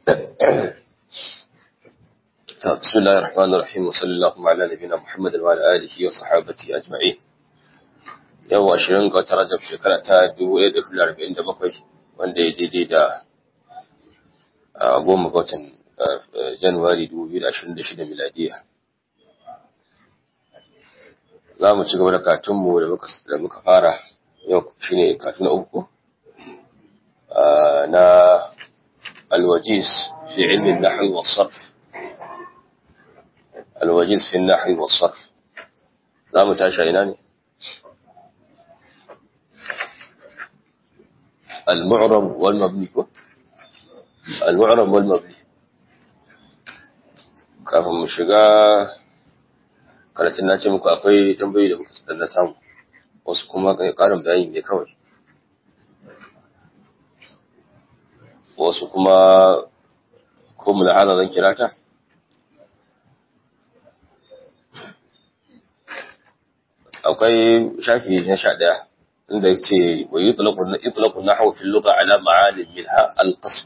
بسم الله الرحمن الرحيم وصلى الله على نبينا محمد وعلى آله وصحابته أجمعين yau ashirin ga wata rajab shekara ta dubu ɗaya da hudu arba'in da bakwai wanda ya daidai da goma ga watan januwari dubu biyu da ashirin da shida miladiya za mu ci gaba da katunmu da muka fara yau shine katun uku na alwajiz fi ilmin nahwi wa sarf alwajiz fi nahwi wa sarf za mu tashi ina ne المعرب والمبني المعرب والمبني kafin mu shiga karatun na ce muku akwai tambayoyi da muka na samu wasu kuma karin bayani ne kawai wasu kuma ko mu hana zan kira ta akwai shafi na sha ɗaya inda yake wa yutlaqu yutlaqu nahwu fil lugha ala ma'anin minha al qasm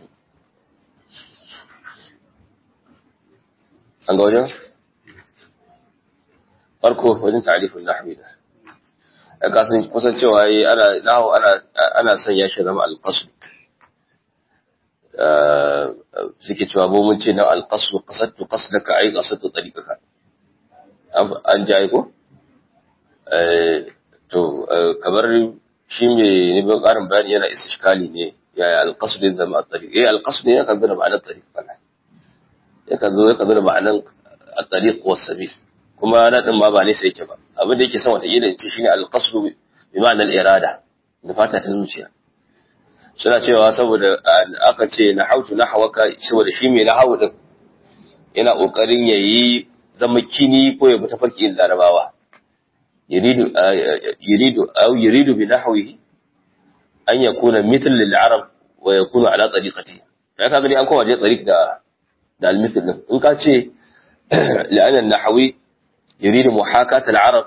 an ga wajen farko wajen ta'rifin nahwi da a kasan kusan cewa yi ana nahwu ana ana son ya shi zama al qasm suke cewa mu mun ce na al qasm qasadtu qasdaka ay qasadtu tariqaka an jaye ko to kamar shi mai neman ƙarin bayani yana istishkali ne yaya alƙasudin zama a tsari eh alƙasudin ya kan zo da ma'anar tsari fana ya kan zo ya kan zo da ma'anar a tsari ko sabil kuma na ɗin ma ba nesa yake ba abin da yake son wata irin shi shine alƙasudu bi ma'anar irada da fata ta zuciya suna cewa saboda aka ce na hautu na hawaka saboda shi mai na hawu din yana ƙoƙarin ya yi zama kini ko ya bi tafarkin larabawa يريد يريد أو يريد بنحوه أن يكون مثل للعرب ويكون على طريقته يعني كان أن كما جاء طريق دا دا المثل إن كان شيء لأن النحوي يريد محاكاة العرب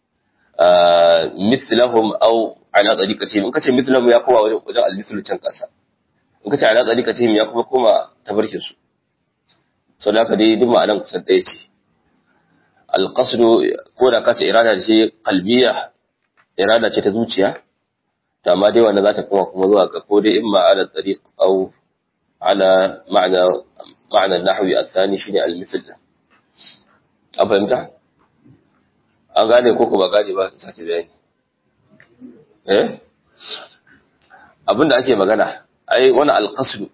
مثلهم أو على طريقتهم إن كان شيء مثلهم يقوى وجاء المثل تنقص إن كان على طريقتهم يقوى كما تبركسوا صلاة دي دم أنا قصدتي alƙasdu ko da kace irada ce kalbiya irada ce ta zuciya to amma dai wanda za ta kuma kuma zuwa ga ko dai imma ala tariq aw ala ma'na ma'na nahwi athani shine al-mithl an fahimta an gane ko ko ba gane ba ta ce bayani eh abinda ake magana ai wannan alqasdu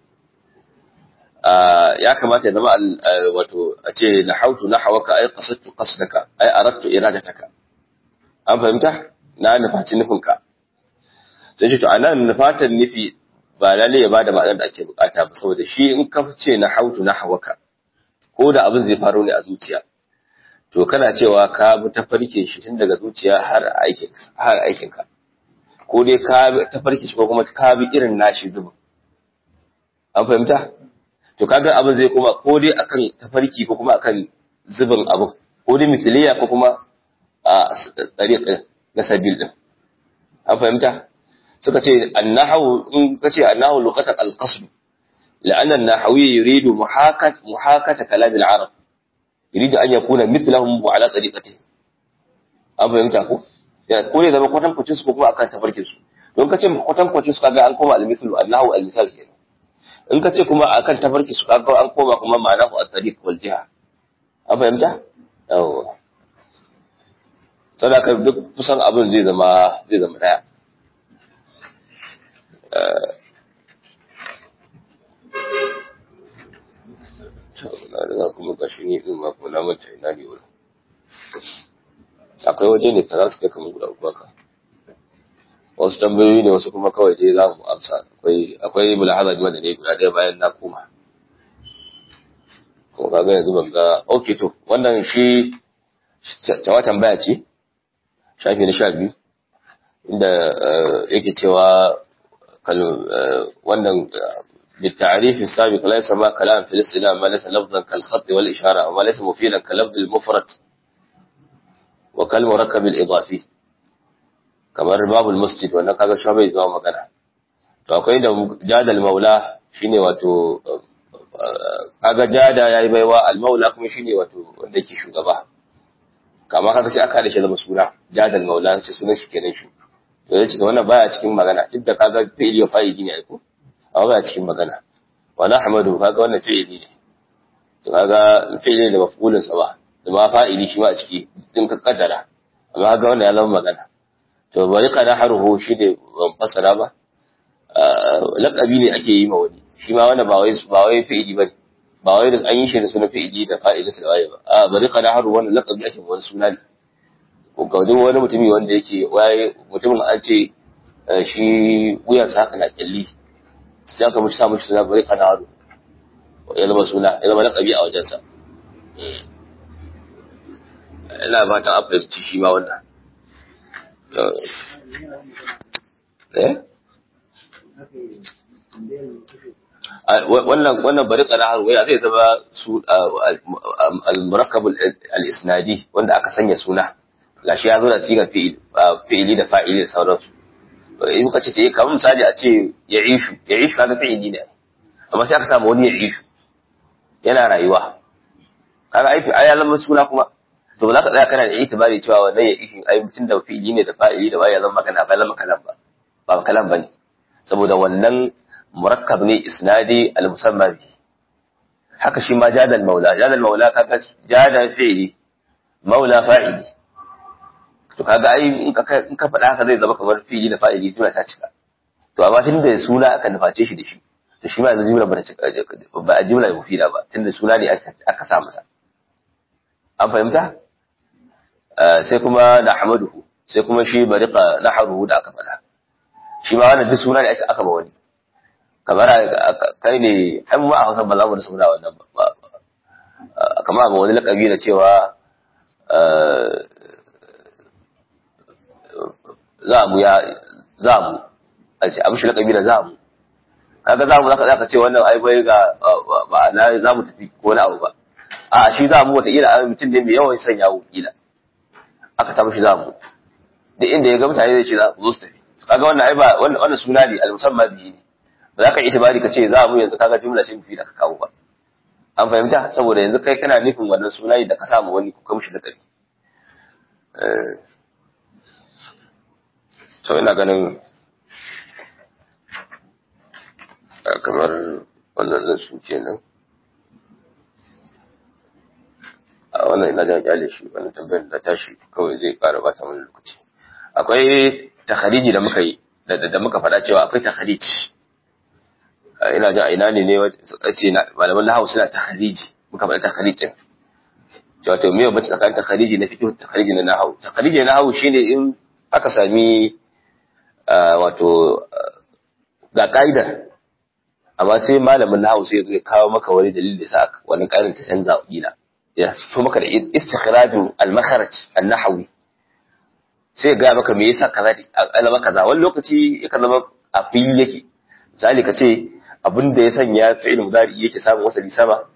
ya kamata ya zama wato a ce na hautu na hawaka ai qasadtu qasdaka ai aradtu iradataka an fahimta na nufaci nufinka sai ce to anan nufatan nufi ba lalle ya bada ma'anar da ake bukata ba saboda shi in ka ce na hautu na hawaka ko da abin zai faro ne a zuciya to kana cewa ka bi tafarkin shi tun daga zuciya har aikin har aikin ka ko dai ka bi tafarkin shi ko kuma ka bi irin nashi zubin an fahimta to kaga abin zai koma ko dai akan tafarki ko kuma akan zubin abu ko dai misaliya ko kuma a tsariq na sabil din an fahimta suka ce annahu in kace annahu luqatan alqasd لأن النحوي يريد محاكاة محاكاة كلام العرب يريد أن يكون مثلهم وعلى طريقته an fahimta ko ya ko ne zama kwatan kwacin su ko kuma akan tafarkin su don kace kwatan kwacin su kaga an koma al-mithlu annahu al-misal kenan in ka ce kuma akan tafarki su kaga an koma kuma ma'ana ku at-tariq wal jiha an fahimta yawa sadaka duk kusan abin zai zama zai zama daya na riga kuma gashi ni din ma ko na manta ina ne wurin akwai waje ne ta za su kai kamar guda uku haka wasu tambayoyi ne wasu kuma kawai dai za mu amsa akwai akwai mulahaza da ne guda ɗaya bayan na koma kuma kaga yanzu ban ga okay to wannan shi tawa tambaya ce shafi na sha biyu inda yake cewa wannan بالتعريف السابق ليس ما كلام في الاصطلاح ما ليس لفظا كالخط والإشارة وما ليس مفيدا كلفظ المفرد وكالمركب الإضافي kamar babul masjid wannan kaga shi bai zama magana to akwai da jadal maula shine wato kaga jada yayi baiwa al-maula kuma shine wato wanda yake shugaba kama kaga sai aka da shi zama suna jadal maula sai sunan shi kenan shi to yace to wannan baya cikin magana duk da kaga fi'ili ya fa'ili ne ai ko amma baya cikin magana wa nahmadu kaga wannan fi'ili ne to kaga fi'ili da maf'ulin sa ba da ma fa'ili shi ma a ciki din ka kaddara amma kaga wannan ya zama magana to bari ka naharuhu shi ne ban fasara ba laqabi ne ake yi ma wani shi ma wannan ba wai ba wai fi'ili bane ba wai da an yi shi da sunan fi'ili da fa'ili da waye ba a bari ka naharu wannan laqabi ake wani suna ne ko ga wani mutumi wanda yake waye mutumin an ce shi wuyan sa haka na kyalli sai aka mushi sa mushi suna bari ka naharu ya zama suna ya zama laqabi a wajen sa ina fatan an fahimci shi ma wannan eh wannan wannan bari kana har waya zai zama su al-murakkab al-isnadi wanda aka sanya suna gashi ya zo da sigar fi'ili da fa'ili da sauransu in muka ce eh kamar misali a ce ya ishu ya ishu kaga fi'ili ne amma sai aka samu wani ya ishu yana rayuwa kaga ai ai ya zama suna kuma to ba za ka tsaya kana da itibari cewa wannan ya ishu ai mutum da fi'ili ne da fa'ili da ya zama magana ba zama kalam ba ba kalam bane saboda wannan murakkab ne isnadi al-musamma bi haka shi ma jadal maula jadal maula kaga jada fi'li maula fa'ili to kaga ai in ka in ka faɗa haka zai zama kamar fi'li da fa'ili tuna ta cika to amma tun da suna aka nuface shi da shi to shi ma yanzu jumla ba ta cika ba a jumla mufida ba tunda suna ne aka sa masa an fahimta sai kuma nahmaduhu sai kuma shi bariqa nahruhu da aka faɗa shi ma wannan duk suna ne aka ba wani kamar kai ne an ma a hausa ba za mu da suna wannan ba kamar ga wani lakabi da cewa za mu ya za mu a ce amshi lakabi da za mu kaga za mu zaka zaka ce wannan ai bai ga ba na za mu tafi ko wani abu ba a shi za mu wata ila mutum ne mai yawan sanya kila aka samu shi za mu duk inda ya ga mutane zai ce za su zo su tafi kaga wannan ai ba wannan suna ne al-musamma bihi ne ba za ka yi itibari ka ce za mu yanzu kaga jumla ce mafi da ka kawo ba an fahimta saboda yanzu kai kana nufin wannan suna da ka samu wani ko kamshi da ƙarfi to ina ganin kamar wannan zan su kenan a wannan ina da kyale shi wannan tambayar da tashi kawai zai ƙara ba ta wani lokaci akwai takhariji da muka yi da muka faɗa cewa akwai takhariji ina jin a ina ne ne ce malaman lahawu suna takhariji muka faɗa takharijin cewa to me bace tsakanin takhariji na fiqh takhariji na nahawu takhariji na nahawu shine in aka sami wato ga kaida amma sai malamin nahawu sai ya kawo maka wani dalili da sa wani kaidar ta canza kila ya so maka da istikhraju al-makharaj an-nahwi sai ga maka me yasa kaza alama kaza wani lokaci yakan zama a fili yake misali ka ce abin da ya sanya fi'il mudari yake samun wasali sama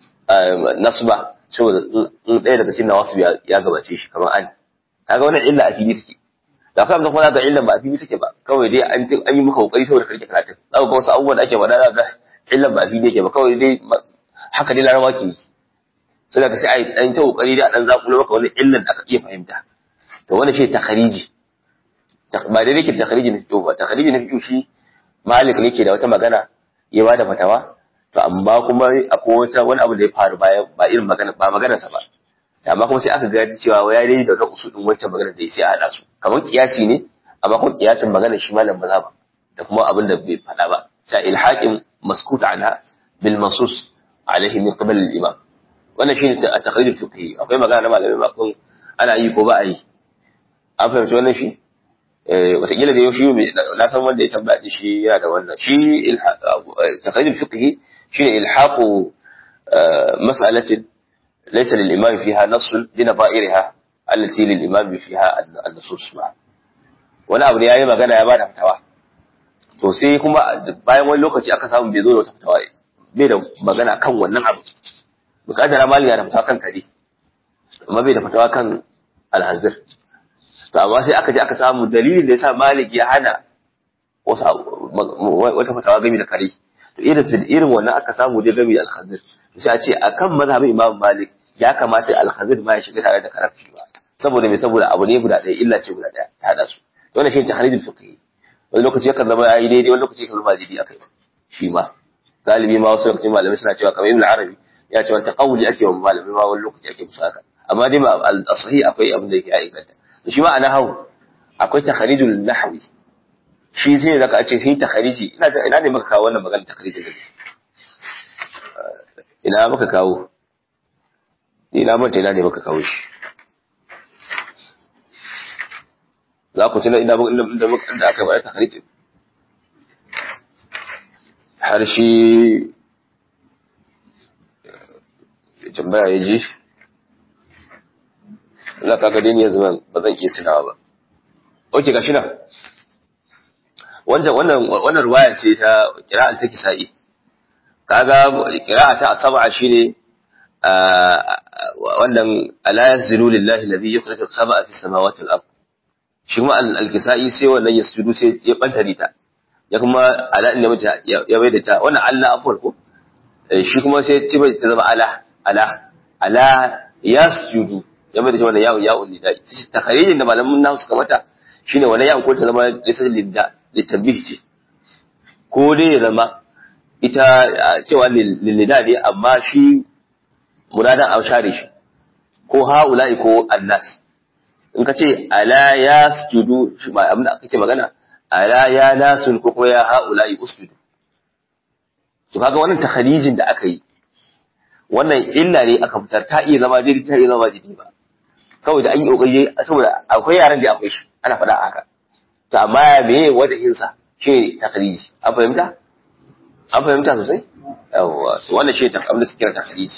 nasba saboda in ɗaya daga cikin nawasu ya gabace shi kamar an kaga wannan illa a fili take da kuma kuma ga illan ba a fili take ba kawai dai an an yi maka kokari saboda karke karatun zaka ga wasu abubuwan da ake faɗa ga illan ba a fili yake ba kawai dai haka dai larabawa ke yi sai ka sai a yi ɗan ta kokari dai a ɗan zakulo maka wani illan da aka iya fahimta to wannan shi takhariji ba dai yake takhariji na fito ba takhariji na fito shi malik ne ke da wata magana ya bada fatawa to amma kuma akwai wata wani abu da ya faru baya ba irin magana ba magana sa ba amma kuma sai aka ga cewa ya dai da wata usudin wancan magana da ya sai a hada su kamar kiyasi ne amma kuma kiyasin magana shi malam ba ba da kuma abin da bai faɗa ba sai ilhaqin maskut anha bil mansus alaihi min qabl al imam wannan shi ne a takhrij fiqhi akwai magana na malamai ba kun ana yi ko ba a yi an fahimci wannan shi wataƙila da yau shi na san wanda ya tambaya shi yana da wannan shi takhrij fiqhi shi ne ilhaqu mas'alatin laysa lil imam fiha nass bi naba'irha allati lil imam fiha an-nusus ma wani abu ne yayi magana ya bada fatawa to sai kuma bayan wani lokaci aka samu bai zo da wata fatawa bai da magana kan wannan abu bukatar mali ya da fatawa kan kare amma bai da fatawa kan alhanzir to amma sai aka je aka samu dalilin da yasa malik ya hana wasu wata fatawa game da kare to irin irin wannan aka samu dai gami al-khazir sai a ce akan mazhabin imam malik ya kamata al-khazir ma ya shiga tare da karafi ba saboda me saboda abu ne guda ɗaya illa ce guda ɗaya ta hada su wannan shi tahrijul fiqh wani lokaci yakan zama yayi daidai wani lokaci yakan zama daidai akai shi ma galibi ma wasu lokaci malamai suna cewa kamar ibn arabi ya ce wata qawli ake wa malamai ma wani lokaci ake musu haka amma dai ba al-sahih akwai abin da yake aikata shi ma a nahwu akwai tahrijul nahwi shi zai zaka a ce sai takhariji ina ina ne maka kawo wannan magana takhariji ne ina maka kawo ina manta ina ne maka kawo shi za ku tuna ina inda inda aka bayar takhariji har shi tambaya ya ji Allah kaga dai ne yanzu ba zan iya tunawa ba oke gashi nan wannan wannan wannan ruwaya ce ta qira'an ta kisa'i kaga qira'a ta asaba shine wannan ala yazlu lillahi alladhi yukhriju as-sama'a fi samawati al-ard shi kuma al-kisa'i sai wannan yasjudu sai ya banta ta ya kuma ala inda mata ya bai da ta wannan Allah afwal ko shi kuma sai ya bai ta zama ala ala ala yasjudu ya bai da wannan ya'u ya'u lidai takharijin da malamin nahu suka mata shine wannan ya'u ko ta zama lisal lidda litabih ce ko dai ya zama ita cewa lillida ne amma shi muradan a share shi ko ha'ula'i ko annas in ka ce ala ya sujudu shi ba abin da kake magana ala ya nasun ko kuma ya ha'ula'i usjudu to kaga wannan takharijin da aka yi wannan illa ne aka fitar ta iya zama daidai ta iya zama daidai ba kawai da an yi kokari saboda akwai yaran da akwai shi ana faɗa haka to amma me wajen sa shi takhriji an fahimta an fahimta sosai yawwa to wannan shi abin da suke kira takhriji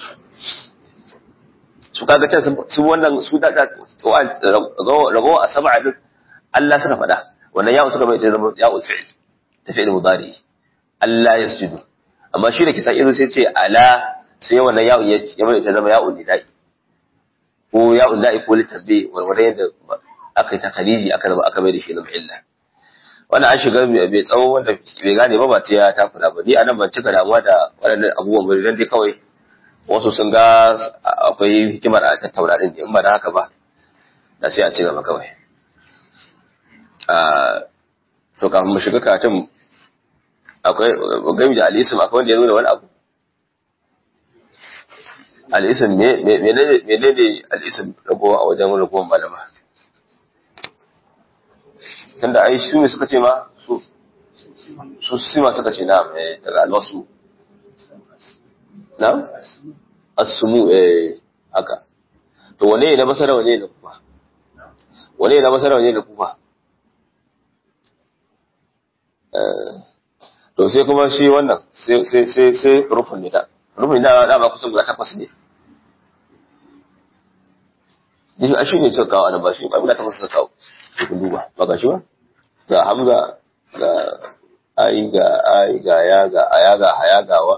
su kaga ta su wannan su da rago a sab'a din Allah suka faɗa wannan ya'u suka mai ta zama ya'u fi'il ta fi'il mudari Allah yasjudu amma shi da kisa irin sai ce ala sai wannan ya'u ya mai ta zama ya'u nidai ko ya'u da'i ko litabbi wanda yadda aka yi takhriji aka zama aka mai da shi zama illa wannan an shiga bai tsawo wanda bai gane ba ba ta ya takura ba ni anan ban cika damuwa da waɗannan abubuwan ba dan dai kawai wasu sun ga akwai hikimar a tattauna din in ba da haka ba da sai a ci gaba kawai to kafin mu shiga karatun akwai gami da alisim akwai wanda ya nuna wani abu alisim menene alisim ragowa a wajen ragowar malama tunda ai su ne suka ce ma su su sima suka ce na daga alwasu na asumu eh haka to wane ne na basara wane ne na kufa wane ne na basara wane ne na kufa to sai kuma shi wannan sai sai sai sai rufin ne da rufin da da ba kusan guda takwas ne Ni a shi ne suka kawo anan ba shi ba guda takwas suka kawo kun duba ba ga shi ba ga hamza ga ai ga ai ga ya ga aya ga haya gawa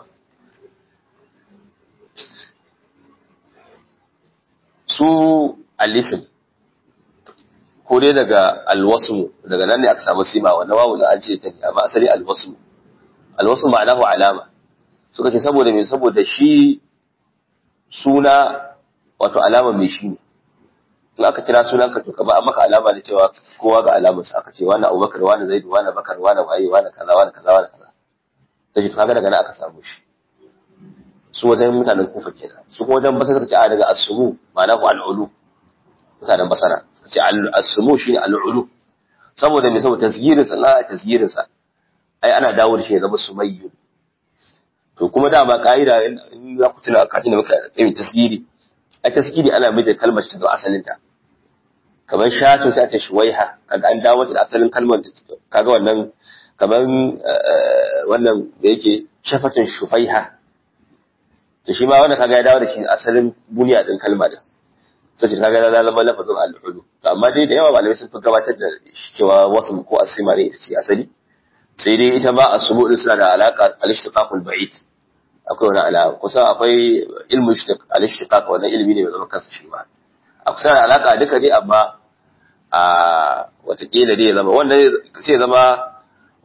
su alifin ko dai daga alwasmu daga nan ne aka samu sima wannan wawu da an ce ta amma asali alwasmu alwasmu ma'anahu alama suka ce saboda me saboda shi suna wato alama mai shi ne in aka kira sunan ka to ka ba maka alama da cewa kowa ga alamar sa aka ce wani abubakar wani zaidu wani bakar wani waye wani kaza wani kaza wani kaza sai kaga daga nan aka samu shi su wajen mutanen kufa kenan su kuma wajen basara suka ce a daga asumu ma'ana ku al'ulu mutanen basara suka ce asumu shine al'ulu saboda me saboda tasgirin sa na tasgirin sa ai ana dawo da shi ya zama sumayyu to kuma dama ka'ida in za ku tuna kafin da muka yi tasgiri a tasgiri ana mai da kalmar ta zo asalin ta kamar shatu sai a ce shuwaiha kaga an dawo da asalin kalmar kaga wannan kamar wannan da yake shafatun shufaiha to shi ma wanda kaga ya dawo da shi asalin buniya din kalma din to shi kaga da zama lafazin al-ulu to amma dai da yawa malamai sun fi gabatar da cewa wasu ko asima ne shi asali sai dai ita ma asubu din suna da alaka al-ishtiqaqul ba'id akwai wani alaka kusa akwai ilmu al-ishtiqaq wannan ilimi ne mai zama kansa shi ma akwai da alaka duka dai amma a watakila dai zama wannan sai zama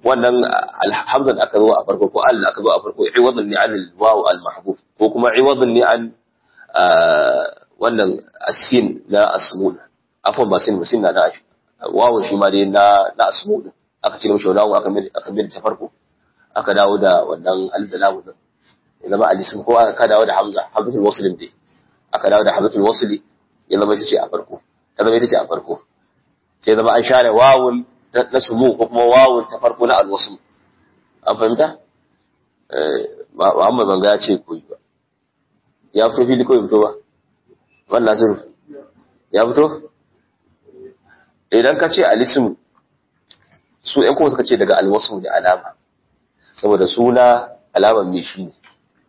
wannan alhamdan aka zo a farko ko al aka zo a farko iwadan ne an wawu al mahbub ko kuma iwadan ne an wannan asin na asmul afwan ba sin sin na da wawu shi ma dai na na asmul aka cire mishi wawu aka mai aka mai ta farko aka dawo da wannan al da lamu din ya zama alisim ko aka dawo da hamza hamzatul wasl din aka dawo da hamzatul wasl ya zama ita ce a farko ta zama ita ce a farko sai zama an share wawun na sumu ko kuma wawun ta farko na alwasu an fahimta Muhammad banga ya ce koyi ba ya fito fili ko fito ba wannan zuru ya fito idan ka ce alisim su ƴan kuma suka ce daga alwasu da alama saboda suna alamar mai shi ne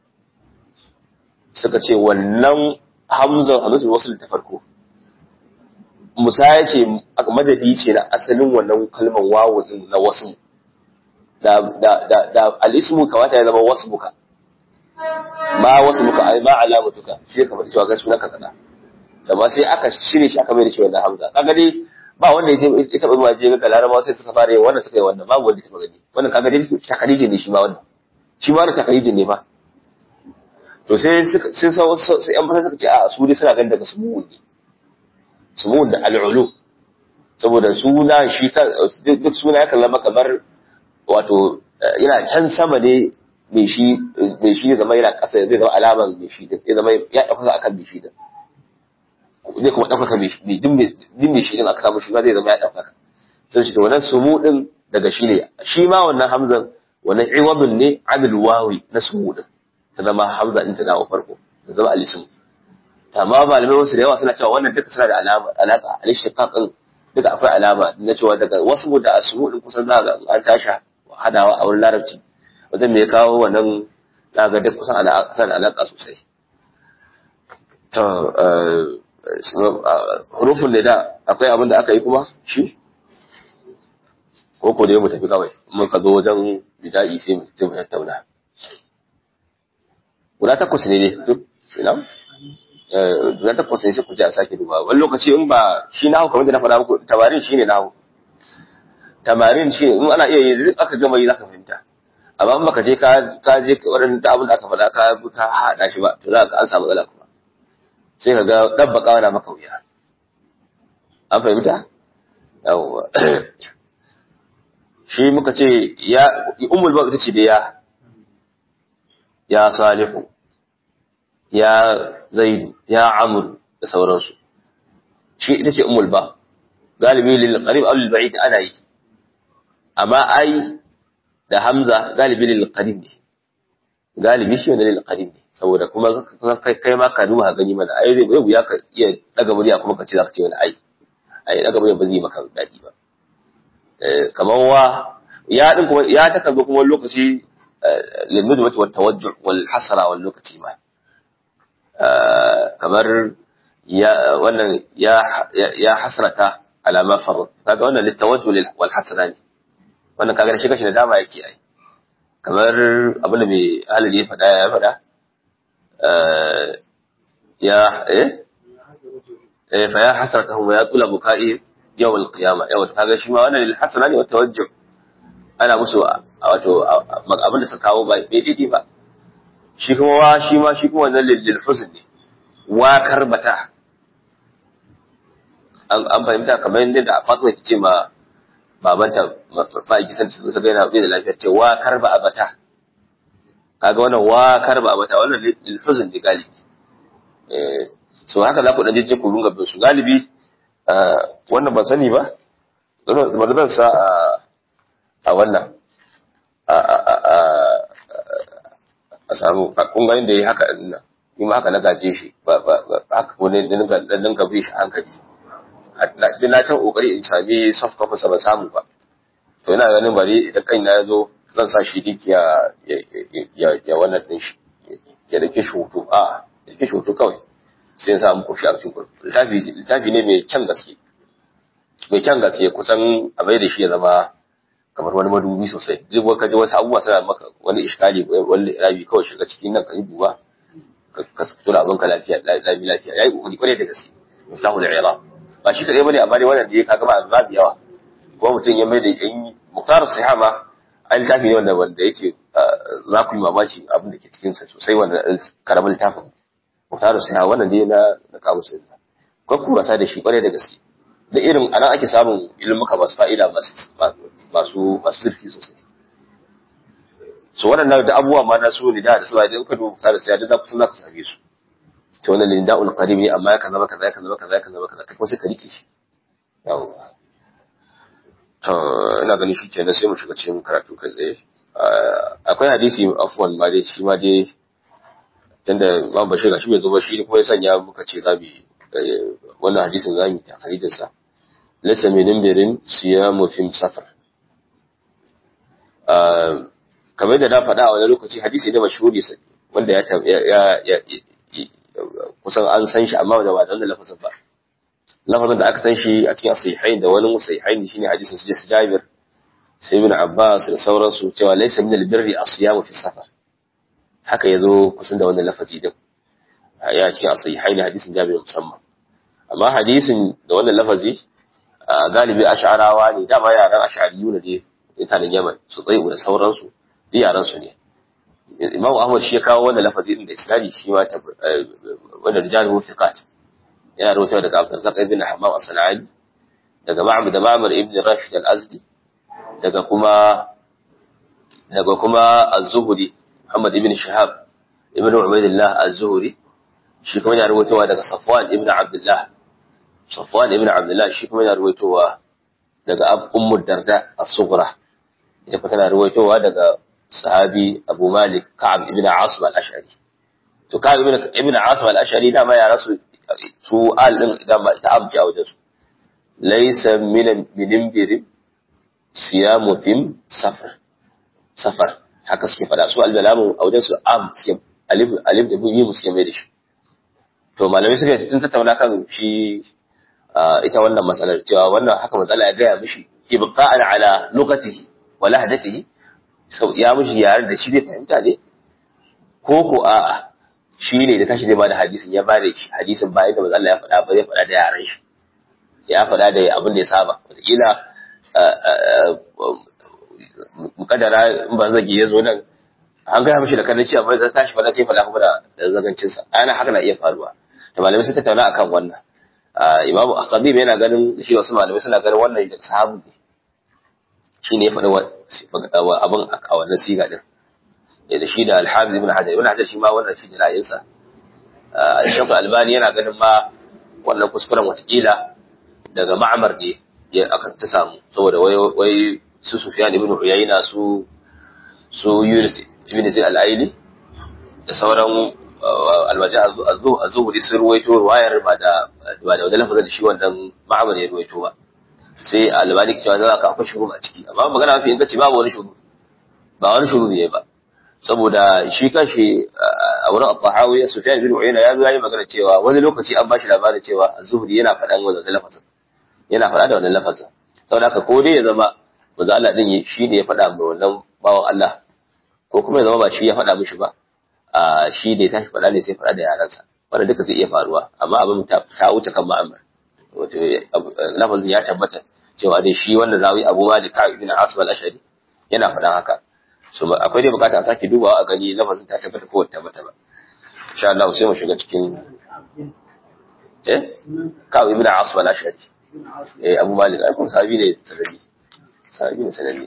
suka ce wannan hamzan hamzan wasu ta farko musaya ce madadi ce na asalin wannan kalmar wawu din na wasu da da da da al-ismu kamata ya zama wasu buka ma wasu buka ai ma alamatuka shi kamar cewa ga sunan kaza da ba sai aka shirye shi aka mai da shi wannan hamza kaga dai ba wanda ya ya taba zuwa je ga laraba sai suka fara yin wannan suka yi wannan babu wanda ya taba gani wannan kaga dai takalidi ne shi ma wannan shi ma wannan takalidi ne ba to sai sai sai an fasa suka ce a su dai suna ganin daga sumu ne sumun da al'ulu saboda suna shi duk suna ya kallama kamar wato yana can sama ne mai shi mai shi zama yana ƙasa zai zama alaman mai shi zai zama ya ɗaukaka akan mai shi din zai kuma ɗaukaka mai shi din mai shi din aka samu shi ma zai zama ya ɗaukaka sai shi to wannan sumu din daga shi ne shi ma wannan hamzan wannan iwadun ne adil wawi na sumu din ta zama hamza din ta dawo farko ta zama alisun amma malamai wasu da yawa suna cewa wannan duka suna da alama alaka al-ishtiqaq din duka akwai alama na cewa daga wasu da asmu din kusan za ga an tasha hadawa a wurin larabci wajen me ya kawo wannan za ga duk kusan alaka suna da alaka sosai to hurufun da da akwai abin da aka yi kuma shi ko ko da mu tafi kawai mun ka zo wajen bida'i sai mu tattauna guda takwas ne ne duk ina zan ta kwasa sai ku ji a sake duba wani lokaci in ba shi nahu kamar da na faɗa muku tamarin shi ne nahu tamarin shi in ana iya yi duk aka gama yi zaka fahimta amma in baka je ka ka je wurin da abin da aka faɗa ka ka haɗa shi ba to za ka an samu matsala kuma sai ka ga dan baka na maka wuya an fahimta yawwa shi muka ce ya ummul ba ita ce da ya ya salihu ya zaidu ya amur da sauransu shi ita ce umul ba galibi lil qarib aw lil ba'id ana yi amma ai da hamza galibi lil qarib ne galibi shi ne lil qarib ne saboda kuma kai kai ma ka duba gani mana ai zai ya ka iya daga murya kuma ka ce za ka ce wani ai ai daga murya ba zai maka dadi ba eh kamar wa ya din kuma ya ta kallo kuma lokaci lil mudwati wat tawajjuh wal hasra wal lokaci ma kamar ya wannan ya ya hasrata ala ma farrat kaga wannan litawajjul wal hasra ne wannan kaga shi kashi da dama yake ai kamar abin da mai halali ya faɗa ya faɗa ya eh eh fa ya hasratahu wa ya tula bukai yawm al qiyamah yawa kaga shi ma wannan lil hasra ne wa tawajjuh ana musu wato abin da suka kawo ba daidai ba shi kuma wa shi ma shi kuma wannan lil husn ne wa karbata an an fahimta kamar yadda da Fatima ta ce ma babanta ba ki san ta ga yana bai da lafiya ce wa karba abata kaga wannan wa karba abata wannan lil husn ne galibi eh so haka za ku dan je ku runga bin su galibi wannan ban sani ba ba zan sa a wannan a samu kun ga inda yi haka ina ni ma haka na gaje shi ba ba haka ko ne din ga din ga bi shi hankali da na ta kokari in sami soft copy sa ba samu ba to ina ganin bari idan kai na yazo zan sa shi dik ya ya ya wannan din shi ya dake shi hoto a ya dake shi hoto kawai sai sa muku shi a cikin littafi littafi ne mai kyan gaske mai kyan gaske kusan a bai da shi ya zama kamar wani madubi sosai duk wani kaji wasu abubuwa suna maka wani iskali wani rabi kawai shiga cikin nan ka yi duba ka fito da abin ka lafiya lafiya lafiya yayi kokari kwarai da gaske musahu da ira ba shi kadai bane amma dai wannan da ya kaga ba babu yawa ko mutum ya mai da yan muktar sahaba an littafi ne wanda wanda yake za ku yi mamaki abin da ke cikin sa sosai wanda karamin littafin mutaru sai wannan dai na na kawo sai ko kuma sa da shi kware da gaske da irin anan ake samun ilmuka masu fa'ida masu masu masu zurfi sosai so waɗannan da abubuwa ma na su lida da suwa idan ka duba mutaru sai da za ku za ku same su to wannan linda'ul qarib ne amma ya kaza maka kaza kaza kaza kaza kaza kai kuma sai ka rike shi yawa to ina ganin shi kenan sai mu shiga cikin karatu kai tsaye akwai hadisi afwan ma dai shi ma dai tunda Imam Bashir gashi bai zo ba shi kuma ya sanya muka ce zabi wannan hadisin zamu ta hadisin sa laysa min nimbirin siyamu fi safar kamar da na faɗa a wani lokaci hadisi ne mashhuri sai wanda ya ya kusan an san shi amma da ba da wannan lafazin ba lafazin da aka san shi a cikin sahihain da wani sahihain shine hadisin su Jabir sai ibn Abbas da sauransu cewa laysa min albirri asyamu fi safar haka yazo kusan da wannan lafazi din ya ce a sahihain hadisin Jabir musamman amma hadisin da wannan lafazi galibi ash'arawa ne dama yaran ash'ariyu ne dai mutanen Yaman su tsaye da sauransu duk yaran su ne Imam Ahmad shi ya kawo wannan lafazi din da isnadi shi ma wanda rijalu thiqat yana rawaito daga Abdurrazzaq ibn Hammam as-Sana'ani daga Ma'bad da Ma'mar ibn Rashid al-Azdi daga kuma daga kuma Az-Zuhri Muhammad ibn Shihab ibn Ubaydillah Az-Zuhri shi kuma yana rawaitowa daga Safwan ibn Abdullah Safwan ibn Abdullah shi kuma yana rawaitowa daga Ummu Darda as-Sughra ita kuma tana rawaitowa daga sahabi Abu Malik Ka'ab ibn Asim al-Ash'ari to Ka'ab ibn ibn Asim al-Ash'ari dama ya rasu su al din idan ba ta abji a wajen su laysa min min birin siyamu fim safar safar haka suke fada su al-balamu a wajen su am alif alif da yi musu mai da shi to malamai suka sun tattauna kan shi ita wannan matsalar cewa wannan haka matsala ya gaya mishi ibqa'an ala lughatihi wa lahdatihi sau ya mishi yaren da shi zai fahimta ne ko ko a'a shi ne da tashi zai bada hadisin ya bada hadisin bayan da manzo Allah ya faɗa ba zai faɗa da yaran shi ya faɗa da abin da ya saba wataƙila mukadara in ban zagi ya zo nan an gaya mishi da kanin cewa bai zai tashi faɗa sai faɗa kuma da zagancinsa ana haka na iya faruwa da malamai sun tattauna akan wannan imamu akhabib yana ganin shi wasu malamai suna ganin wannan da sahabu ne shi ne ya faɗi abin a wannan siga din da shi da alhamis ibn hajar ibn hajar shi ma wannan shi ra'ayinsa shaykh albani yana ganin ma wannan kuskuren watakila daga ma'amar ne ya aka ta samu saboda wai wai su sufyan ibn uyayna su su yunus ibn zaid al-aili da sauran alwaji az-zuhri sun ruwaito ruwayar ba da ba da lafazin da shi wannan ma'amar ya ruwaito ba sai albani cewa za ka akwai shuru a ciki amma magana mafi inganci babu wani shuru ba wani shuru ne ba saboda shi kanshi a wurin al-tahawi sufyan bin uyayna ya zo yayi magana cewa wani lokaci an bashi labarin cewa az-zuhri yana faɗan wannan lafazin yana faɗa da wannan lafazin saboda haka ko dai ya zama manzo Allah din shi ne ya faɗa mai wannan bawan Allah ko kuma ya zama ba shi ya faɗa mishi ba a shi ne tashi faɗa ne sai faɗa da yaransa wannan duka zai iya faruwa amma abin ta wuce kan ma'amar wato lafazin ya tabbata cewa dai shi wanda zawi Abu Malik Ka'ab ibn Asad al-Ashari yana faɗan haka so akwai dai bukata a sake dubawa a gani lafazin ta tabbata ko ta tabbata ba insha Allah sai mu shiga cikin eh Ka'ab ibn Asad al-Ashari eh Abu Malik ai kun sahabi ne sanani sahabi ne sanani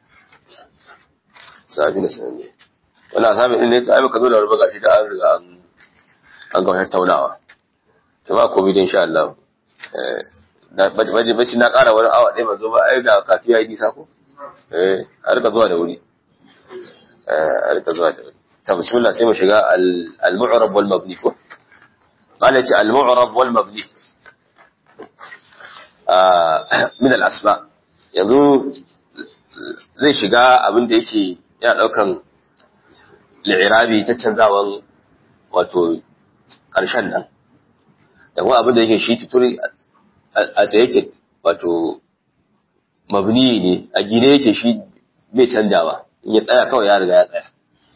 sahabi ne sanani wannan sahabi din ne ai baka zo da rubuga gashi da an riga an an ga tattaunawa to ba komai dai insha Allah eh bacci na ƙara wani awa ɗaya mazo ba ai da kafi ya yi nisa ko eh a rika zuwa da wuri a rika zuwa da wuri ta bismillah sai mu shiga al-mu'rab wal mabni ko qala ta al-mu'rab wal mabni min al-asma yanzu zai shiga abin da yake yana daukan li'irabi ta canzawan wato ƙarshen nan da kuma abin da yake shi tuturi a da yake wato mabni ne a gine yake shi bai canjawa in ya tsaya kawai ya riga ya tsaya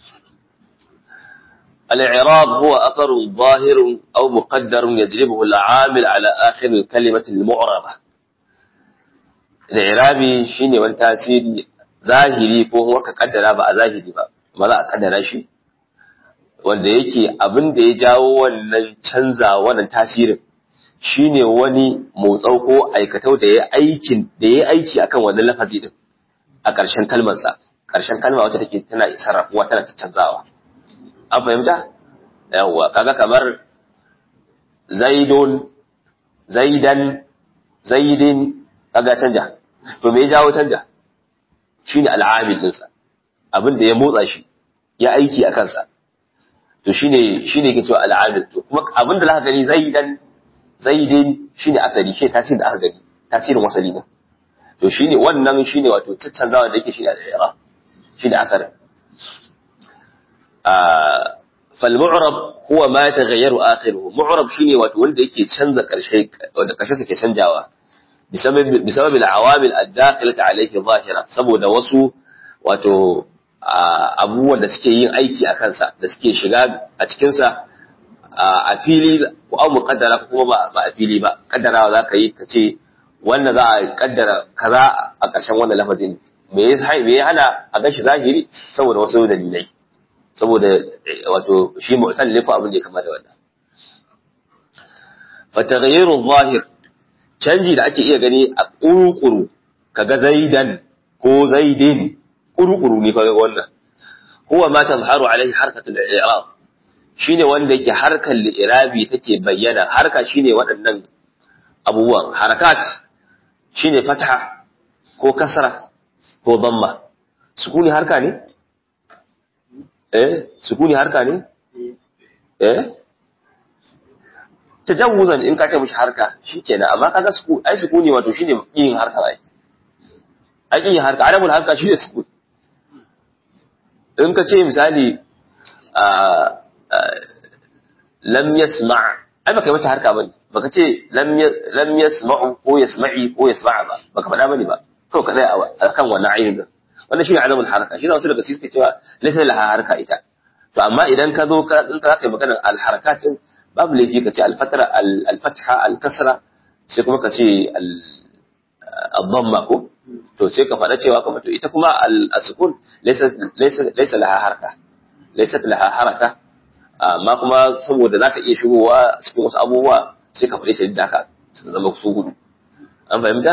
الإعراب هو أثر ظاهر أو مقدر يجلبه العامل على آخر الكلمة المعربة الإعرابي شيني والتأثير zahiri ko kuma ka kaddara ba a zahiri ba ba za a kaddara shi wanda yake abin da ya jawo wannan canza wannan tasirin shine wani motsau ko aikatau da ya aikin da ya aiki akan wannan lafazi din a ƙarshen kalmarsa ƙarshen kalma wata take tana sarrafuwa tana canzawa an fahimta yawwa kaga kamar zaidun zaidan zaidin kaga canja to me ya jawo canja shine al'amil dinsa abin da ya motsa shi ya aiki a kansa to shine shine yake cewa al'amil to kuma abin da zaka gani zaidan zaidin shine asali shi tasirin da aka gani tasirin wasali ne to shine wannan shine wato tattanzawa da yake shine al-i'rab shine asarin فالمعرب هو ما يتغير آخره معرب شيني wato wanda yake canza karshe wanda karshe take canjawa بسبب بسبب العوامل الداخلة عليه ظاهرة saboda wasu wato abubuwan da suke yin aiki a kansa da suke shiga a cikin sa a fili ko an muqaddara ko kuma ba a fili ba kaddarawa za ka yi ka ce wannan za a kaddara kaza a ƙarshen wannan lafazin me ya hana a gashi zahiri saboda wasu dalilai saboda wato shi mu'tallif ko abin da ya kama da wannan fa taghayyiru zahir canji da ake iya gani a kurukuru kaga zaidan ko zaidin kurukuru ne kaga wannan huwa ma tazharu alaihi harkatul i'rab shine wanda yake harkar li'irabi take bayyana harka shine waɗannan abubuwan harakat shine fatha ko kasra ko damma sukuni harka ne eh sukuni harka ne eh tajawuzan in ka ce mishi harka shikenan amma kaga suku ai sukuni wato shine yin harka ai ai yin harka arabul harka shine sukuni in ka ce misali a lam yasma ai baka yi mata harka bane baka ce lam lam yasma'u ko yasma'i ko yasma'a ba baka faɗa bane ba to ka tsaya akan wannan ayin wannan shine azamul haraka shine wasu daga cikin suke cewa laysa laha harka ita to amma idan ka zo ka in ka kai magana al harakatin babu laifi ka ce al fatra al fatha al kasra sai kuma ka ce al dhamma ko to sai ka faɗa cewa kuma to ita kuma al sukun laysa laysa laysa laha harka laysa laha haraka amma kuma saboda zaka iya shigowa cikin wasu abubuwa sai ka faɗi ta da haka su zama su gudu an fahimta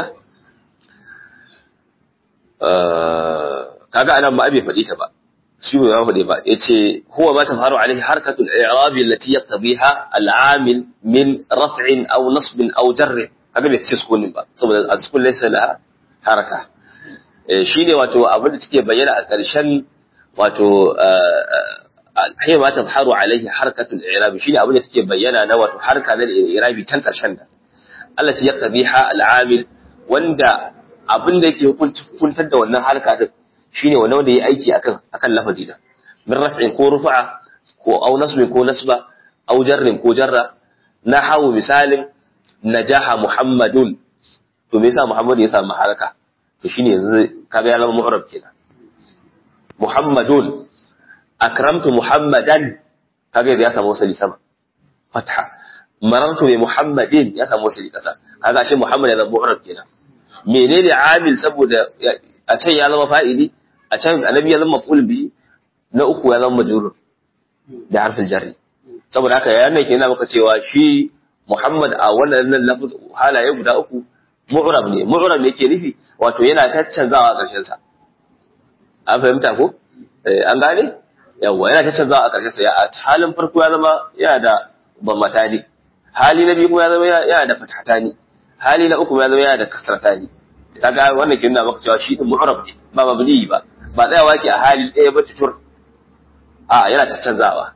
kaga anan ba bai faɗi ta ba shi bai faɗi ba yace huwa ma tafaru alaihi harkatu al-i'rab allati yaqtadiha al-amil min raf'in aw nasbin aw jarr kaga bai ce sukunin ba saboda al-sukun laysa laha haraka shine wato abin da take bayyana a ƙarshen wato hiya ma tafaru alaihi harkatu al-i'rab shine abin da take bayyana na wato harka na al-i'rabi tan ƙarshen da allati yaqtadiha al-amil wanda abin da yake hukuntar da wannan harka din shine wanda wanda yayi aiki akan akan lafazi da min raf'in ko rufa'a ko aw nasbin ko nasba aw jarrin ko jarra na hawo misalin najaha muhammadun to me yasa muhammadu ya samu haraka to shine yanzu kaga ya zama mu'rab kenan muhammadun akramtu muhammadan kaga ya samu wasali sama fatha marartu bi muhammadin ya samu wasali kasa kaga shi muhammad ya zama mu'rab kenan menene amil saboda a can ya zama fa'ili a can annabi ya zama maf'ul bi na uku ya zama majrur da harfin jarri saboda haka yana ke yana maka cewa shi Muhammad a wannan lafaz halaye guda uku mu'rab ne mu'rab ne yake nufi wato yana caccanzawa a ƙarshen sa an fahimta ko an gane yawa yana caccanzawa a ƙarshen sa ya halin farko ya zama yana da bammatani hali na biyu kuma ya zama yana da fathatani hali na uku ya zama yana da kasratani kaga wannan kin na maka cewa shi din mu'rab ne ba mabni ba ba tsayawa ke a hali ɗaya ba tutur a yana ta canzawa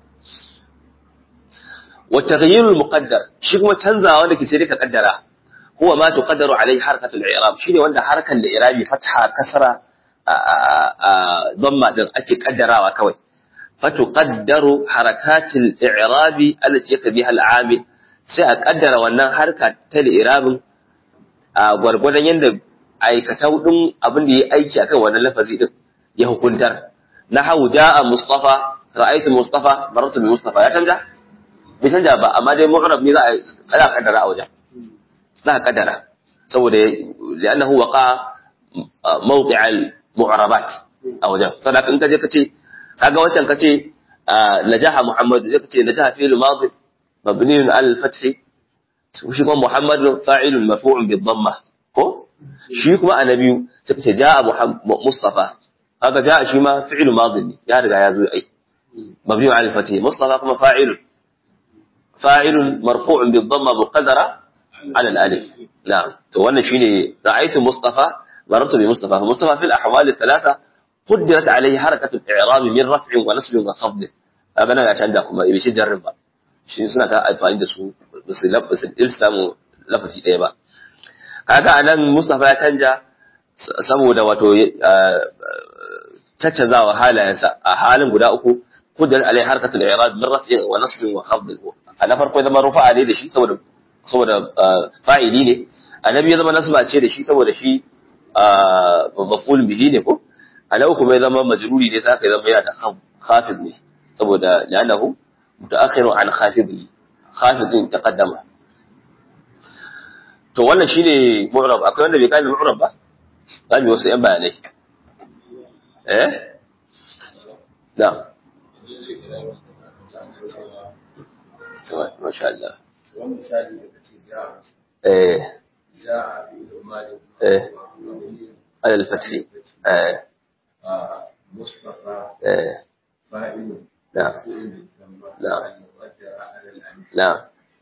wa taghyirul muqaddar shi kuma canzawa wanda ke sai ka kaddara huwa ma tuqaddaru alai harkatul i'rab shine wanda harkan da i'rabi fatha kasra dhamma din ake kaddarawa kawai fatuqaddaru harakatul i'rabi allati yakbiha al-amil sai a kaddara wannan harka ta i'rabin a gwargwadon yadda aikatau din abin da ya aiki akan wannan lafazi din ya hukuntar na hau ja'a mustafa ra'aytu mustafa marartu bi mustafa ya canja bai canja ba amma dai mu'rab ne za a kada kaddara a wajen za a kaddara saboda li'annahu waqa mawqi' mu'arabat a wajen saboda in ka je ka ce kaga wancan ka ce najaha muhammadu zai ka ce najaha fi'l madi mabni ala al-fath shi kuma muhammadu fa'ilun marfu'un bi dhamma ko shi kuma annabi sai ka ce ja'a mustafa kaga ja'a shi ma fi'l madi ne ya riga ya zo ai mabni ala al-fath mustafa kuma fa'ilun fa'ilun marfu'un bi dhamma muqaddara ala al-alif na'am to wannan shine ra'aytu mustafa مررت بمصطفى فمصطفى في الأحوال الثلاثة قدرت عليه حركة الإعراب من رفع ونصب وخفض هذا أنا عشان عندكم يبي شيء جرب shi suna ta amfani da su ba su lafasin il samu lafazi ɗaya ba kaga anan Mustafa ya canja saboda wato caccanzawa halayensa a halin guda uku kudin alai harkatul i'rab min raf'in wa nasbin wa khafd a na farko zama rufa'a ne da shi saboda saboda fa'ili ne annabi ya zama nasba ce da shi saboda shi maful bihi ne ko alau kuma ya zama majruri ne sai ya zama yana da khafid ne saboda lanahu mutaakhiru an khafidi khafidin taqaddama to wannan shine mu'rab akwai wanda bai kai mu'rab ba zamu wasu yan bayanai eh da masha Allah eh eh على الفتح آه. مصطفى آه. فاعل نعم نعم نعم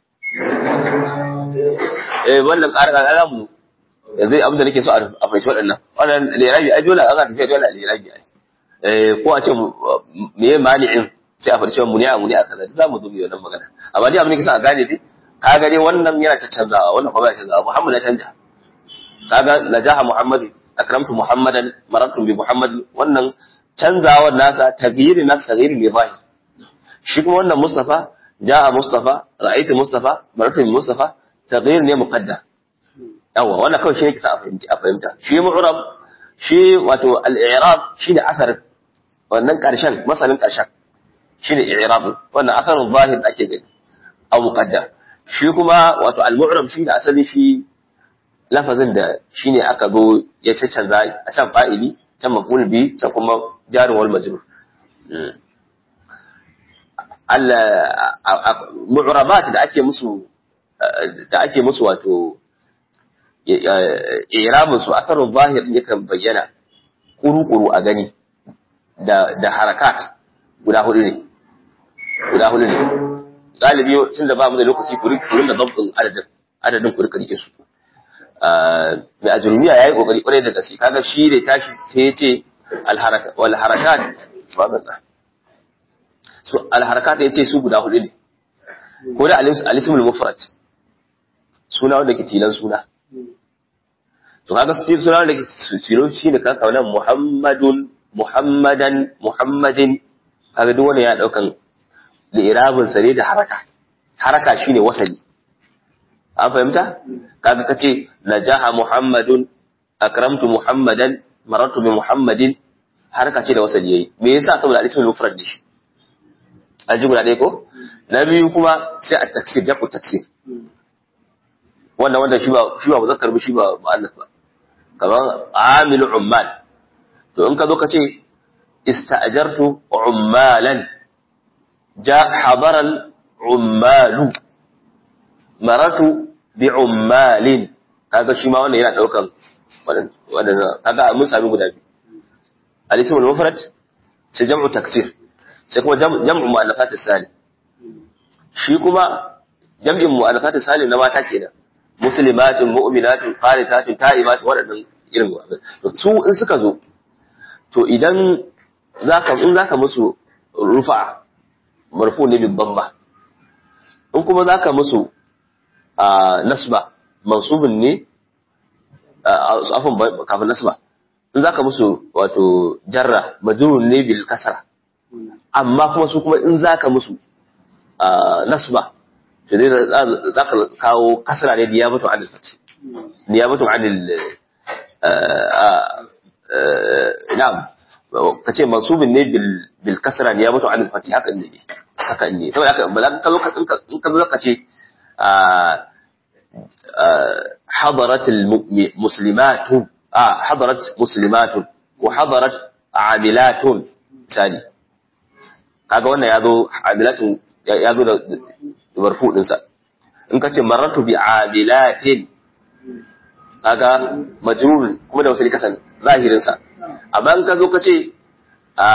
eh wannan ƙarin alamu yanzu abin da nake so a fahimci waɗannan wannan lirabi ai dole a ga tafiya dole a lirabi ai eh ko a ce me ya mani'in sai a farce mu ne a mu ne a kaza za mu zo mu wannan magana amma dai abin da nake so a gane dai ka ga dai wannan yana canzawa wannan kuma ya canzawa Muhammad ya canja kaga najaha Muhammad akramtu Muhammadan marartu bi Muhammad wannan canzawar nasa taghyiri nasa taghyiri ne bai shi kuma wannan Mustafa jaa Mustafa ra'aytu Mustafa marartu bi Mustafa taghyir ne muqaddar yawa wannan kawai shi ne kisa a fahimta a fahimta shi mu'rab shi wato al-i'rab shi ne asar wannan karshen masalin karshen shi ne i'rab wannan asarun zahir da ake gani aw muqaddar shi kuma wato al-mu'rab shi ne asali shi lafazin da shine aka zo ya canza a can fa'ili can maf'ul bi can kuma jarin wal majrur Allah mu'rabat da ake musu da ake musu wato irabun su asarun zahir yakan bayyana kuru-kuru a gani da da harakat guda hudu ne guda hudu ne galibi tun da ba mu da lokaci kurin da zabtin adadin adadin ku rika rike su mai ajurumiya ya yi kokari kwarai da gaske kaga shi da tashi sai ya ce wal harakat su al harakat ya ce su guda hudu ne ko da alismul mufrad suna wanda ke tilan suna to kaga su suna wanda ke tilan shi ne kanka wannan muhammadun muhammadan muhammadin kaga duk wani ya daukan da irabin sa ne da haraka haraka shine wasali an fahimta kaga kace najaha muhammadun akramtu muhammadan marartu bi muhammadin harka ce da wasali yayi me yasa saboda alismul mufrad ne shi an ji guda ɗaya ko na biyu kuma sai a taksir jaku taksir wannan wanda shi ba shi ba muzakkar ba shi ba mu'annas ba kamar amilu ummal to in ka zo ka ce ista'jartu ummalan ja hadara ummalu maratu bi ummalin kaga shi ma wannan yana daukan wannan kaga mun sami guda biyu al-ismul mufrad sai jam'u taksir sai kuma jam'u mu'allafat salim shi kuma jam'in mu'allafat salim na mata kenan muslimatun mu'minatun qanitatun ta'ibatun waɗannan irin su in suka zo to idan zaka in zaka musu rufa marfu ne bi dhamma in kuma zaka musu nasba mansubun ne afan kafin nasba in zaka musu wato jarra majrurun ne bil kasra amma kuma su kuma in zaka musu nasba to dai zaka kawo kasra ne niyabatu anil fath niyabatu anil na'am kace mansubun ne bil bil kasra niyabatu anil fath haka ne haka ne saboda haka ba za ka zo in ka zo ka ce حضرت المسلمات آه حضرت مسلمات ko hadarat amilatun misali kaga wannan ya zo amilatun ya zo da marfu dinsa in ka ce marartu bi amilatin kaga majrur kuma da wasali kasan zahirin sa amma in ka zo ka ce a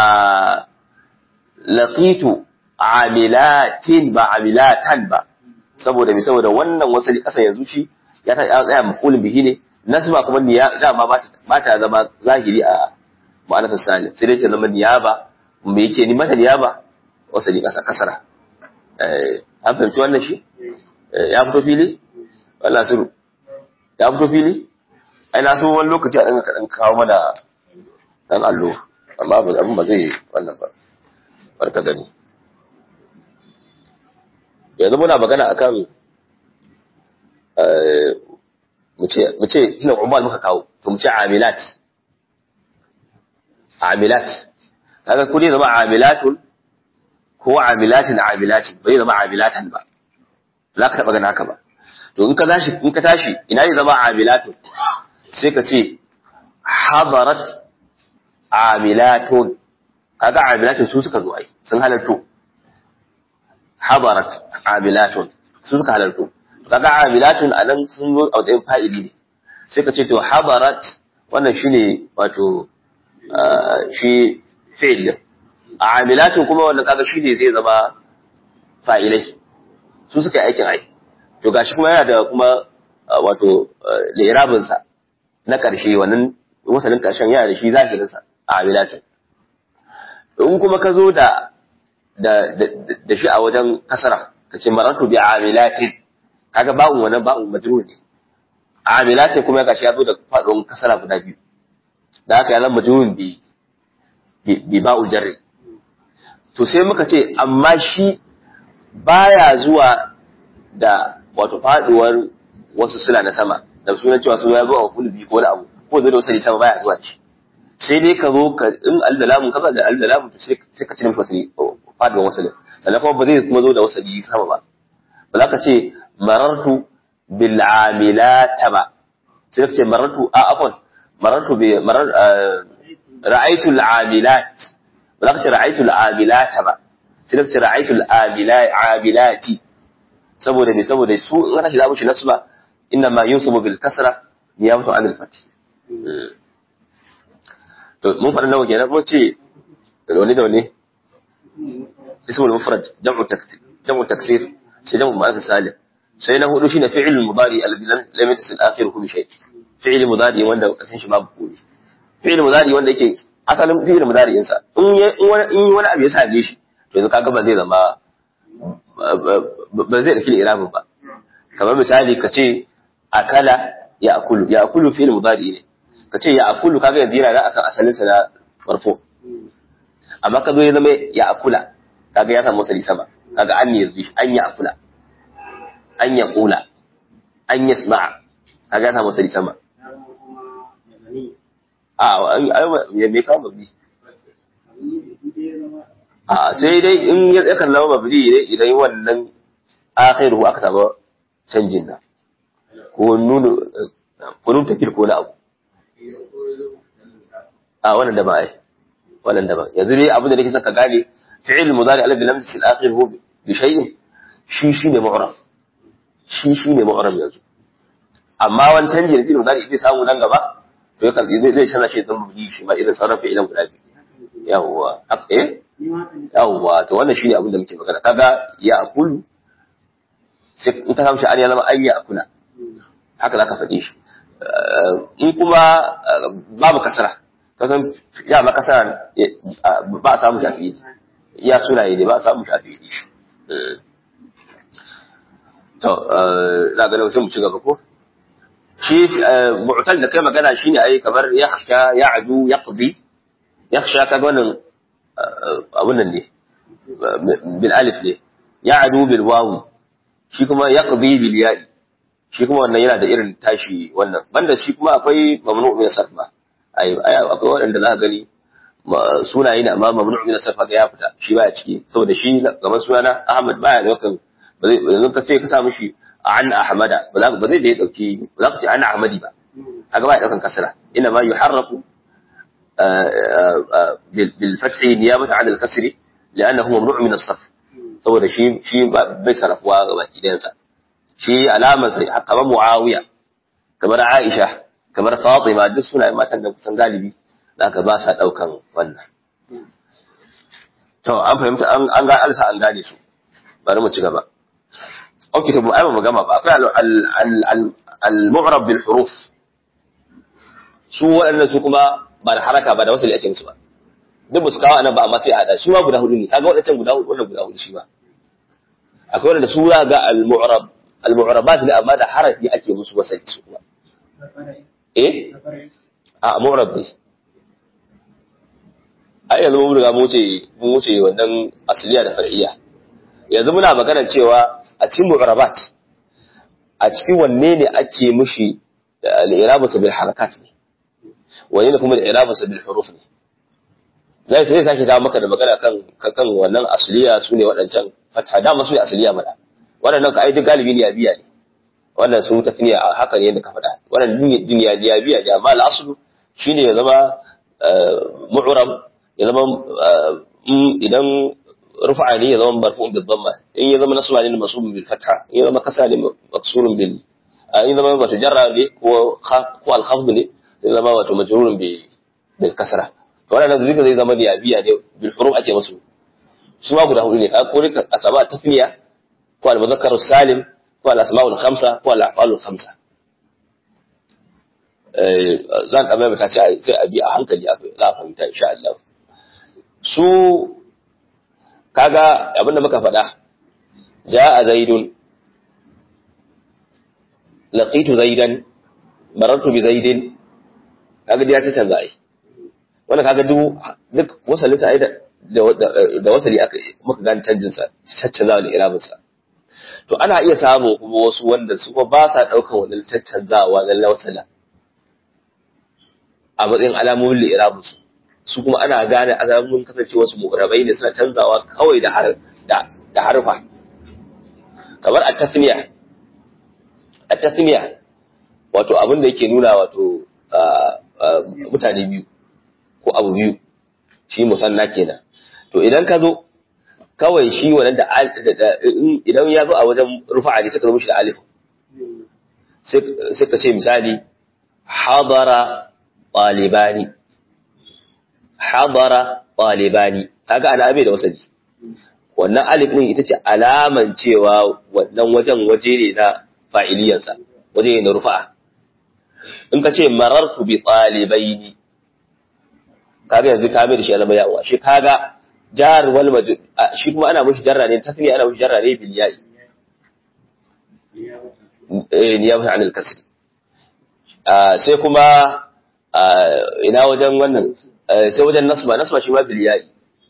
laqitu amilatin ba amilatan ba saboda me saboda wannan wasali kasan yanzu shi ya ta tsaya maqulun bihi ne nasba kuma niya dama ba ta ba ta zama zahiri a ma'anar salim sai dai ta zama niyaba me yake ni mata niyaba wasali kasa kasara eh an fahimci wannan shi ya fito fili wallahi suru ya fito fili ai na so wani lokaci a ɗan kaɗan kawo mana ɗan allo amma abin ba zai wannan ba barka gani yanzu muna magana akan mu ce ina umar muka kawo to mu ce amilat amilat kaga ko dai zama amilatun ko amilatin amilatin bai zama amilatan ba za ka taɓa gana haka ba to in ka tashi in ka tashi ina ne zama amilatun sai ka ce hadarat amilatun kaga amilatun su suka zo ai sun halarto hadarat amilatun su suka halarto kaga amilatun anan sun zo a wajen fa'ili ne sai ka ce to hadarat wannan shine wato shi fi'il amilatun kuma wannan kaga shine zai zama fa'ilai su suka yi aikin ai to gashi kuma yana da kuma wato lirabinsa na ƙarshe wannan wasalin ƙarshen yana da shi zahirinsa a amilatin in kuma ka zo da da shi a wajen kasara ka ce maratu bi amilatin kaga ba'un wannan ba'un majrur ne amilatin kuma gashi ya zo da faɗin kasara guda biyu da haka ya zama majrurun bi bi ba'u jarri to sai muka ce amma shi baya zuwa da wato faduwar wasu suna na sama da sunan cewa su ya zo a kulbi ko wani abu ko zai da wasu sama baya zuwa ci sai dai ka zo ka in aldalamun kaza da aldalamun to sai ka cire wasu faduwar wasu sannan kuma ba zai kuma zo da wasu sama ba ba za ka ce marartu bil amilata ba sai ka ce marartu a afon marartu bi marar ra'aytu al amilat ba za ka ce ra'aytu al amilata ba sai ka ce ra'aytu al amilati saboda me saboda su in ana shi zamu shi nasu ba inna ma yusubu bil kasra niyabatu an al fath to mun fara nawa kenan mun ce da wani da wani ismul mufrad jam'u taksir jam'u taksir sai jam'u mu'annas salim sai na hudu shine fi'il mudari alladhi lam yattasil akhiruhu bi shay fi'il mudari wanda kasan shi babu komai fi'il mudari wanda yake asalin fi'il mudari insa in in wani abu ya same shi to yanzu kaga ba zai zama ba zai ɗauki irabin ba kamar misali ka ce akala ya akulu ya akulu fi'il mudari ne ka ce ya akulu kaga yanzu yana nan akan asalin sa na marfo amma ka zo ya zama ya akula kaga ya samu wasali sama kaga an yanzu an ya akula an ya kula an ya sma'a kaga ya samu wasali sama a ya me kawo mabni a sai dai in ya yakan zama mabni ne idan wannan akhiru aka samu canjin nan ko nunu ko nun takir ko na abu a wannan da ba ai wannan da ba yanzu dai abin da nake son ka gane fi'il mudari alladhi lam yasil akhiruhu bi shay'in shi shine mu'rab shi shine mu'rab yanzu amma wani canji da fi'il mudari zai samu nan gaba to yakan zai zai canza shi zan mabni shi ma irin sarrafa ilan guda biyu yawwa eh yawwa to wannan shine abin da muke magana kaga ya akulu sai in ka samu shi ya zama an ya akula haka zaka faɗi shi in kuma babu kasara ka san ya ma kasara ba a samu shafi ya sunaye ne ba a samu shafi shi to na ga sai mu ci gaba ko shi mu'tal da kai magana shine ai kamar yakhsha ya'du yaqdi yakhsha kaga wannan abun nan ne bil alif ne ya'du bil wawu shi kuma yaqdi bil ya'i shi kuma wannan yana da irin tashi wannan banda shi kuma akwai mamnu min sarf ba ai akwai waɗanda za ka gani sunaye ne amma mamnu min sarf ga ya fita shi baya ciki saboda shi kamar sunana Ahmad baya da kan ba zai yanzu ka ce ka sa mishi an ahmada ba za ba zai da ya dauki ba za ka ce an ahmadi ba kaga baya daukan kasra ina ma yuharrafu bil fathi niyabata an al kasri li'annahu mamnu' min as-sarf saboda shi shi bai sarrafuwa ga baki ɗayansa shi alamar sai kamar muawiya kamar aisha kamar fatima duk suna matan da kusan galibi zaka ba sa daukan wannan to an fahimta an ga alsa an gane su bari mu ci gaba ok to ai mu gama ba akwai al-mu'rab bil huruf su waɗannan su kuma ba da haraka ba da wasu ake musu ba duk ba su kawo anan ba amma sai a hada shi ma guda hudu ne kaga waɗancan guda hudu wannan guda hudu shi ba akwai wanda su ga al-mu'rab al-mu'rabat ne amma da harafi ake musu wasai su kuma eh a mu'rab ne ai yanzu mun riga mun wuce mun wuce wannan asliya da far'iyya yanzu muna magana cewa a cikin mu'rabat a cikin wanne ne ake mushi al-irabatu bil harakat ne wanne ne kuma al-irabatu bil huruf ne zai sai sake dawo maka da magana kan kan wannan asliya sune waɗancan fatha dama su ne asliya mana waɗannan ka ai duk galibi ne biya ne wannan sun tasniya haka ne yadda ka faɗa wannan duniya ne biya ne amma al-aslu shine ya zama mu'rab ya zama idan rufa'a ne ya zama marfu'un bil dhamma in ya zama nasba ne masubun bil fatha in ya zama kasa ne maksurun bil in ya zama wato jarra ne ko ko al khafd ne ya zama wato majrurun bi bil kasra to wannan zalika zai zama biya ne bil huruf ake musu su ma guda hudu ne ka ko ka asaba tasniya ko al mudhakkaru salim ko al asma'ul khamsa ko al af'alul khamsa zan kamar ta ce sai a bi a hankali za a fahimta insha Allah su kaga abinda muka faɗa ja'a zaidun laqitu zaidan marartu bi zaidin kaga ya ta canza ai wanda kaga duk duk wasalin sa ai da da wasali aka muka gane canjin sa caccanzawa da irabin sa to ana iya samu kuma wasu wanda su ba sa daukan wannan caccanzawa na wasala a matsayin alamomin li'irabin su su kuma ana gane alamomin kasance wasu mu'rabai ne suna canzawa kawai da har da da harfa kamar at-tasmiya at-tasmiya wato abin da yake nuna wato mutane biyu ko abu biyu shi musanna kenan to idan ka zo kawai shi wannan da idan ya zo a wajen rufa'a ne suka zo mishi da alif sai ka ce misali hadara ɗalibani hadara ɗalibani kaga ana abe da wasali wannan alif din ita ce alaman cewa wannan wajen waje ne na fa'iliyansa waje ne na rufa'a in ka ce marartu bi ɗalibaini kaga yanzu ka mai da shi alama yawa shi kaga jar wal majud shi kuma ana mushi jarra ne tasniya ana mushi jarra ne bil ya'i eh niyabah anil kasri sai kuma ina wajen wannan sai wajen nasba nasba shi ma bil ya'i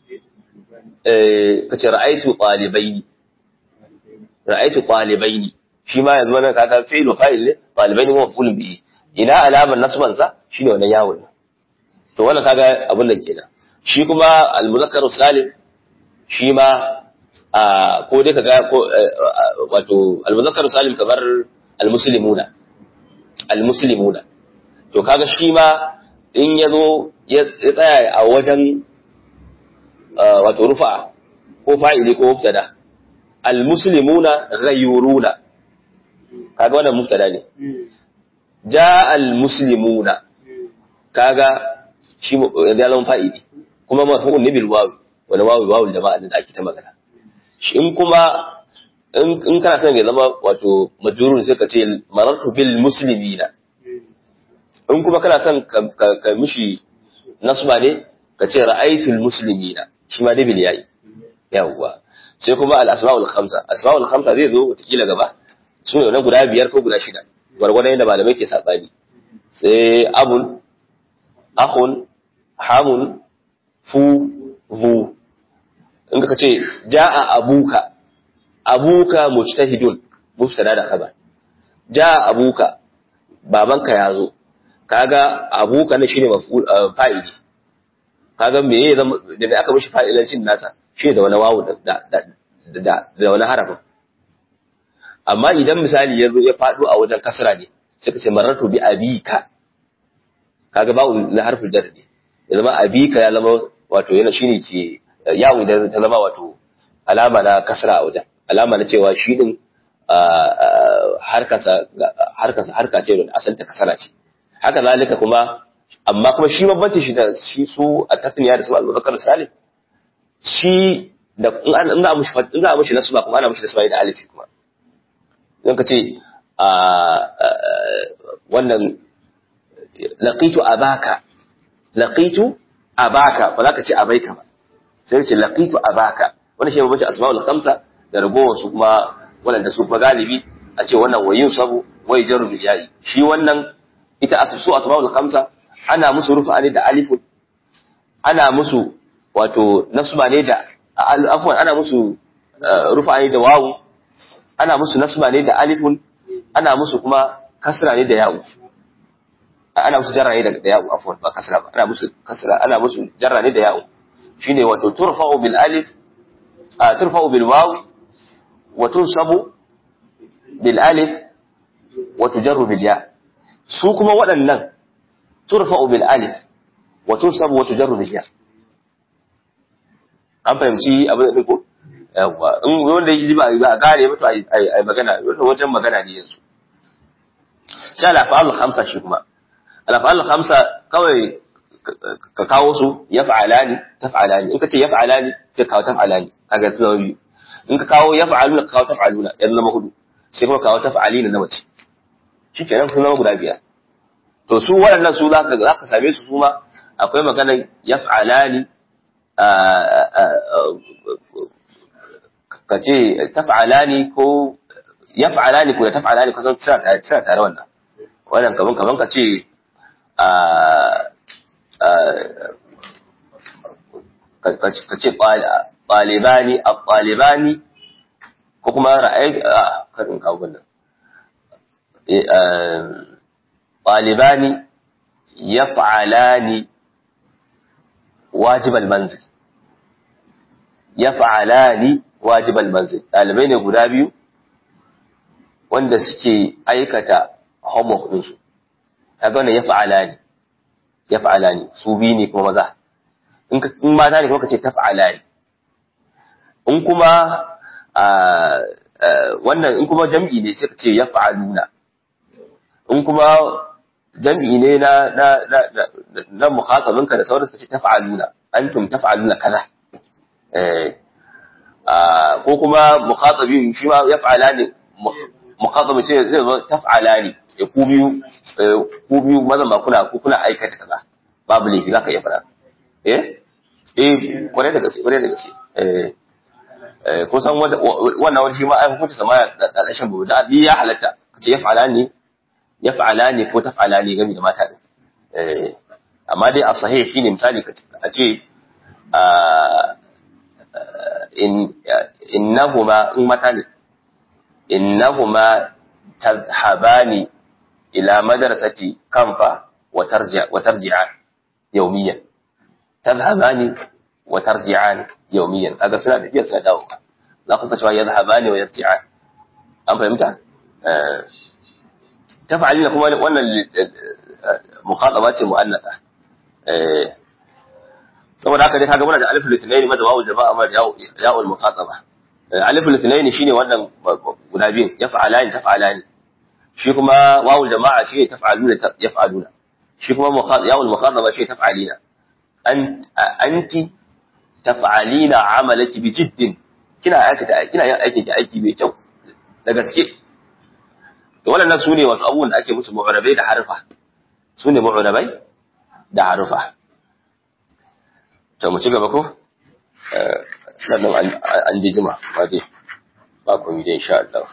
eh kace ra'aytu talibaini ra'aytu talibaini shi ma yanzu wannan kaga fi'il wa fa'il ne talibaini huwa maf'ul bihi ina alamar nasban sa shine wannan yawon to wannan kaga abin da kenan shi kuma al-muzakkar salim shi ma ko dai kaga ko wato al-muzakkar salim kamar al-muslimuna al-muslimuna to kaga shi ma in ya zo ya tsaya a wajen wato rufa ko fa'ili ko mubtada al-muslimuna ghayruna kaga wannan mubtada ne ja al-muslimuna kaga shi ya zama fa'ili kuma marfu'un ne bil wawi wani wawi wawi jama'a da ake ta magana shi in kuma in kana son ya zama wato majrur sai ka ce marartu bil muslimina in kuma kana son ka mishi nasba ne ka ce ra'aytul muslimina shi ma dai bil yayi yawwa sai kuma al asmaul khamsa asmaul khamsa zai zo wata gaba su ne guda biyar ko guda shida gwargwadon yadda malamai ke sabani sai abun akhun hamun fu vu in ka ce ja'a abuka abuka mujtahidun mubtada da khabar ja'a abuka babanka ya zo kaga abuka ne shine maf'ul fa'ili kaga me ya zama da me aka mishi fa'ilancin nasa shi da wani wawu da da da da wani harafin amma idan misali ya zo ya faɗo a wajen kasra ne sai ka ce marartu bi abika kaga ba'u na harfin jar ne ya zama abika ya zama wato yana shine ke yawo idan ta zama wato alama na kasra a wajen alama na cewa shi din harkasa harkasa harka ce da asal ta kasara ce haka zalika kuma amma kuma shi babbanci shi da shi su a tasniya da su al-muzakkar salim shi da in an in za a mushi in za a mushi nasba kuma ana mushi nasba da alifi kuma don ka ce a wannan laqitu abaka laqitu abaka ba za ka ce abaika ba sai ce laqitu abaka wannan shi babbanci asma'ul khamsa da ragowar su kuma waɗanda su fa galibi a ce wannan wayin sabu wai jaru bil ya'i shi wannan ita asusu asma'ul khamsa ana musu rufa ne da alifun ana musu wato nasba ne da afwan ana musu rufa ne da wawu ana musu nasba ne da alifun ana musu kuma kasra ne da ya'u ana musu jarra ne da ya'u afwan ba kasra ba ana musu kasra ana musu jarra ne da ya'u shine wato turfa'u bil alif turfa'u bil wawi wa tunsabu bil alif wa tujarru bil ya su kuma waɗannan turfa'u bil alif wa tunsabu wa tujarru bil ya an fahimci abin da ko yawa in wanda yake ba ba gane ba to ai ai magana wannan wajen magana ne yanzu sai al-af'al khamsa shi kuma al-af'al khamsa kawai ka kawo su yaf'alani taf'alani in ka ce yaf'alani sai kawo taf'alani kaga su zama biyu in ka kawo yaf'aluna ka kawo taf'aluna yanzu zama hudu sai kuma kawo taf'alina na mace shikenan sun zama guda biyar to su waɗannan su za ka same su su ma akwai maganar yaf'alani ka ce taf'alani ko yaf'alani ko da taf'alani ko san tsira tsira tare wannan wannan kaman kaman ka ce ka ce ɗalibani a ɗalibani ko kuma ra'ayi a karin kawo wannan ɗalibani yaf'alani wajibal manzil yaf'alani wajibal manzil dalibai ne guda biyu wanda suke aikata homework din su kaga wannan yaf'alani yaf'alani su biyu ne kuma maza in ka in mata ne kuma kace taf'alani in kuma wannan in kuma jam'i ne sai kace yaf'aluna in kuma jam'i ne na na na na mukhatabinka da sauransu ce taf'aluna antum taf'aluna kaza eh ko kuma mukhatabin shi ma yaf'alani mukhatabi ce zai zo taf'alani ya ku biyu ku biyu mazan ba kuna ku kuna aikata kaza babu laifi zaka iya fara eh eh kware da gaske kware da gaske eh eh ko san wannan wani shi ma ai hukunta sama da ƙarshen babu da ya halatta kace yaf'alani yaf'alani ko taf'alani game da mata din eh amma dai a sahih shine misali a ce in innahuma in mata ne innahuma tadhhabani ila madrasati kanfa wa tarji'a wa tarji'an yawmiyan tadhhabani wa tarji'an yawmiyan kaga suna tafiya suna dawo za ku cewa yadhhabani wa yarji'an an fahimta eh taf'alina kuma wannan mukhataba ce mu'annasa eh saboda haka dai kaga muna da alif litnaini madda wawu jama'a ma ya'ul mukhataba alif litnaini shine wannan guda biyun yaf'alani taf'alani shi kuma wawu jama'a shi taf'aluna yaf'aluna shi kuma ya'ul mukhataba shi taf'alina an anti taf'alina amalaki bi jiddin kina aikata kina yin aiki aiki mai kyau da gaske to wannan su ne wasu abubuwan da ake musu mu'arabai da harfa su ne mu'arabai da harfa to mu ci gaba ko sannan an ji jima ba dai ba ku yi dai insha Allah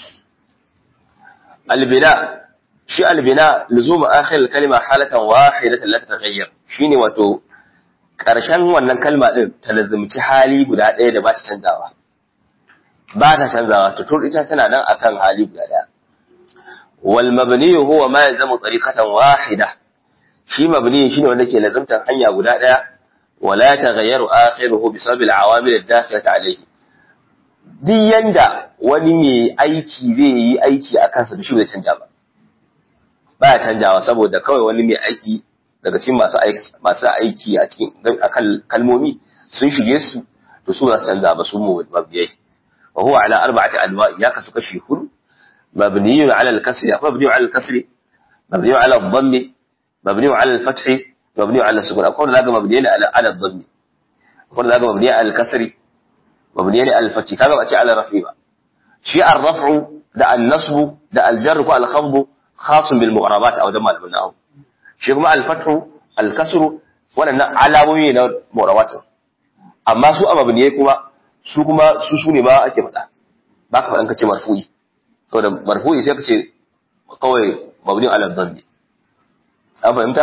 albina shi albina luzum akhir kalma halatan wahidatan la tataghayyar shine wato karshen wannan kalma din ta lazumci hali guda ɗaya da ba ta canzawa ba ta canzawa to tur ita tana nan akan hali guda ɗaya wal mabni huwa ma yalzamu tariqatan wahida shi mabni shine wanda ke lazumtan hanya guda ɗaya ولا يتغير آخره بسبب العوامل الداخلة عليه duk yanda wani mai aiki zai yi aiki a kansa da shi bai canja ba ba ya canjawa saboda kawai wani mai aiki daga cikin masu aiki masu aiki a cikin akan kalmomi sun shige su to su ba su canza ba su mu mabiyai wa huwa ala arba'ati anwa ya kasu kashi hudu mabniyun ala al-kasri akwai mabniyun ala al-kasri mabniyun ala al-dhammi mabniyun ala al-fathi mabniyun ala al-sukun akwai da zaga mabniyun ala ala al-dhammi akwai da zaga mabniyun ala al-kasri mabniyun ala al-fathi kaga ba ce ala rafi ba shi ar-raf'u da an-nasbu da al-jarr ko al-khafd khasun bil mu'rabat aw da malamin nahwu shi kuma al-fathu al-kasru waɗannan alamomi ne na mu'rabat amma su ababu ne kuma su kuma su su ne ma ake faɗa ba ka faɗan kace marfu'i saboda marfu'i sai kace kawai mabni ala dhanbi an fahimta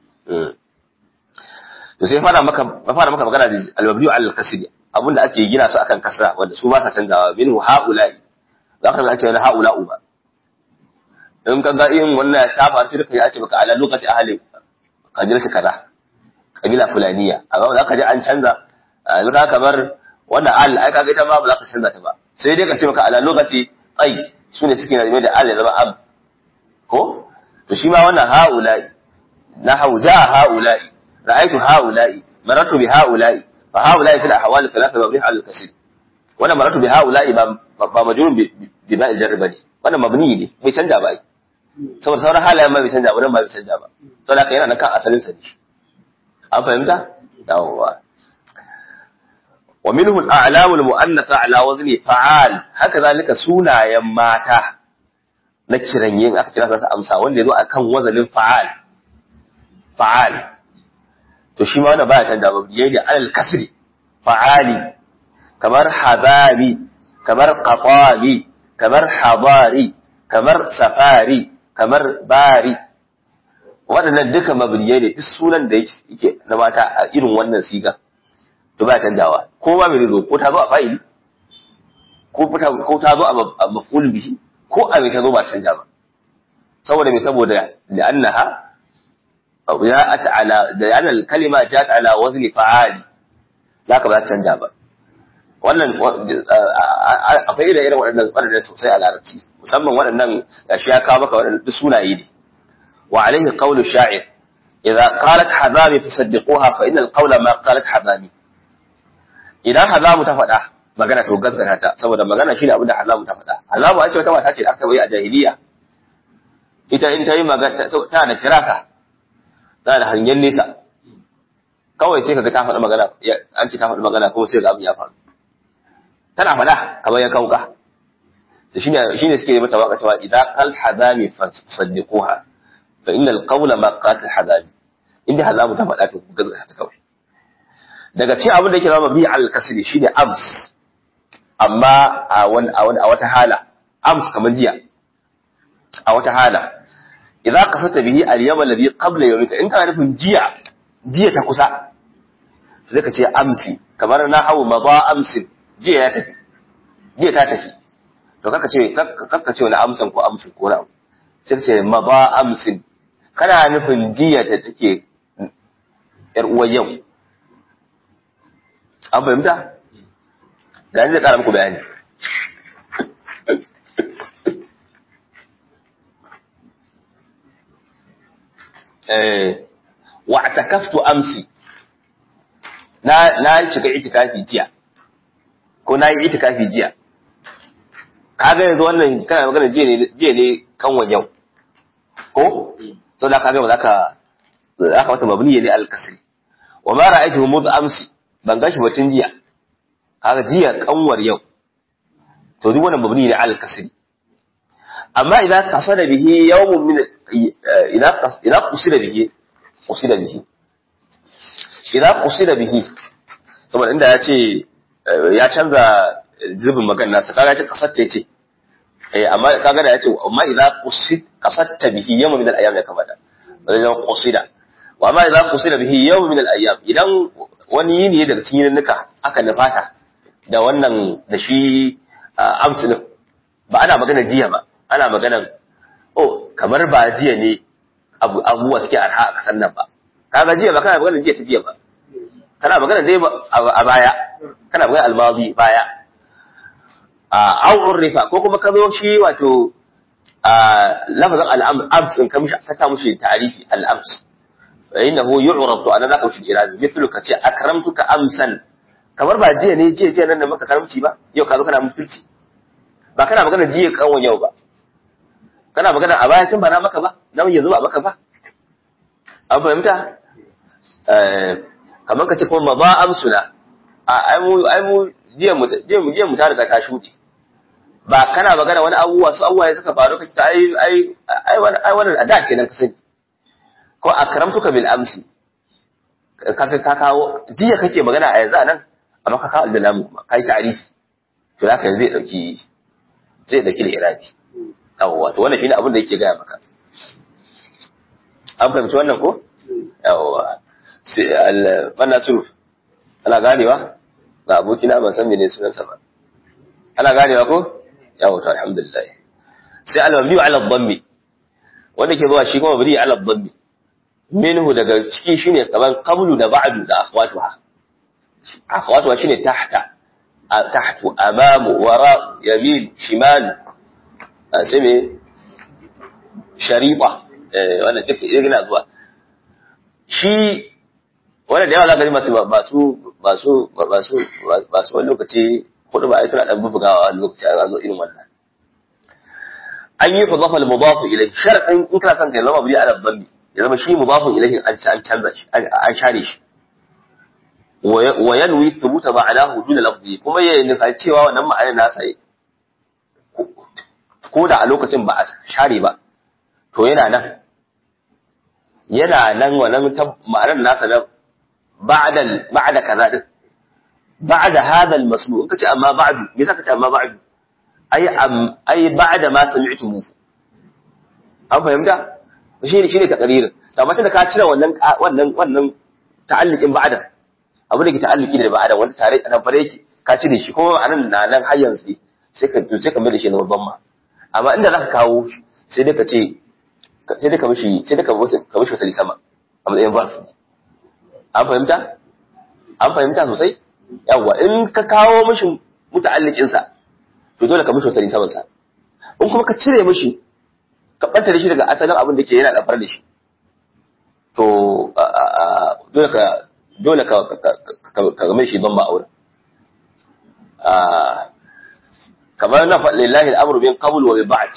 to sai fara maka fara maka magana da al-mabni ala al-kasri abinda ake gina su akan kasra wanda su ba sa canzawa minhu haula'i za ka ga cewa haula'u ba in ka ga yin wannan ta faru sai ka ce baka ala lokaci ahli kabila ta kaza kabila fulaniya amma za ka ji an canza yanzu ka kamar wannan al ai kaga ita ma ba za ka canza ta ba sai dai ka ce maka ala lokaci ai su ne suke nazime da al ya zama am ko to shi ma wannan haula'i na hauja haula'i ra'aytu haula'i marartu bi haula'i fa haula'i fil ahwal thalatha mabni al kasir wannan marartu bi haula'i ba ba majrun bi ba'il jarr bane wannan mabni ne bai canja ba saboda sauran halayen ma bai canja ba nan ba bai canja ba saboda haka yana nan kan asalin sa ne an fahimta yawwa wa minhu al-a'lam al-mu'annath ala wazni fa'al haka zalika sunayen mata na kiran yin aka kira su amsa wanda yazo akan wazanin fa'al fa'al to shi ma wannan baya canja ba yayi da alal kasri fa'ali kamar hadari kamar qatali kamar hadari kamar safari kamar bari waɗannan duka mabniyai ne duk sunan da yake na mata a irin wannan siga to ba canjawa ko ba mai zo ko ta zo a fa'ili ko ta ko ta zo a maf'ul bihi ko a mai ta zo ba canja ba saboda me saboda li'annaha ja'at ala da yana kalima ja'at ala wazni fa'ali zaka ba ta canja ba wannan akwai irin irin waɗannan waɗannan sosai a larabci musamman waɗannan gashi ya kawo maka waɗannan duk sunaye ne wa alaihi qawlu sha'ir idza qalat hazami fasaddiquha fa inna al-qawla ma qalat hazami idan hazamu ta faɗa magana to gaskata ta saboda magana shine abin da hazamu ta faɗa hazamu ai wata mata ce da aka yi a jahiliya ita in ta yi magana tana da firasa tana da hangen nesa kawai sai kaga ta faɗi magana an ce ta faɗi magana kuma sai ga abin ya faru tana faɗa kamar ya kauka da shine shine suke yi mata waka cewa idan qal hazami fasaddiquha fa inna al-qawla ma qatil hazami inda hazamu ta faɗa to gaskata ta kawai daga cikin abin da yake zama bi al-kasri shine ams amma a wani a wani a wata hala ams kamar jiya a wata hala idan kasata bihi al-yawm alladhi qabla yawmika in kana nufin jiya jiya ta kusa sai ka ce amsi kamar na hawo maza amsin jiya ya tafi jiya ta tafi to kaka ce kaka ce wani amsan ko amsin ko na sai ce maza amsin kana nufin jiya ta take yar uwar yau an fahimta ga ni zai kara muku bayani wa atakaftu amsi na na shiga itikafi jiya ko na yi itikafi jiya kaga yanzu wannan kana magana jiya ne jiya ne kanwan yau ko to da kaga ba za ka za ka wata mabniya ne al-kasri wa ma ra'aytuhu mudh amsi ban gashi batun jiya kaga jiya kanwar yau to duk wannan mabni ne al-kasri amma idan kasada bihi yawmun min idan idan qusida bihi qusida bihi idan qusida bihi saboda inda ya ce ya canza zubin magana ta kaga ce kasatta yace eh amma kaga da yace amma idan qusid kasatta bihi yawmun min al-ayyam ya kamata wajen qusida wa amma idan qusida bihi yawmun min al-ayyam idan wani yini daga cikin yininnika aka nufata da wannan da shi amsinin ba ana magana jiya ba ana magana oh kamar ba jiya ne abubuwa suke arha a kasan nan ba kaga jiya ba kana magana jiya ta jiya ba kana magana dai a baya kana magana almazi baya a au urrifa ko kuma ka zo shi wato a lafazin al'ams din ka mishi ka ta mushi ta'arifi al'ams fa innahu yu'rab to anan zaka shi irabi mithlu ka ce akramtuka amsan kamar ba jiya ne jiya jiya nan da maka karamci ba yau ka zo kana mutunci ba kana magana jiya kanwan yau ba kana magana a baya tun ba na maka ba nan yanzu ba maka ba an fahimta kamar ka ce kuma ba amsuna a ai mu ai mu jiya mu jiya mu jiya mu tare da ka shuti ba kana magana wani abubuwa su abubuwa suka faru ka ta ai ai ai wani ai wani da kenan ka sani ko akramtuka bil amsi ka ka kawo jiya kake magana a yanzu anan amma ka kawo aldalamu kuma kai ta'arifi to haka zai dauki zai dauki da irabi yawwa to wannan shine abin da yake gaya maka an fahimci wannan ko yawwa sai al wannan suruf ana ganewa ga abokina ban san mene sunansa ba ana ganewa ko yawwa to alhamdulillah sai al mabni ala dhammi wanda ke zuwa shi kuma mabni ala dhammi minhu daga ciki shine kaman qablu da ba'du da akhwatuha akhwatuha shine tahta tahtu amamu wara yamin shimal sai me shariba wannan duk yana zuwa shi wannan da yawa zaka ji masu masu masu masu masu wani lokaci hudu ba ai suna dan bubugawa wani lokaci a zo irin wannan an yi fadafa al-mudaf ilayhi sharadin in kana son ka zama bi ala dhambi ya zama shi mudafun ilayhi an an canza shi an share shi wa yanwi thubuta ma'anahu duna lafzi kuma ya nufa cewa wannan ma'anar nasa ko da a lokacin ba a share ba to yana nan yana nan wannan ma'anar nasa na ba'da ba'da kaza din ba'da hadha al-masmu in kace amma ba'du me zaka ce amma ba'du ai ai ba'da ma sami'tumu an fahimta shi ne shine takaririn amma tunda ka cire wannan wannan wannan ta'alluqin ba'da abu da ke ta'alluqi da ba'da wanda tare a nan fare yake ka cire shi kuma anan na nan har yanzu sai ka sai ka mai da shi na babban ma amma inda zaka kawo sai dai ka ce sai dai ka mishi sai dai ka mishi ka mishi wasali sama a matsayin verb an fahimta an fahimta sosai yawa in ka kawo mishi muta'alliqin sa to dole ka mishi wasali saman sa in kuma ka cire mishi ka ɓanta da shi daga asalin abin da ke yana ɗafar da shi to dole ka dole ka ka game shi ban ma'aura kamar na faɗi lillahi al'amru bin qabl wa bi ba'd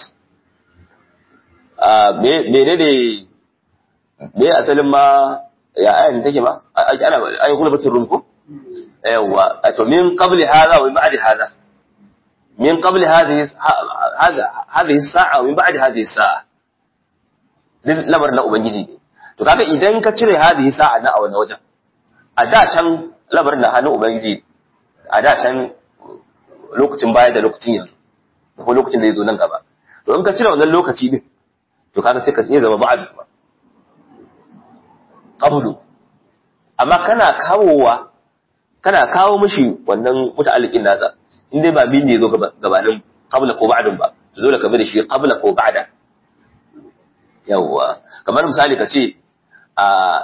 me ne ne me asalin ma ya ayan take ma ana ayi kula batun rum ko yawa to min qabli hadha wa min ba'di hadha من قبل هذه هذا هذه الساعة ومن بعد هذه الساعة lamarin na ubangiji ne to kaga idan ka cire hadhihi sa'a na a wannan wajen a da can lamarin na hannun ubangiji a da can lokacin baya da lokacin yanzu ko lokacin da zai zo nan gaba to in ka cire wannan lokaci din to kaga sai ka iya zama ba'ad kuma qablu amma kana kawowa kana kawo mishi wannan muta'alliqin nasa in dai ba min ne zo gabanin qabla ko ba'dun ba to dole ka bi da shi qabla ko ba'da yawwa kamar misali ka ce a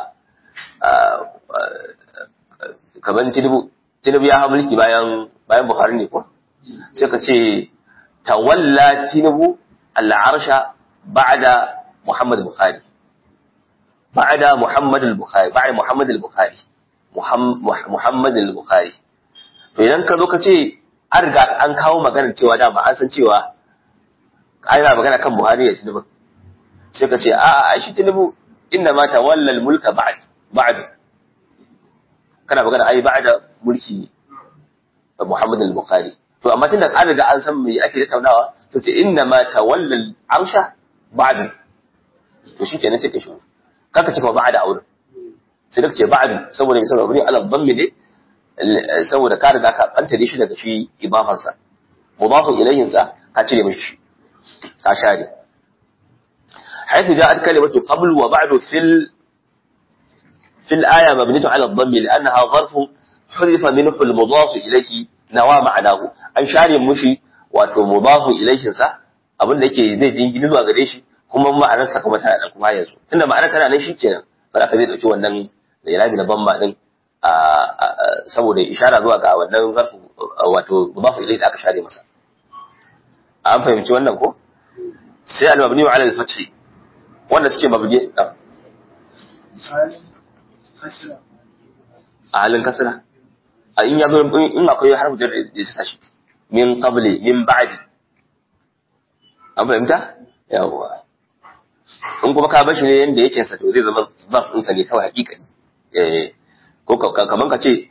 kamar tinubu tinubu ya hawa mulki bayan bayan buhari ne ko sai ka ce tawalla tinubu al'arsha ba'da muhammad bukhari ba'da muhammad al-bukhari ba'da muhammad al-bukhari muhammad al-bukhari to idan ka zo ka ce an riga an kawo maganar cewa dama an san cewa ana magana kan buhari ya tinubu sai ka ce a a shi tinubu inna ma tawalla al-mulka ba'd ba'd kana magana ai ba'da mulki Muhammad al-Bukhari to amma tunda an riga an san me ake tattaunawa to ce inna ma tawalla al-arsha ba'd to shi kenan sai ka shi kaka ce kuma ba'da aure sai ka ce ba'd saboda mai saboda ala dhammi ne saboda ka riga ka banta shi daga shi ibafansa mudafu ilayhin sa ka cire mishi ka share حيث جاءت كلمة قبل وبعد في ال... في الآية مبنية على الضم لأنها ظرف حذف منه المضاف إليه نوى معناه أن شاري مشي wato mudafu ilaihin sa abin da yake zai jingini zuwa gare shi kuma ma'anar sa kuma tana nan kuma yanzu tunda ma'anar tana nan shikenan ba za ka zai dauki wannan da irabi na bamma din saboda ishara zuwa ga wannan zarfu wato mudafu ilaihi da aka share masa an fahimci wannan ko sai al-mabni ala al-fathi wanda suke mabni a halin kasra a in ya zo in akwai harfu jar da ya sa shi min qabli min ba'di an fahimta yawwa in kuma ka bashi ne yanda yake sa to zai zama zarf ɗinsa ne kawai hakika eh ko kaman ka ce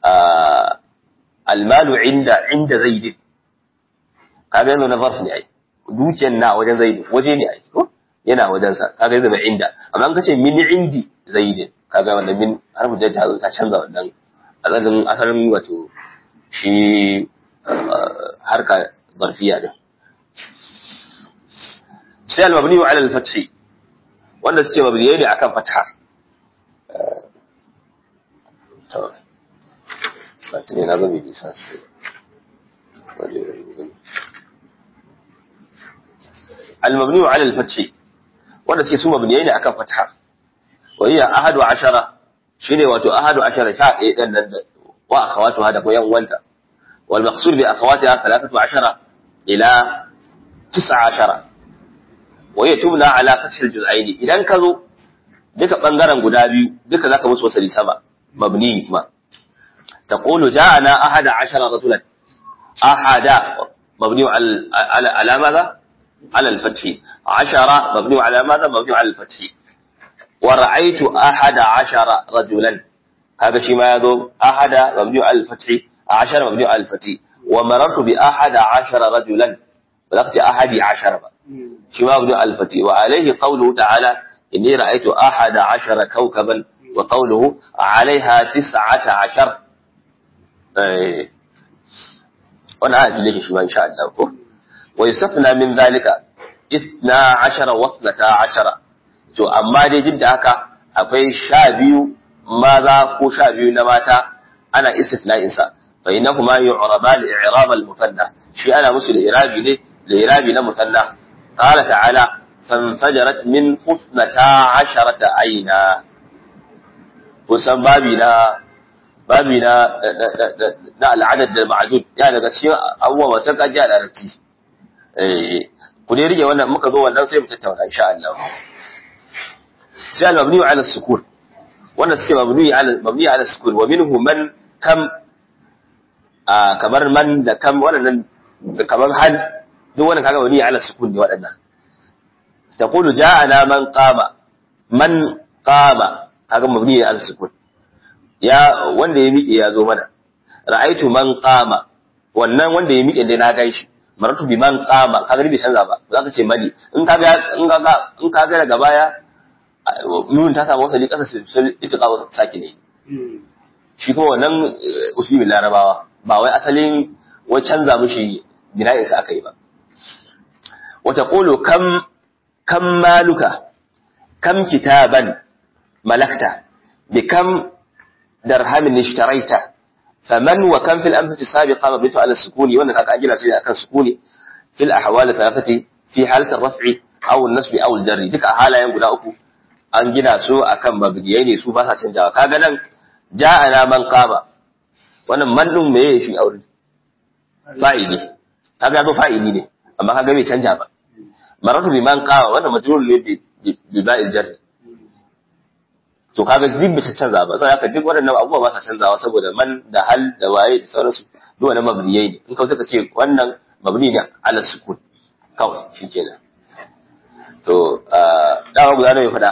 almalu inda inda zaidin kaga yanzu na zarf ne ai dukiyar na wajen zaidin waje ne ai ko yana wajen sa kaga yanzu mai inda amma an kace min indi zaidin kaga wannan min harfu jar ta ta canza wannan asalin asalin wato shi harka zarfiya din sai al-mabni ala al-fath wanda suke mabniyai ne akan fatha to ba tuni na zabi bisa al-mabni ala al-fath wanda suke su mabniyai ne akan fatha wa hiya ahadu ashara shine wato ahadu ashara sha ɗaya ɗan nan da wa akhawatu hada ko yan uwanta wal maqsud bi akhawatiha thalathatu ashara ila tis'a ashara wa hiya tubna ala fath al juz'aini idan ka zo duka bangaren guda biyu duka zaka musu wasali sama mabni kuma تقول جاءنا أحد عشر رجلا أحد مبني على على على ماذا؟ على الفتح عشرة مبني على ماذا؟ مبني على الفتح ورأيت أحد عشر رجلا هذا شيء ما يذوب أحد مبني على الفتح عشر مبني على الفتح ومررت بأحد عشر رجلا بلغت أحد عشر شيء ما مبني على الفتح وعليه قوله تعالى إني رأيت أحد عشر كوكبا وقوله عليها تسعة عشر إيه. وانا عاد ليش شو إن شاء الله ويستثنى من ذلك اثنا عشر واثنتا عشر to amma dai duk da haka akwai sha biyu maza ko sha biyu na mata ana istisna'in sa fa innahuma yu'raba li i'rab al musanna shi ana musu da irabi ne da irabi na musanna qala ta'ala fanfajarat min husnata asharata aina kusan babi na babi na na al'adad da ma'dud ya daga cikin abubuwa wata kaji a larabci eh ku dai rike wannan muka zo wannan sai mu tattauna insha Allah sai al-mabni ala sukun wanda suke mabni ala mabni ala sukun wa minhu man kam kamar man da kam wannan kamar hal duk wannan kaga mabni ala sukun ne waɗannan taqulu ja'ana man qama man qama kaga mabni ala sukun ya wanda ya miƙe ya zo mana ra'aitu man qama wannan wanda ya miƙe dai na gan shi maratu bi man qama kaga bai canza ba za ka ce mali in kaga in kaga in kaga daga baya nuna ta samu wasali kasa sai ita kawo saki ne shi kuma wannan usulin larabawa ba wai asalin wai canza mishi bina'in sa aka yi ba wata qulu kam kam maluka kam kitaban malakta bi kam درهم اشتريت فمن وكم في الأمثلة السابقة مبنيته على السكون وأن أجل سيدة كان سكوني في الأحوال الثلاثة في حالة الرفع أو النصب أو الجر ذيك حالة ينقل أكو an gina su akan mabdiyai ne su ba sa canjawa kaga nan ja'ana man qama wannan man din meye shi aure fa'ili kaga zo fa'ili ne amma kaga bai canja ba maratu bi man qama wannan majrur ne bi ba'il jar to kaga duk bai canza ba sai haka duk waɗannan abubuwa ba sa canzawa saboda man da hal da waye da sauransu duk wannan mabniyai ne in ka suka ce wannan mabni ne ala sukun kawai shikenan to dama guda nawa ya faɗa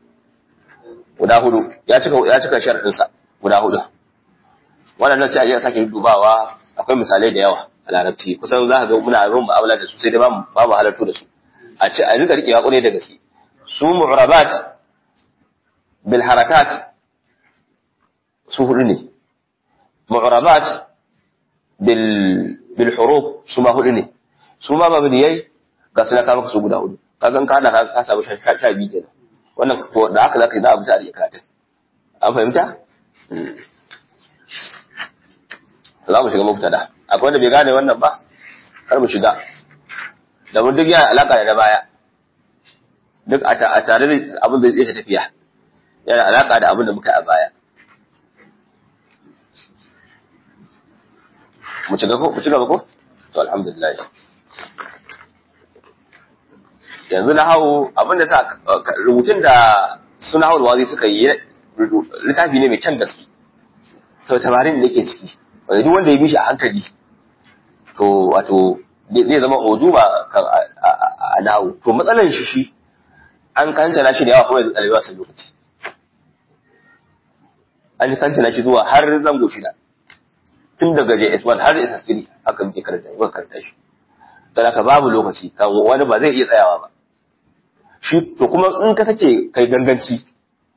guda hudu ya cika ya cika sharadin sa guda hudu waɗannan sai a je sake dubawa akwai misalai da yawa a larabci kusan za ka ga muna yin mu'amala da su sai dai ba mu ba mu halartu da su a ce a rika rikewa kwarai da gaske su mu'rabat bil harakat su hudu ne mu'rabat bil bil huruf su ma hudu ne su ma mabniyai ga suna kama su guda hudu kaga in ka hada ka samu sha biyu kenan wannan to da haka zaka yi za a bi tare karatun an fahimta za mu shiga mubtada akwai wanda bai gane wannan ba kar mu shiga da mun duk yana alaka da na baya duk a tare da abin da zai tafiya yana alaka da abin da muka yi a baya mu ci gaba ko mu ci gaba ko to alhamdulillah yanzu na hau abin da sa rubutun da suna hawan wazi suka yi littafi ne mai kyan gaske sau tabarin da ke ciki wanda duk wanda ya bi shi a hankali to wato zai zama ojuba kan a nawo to matsalar shi shi an kantana shi da yawa kuma yanzu ɗalibai wasan lokaci an kantana shi zuwa har zango shida tun daga JS1 har SS3 haka muke karanta muka karanta shi dan haka babu lokaci kan wani ba zai iya tsayawa ba shi to kuma in ka sake kai ganganci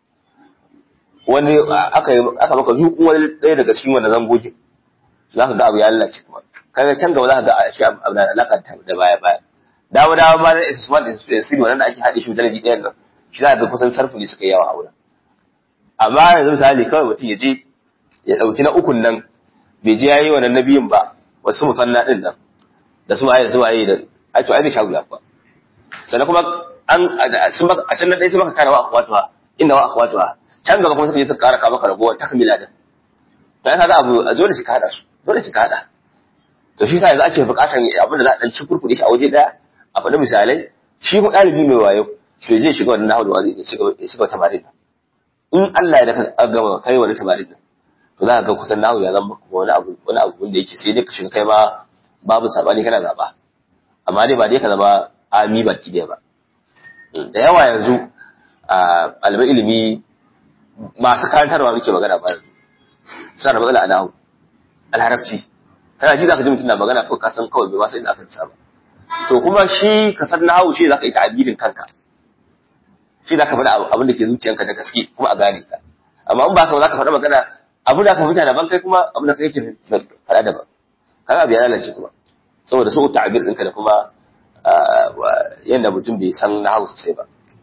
wani aka aka maka zuƙu wani ɗaya daga cikin wannan zangogin za ka ga abu ya lalace kuma kaga can gaba za ka ga a shi abu da alaka da baya baya dawo dawo ma na SS1 SS3 wannan da ake haɗe shi dalaji ɗayan nan shi za ka ga kusan sarfu ne suka yi yawa a wurin amma yanzu misali kawai mutum ya je ya ɗauki na ukun nan bai je yayi wannan nabiyin ba wasu musanna din nan da su waye da su waye da ai to ai da shagu ya kuwa sannan kuma an sun baka a can nan dai sun baka kana wa akwatuwa inda wa akwatuwa can gaba kuma suka je suka kara ka maka rabuwa takmila din to ai kaga abu a dole shi ka hada su dole shi ka hada to shi sa yanzu ake bukatar abin da za a dan ci kurkuɗe shi a waje daya a faɗi misalai shi ko ɗalibi mai wayo to je shiga wannan nahawu da wazi ya shiga tabarin in Allah ya daka gama kai wani tabarin to za ka ga kusan nahu ya zama wani abu wani abu wanda yake sai dai ka shiga kai ma babu sabani kana zaba amma dai ba dai ka zama ami baki dai ba da yawa yanzu a ɗaliban ilimi masu karantarwa muke magana ba yanzu suna da matsala a nahu alharabci kana ji za ka ji mutum na magana ko ka san kawai bai ma sai da aka ba to kuma shi ka san nahu shi za ka yi ta'abirin kanka shi za ka faɗa abin da ke zuciyanka da gaske kuma a gane ka amma in ba ka za ka faɗa magana abu da aka fita daban kai kuma abu da kai ke faɗa daban kaga abu ya lalace kuma saboda su ta'abir ɗinka da kuma yadda mutum bai san na hausa sai ba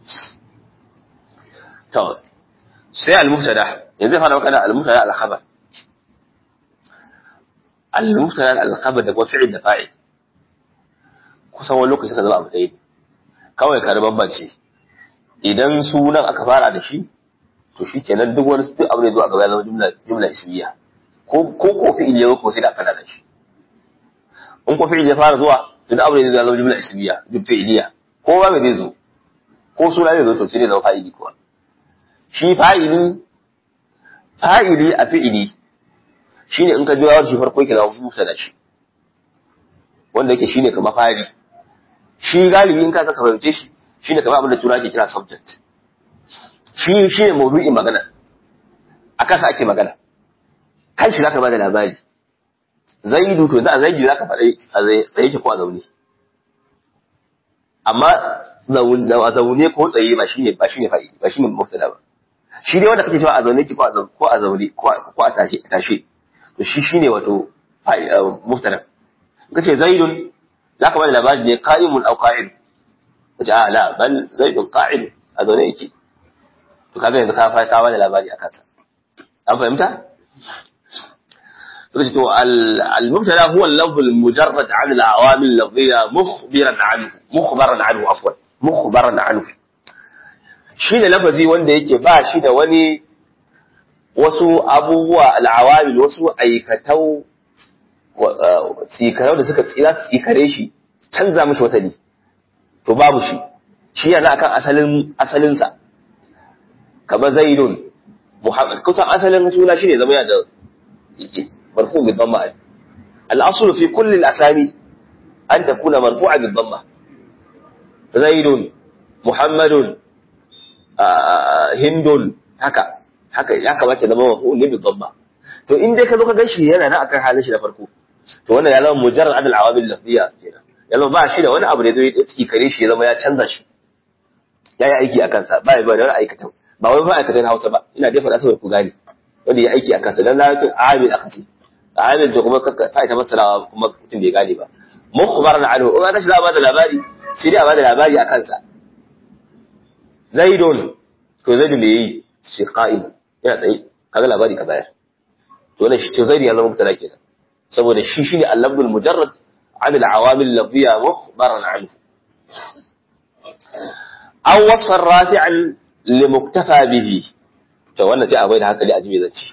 to sai al-mubtada yanzu fara magana al-mubtada al-khabar al-mubtada al-khabar da kuma fi'il da fa'il kusan wani lokaci suka zama abu ɗaya kawai ka bambance idan sunan aka fara da shi to shi kenan duk wani duk abu ne zuwa gaba ya zama jumla jumla ismiya ko ko ko fi'il ya ko sai da kana da shi in ko fi'il ya fara zuwa to duk abu ne zai zama jumla ismiya duk fi'iliya ko ba mai zai zo ko suna zai zo to sai dai zama fa'ili kuwa shi fa'ili fa'ili a fi'ili shine in ka jira shi farko yake zama musa da shi wanda yake shine kamar fari shi galibi in ka saka fahimce shi shine kamar abin da tura ke kira subject shi shi ne maudu'in magana a kansa ake magana kan shi zaka bada labari zaidu to za a zaidu zaka faɗa a tsaye ki ko a zaune amma a zaune ko tsaye ba shine ba shine fa'i ba shine mubtada ba shi dai wanda kake cewa a zaune ki ko a zaune ko a zaune ko a tashe tashe to shi shine wato mubtada kace zaidun zaka bada labari ne qa'imun aw qa'id kace a la bal zaidun qa'id a zaune yake to kaga yanzu ka fara kawo da labari akan sa an fahimta to al-mubtada huwa al-lafz al-mujarrad 'an al-awamil al-lafziyya mukhbiran 'anhu mukhbaran 'anhu afwan mukhbaran 'anhu shi ne lafazi wanda yake ba shi da wani wasu abubuwa al-awamil wasu aikatau tsikarau da suka tsira tsikare shi canza mishi wasali to babu shi shi yana akan asalin asalinsa kamar zaidun muhammad kusan asalin suna shine zama yana da marfu bi dhamma al-asl fi kulli al-asami an takuna marfu'a bi dhamma zaidun muhammadun hindun haka haka ya kamata zama marfu ne bi dhamma to in dai ka zo ka ganshi yana nan akan halin shi na farko to wannan ya zama mujarrad adal awamil lafziya kenan ya zama ba shi da wani abu da zai tsiki kare shi ya zama ya canza shi ya yi aiki a kansa ba ya ba da wani aikata ba wai ma'aikata na Hausa ba ina dai faɗa saboda ku gane wanda ya aiki a kansa dan larabcin amil aka ce amil da kuma ta ita masalawa kuma mutum bai gane ba mukhbar na anhu in aka shi za a bada labari sai dai a bada labari a kansa zaidun to zaidun da yayi shi qa'im yana tsaye kaga labari ka bayar to wannan shi to zaidi ya zama mutala kenan saboda shi shine al-lafzul mujarrad عن العوامل اللفظية مخبرا عنه أو وصفا رافعا لمكتفى به to wannan sai a bai da hankali a jibe zance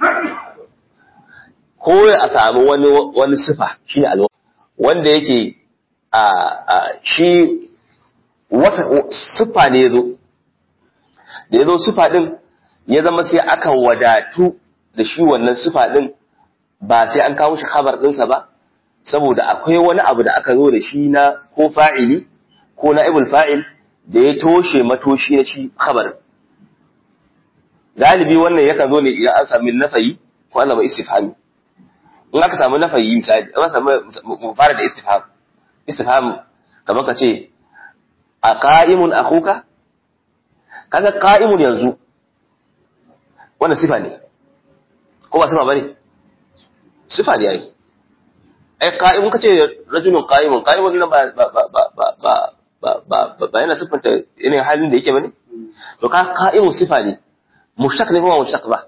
ko a samu wani wani sifa shine alwa wanda yake a shi wata sifa ne yazo da ya zo sifa din ya zama sai aka wadatu da shi wannan sifa din ba sai an kawo shi khabar ɗinsa ba saboda akwai wani abu da aka zo da shi na ko fa'ili ko na ibul fa'il da ya toshe matoshi na shi khabar galibi wannan yakan zo ne idan an sami nafayi ko an zama istifhami in aka samu nafayi misali an samu mu fara da istifham istifham kamar ka ce a qa'imun akhuka kaga qa'imun yanzu wannan sifa ne ko ba sifa bane sifa ne yayi ai qa'imun kace rajulun qa'imun qa'imun nan ba ba ba ba ba ba ba ba ba yana sifanta irin halin da yake bane to ka qa'imun sifa ne mushtaq ne kuma mushtaq ba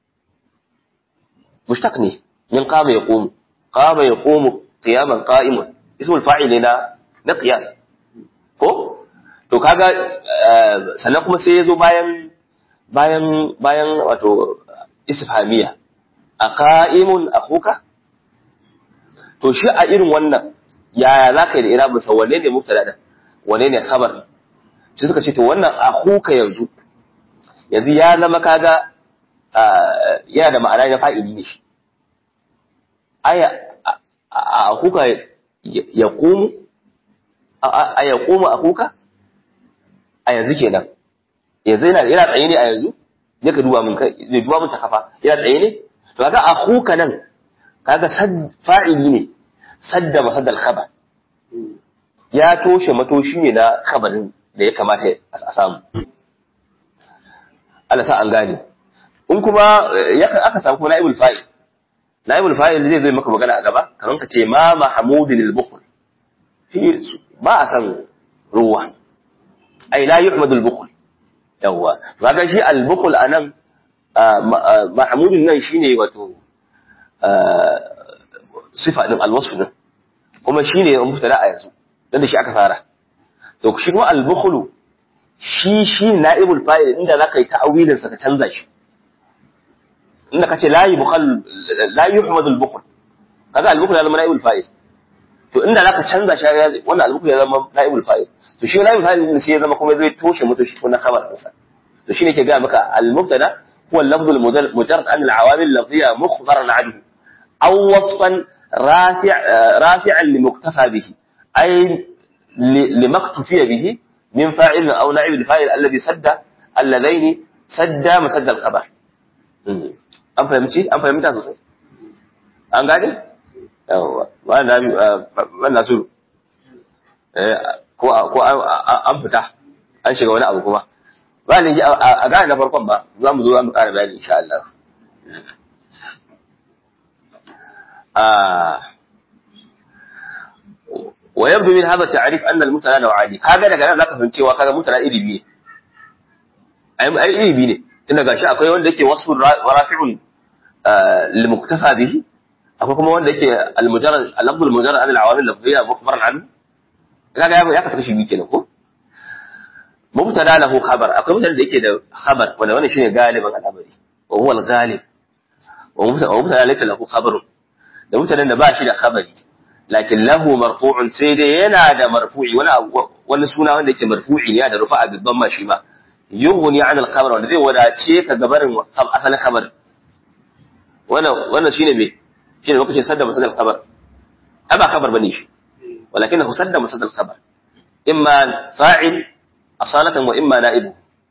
mushtaq ne min qama yaqumu qama yaqumu qiyaman qa'imun ismul fa'il ne na na qiyam ko to kaga sannan kuma sai yazo bayan bayan bayan wato istifhamiya a qa'imun akhuka to shi a irin wannan yaya za ka yi da irabin sa wanne ne mubtada da wanne ne khabar sai suka ce to wannan akhuka yanzu yanzu ya zama kaga yana da ma'ana na fa'ili ne shi aya akhuka ya qumu a ya qumu akhuka a yanzu kenan yanzu yana yana tsaye ne a yanzu zai ka duba mun kai zai duba mun ta kafa yana tsaye ne to kaga akhuka nan kaga fa'ili ne sadda masaddal khabar ya toshe matoshi ne na khabarin da ya kamata a samu Allah sa an gane in kuma ya aka samu kuma naibul fa'il naibul fa'il zai zo maka magana a gaba kamar ka ce ma mahmudin al-bukhl fi ba a san ruwa ai la yuhmadu al-bukhl yawa kaga shi al-bukhl anan mahmudin nan shine wato sifa din alwasf din kuma shine mubtada a yanzu dan da shi aka fara to shi kuma al-bukhlu shi shi na'ibul fa'il inda zaka yi ta'awilin sa ka canza shi inda kace la yubukhal la yuhmadu al-bukhl kaga al-bukhl ya zama na'ibul fa'il to inda zaka canza shi wannan al-bukhl ya zama na'ibul fa'il to shi na'ibul fa'il din sai ya zama kuma zai toshe mutu shi ko na khabar din sa to shine ke ga maka al-mubtada huwa al-lafz al-mujarrad an al-awamil lafziyya mukhbaran anhu aw wasfan rafi' rafi'an limuktafa bihi ay limaktufiya bihi من فاعل أو نائب الفاعل الذي سد اللذين سد مسد الخبر an fahimci an fahimta sosai an gane yawa wannan su ko ko an fita an shiga wani abu kuma ba ne a gane na farkon ba za mu zo za mu ƙara bayani insha Allah ويبدو من هذا التعريف أن المبتدا نوعان kaga daga nan zaka fahimci cewa kaga mubtada iri biyu ai ai iri biyu ne tunda gashi akwai wanda yake wasfu rafi'un lil muktafa bihi akwai kuma wanda yake al mujarrad al lafz al mujarrad an al awamil lafziyya mukhbaran anhu kaga ya ya kafa shi biyu kenan ko mubtada lahu khabar akwai mubtada da yake da khabar wanda wannan shine galiban al'amari wa huwa al ghalib wa mubtada laysa lahu khabarun da mutanen da ba shi da khabari lakin lahu marfu'un sai dai yana da marfu'i wani wani suna wanda yake marfu'i ne da rufa'a bibban ma shi ma yughni 'an al-khabar wanda zai wadace ka gabarin asalin khabar wannan wannan shine me shine lokacin sadda masadal khabar aba khabar bane shi walakinahu sadda masadal khabar imma fa'il asalatan wa imma na'ibu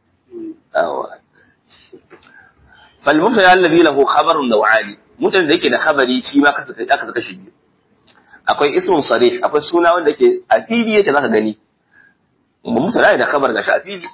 فالمبتدا الذي له خبر نوعان متن da yake da khabari shi ma kasa aka saka shi biyu akwai ismun sarih akwai suna wanda ke a fili yake zaka gani mubtada da khabar gashi a fili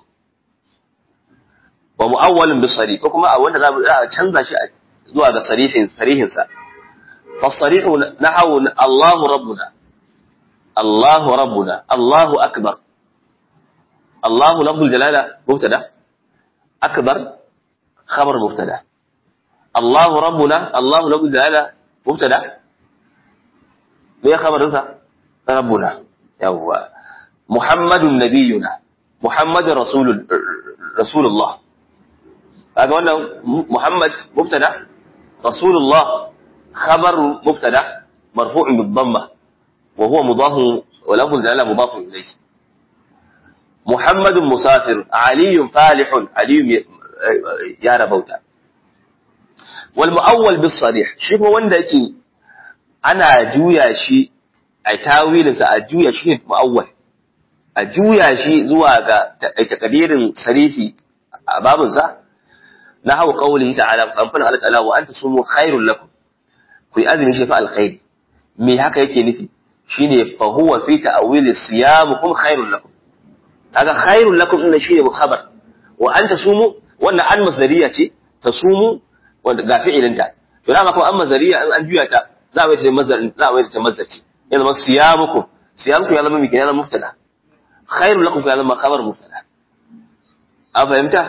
wa mu'awwalun bi sarih ko kuma a wanda za mu canza shi zuwa ga sarihin sarihin sa fa sarihu nahawu Allahu rabbuna Allahu rabbuna Allahu akbar Allahu lafzul jalala mubtada akbar khabar mubtada Allahu rabbuna Allahu lafzul jalala mubtada me khabarinsa rabbuna yawwa muhammadun nabiyuna muhammadun rasulul rasulullah kaga wannan muhammad mubtada rasulullah khabar mubtada marfu'un bid dhamma wa huwa mudaf wa lahu dalala mudaf ilayhi muhammadun musafir aliyun falihun aliyun ya rabauta wal mu'awwal bis sarih shi kuma wanda yake ana juya shi a tawilinsa a juya shi ne mu'awwal a juya shi zuwa ga takadirin sarifi a babinsa na hau qawlihi ta'ala kamfan Allah ta'ala wa anta sumu khairul lakum ku yi azumi shi fa alkhairi me haka yake nufi shine fa huwa fi ta'wil siyamukum khairul lakum kaga khairul lakum inna shine mukhabar wa anta sumu wannan an masdariya ce ta sumu wanda ga fi'ilinta to dama kuma an masdariya in an juya ta za a yi ta mazdar za a yi ta mazdar ce ya zama siyamukum siyamukum ya zama miki ya zama mubtada khairul lakum ya zama khabar mubtada a fahimta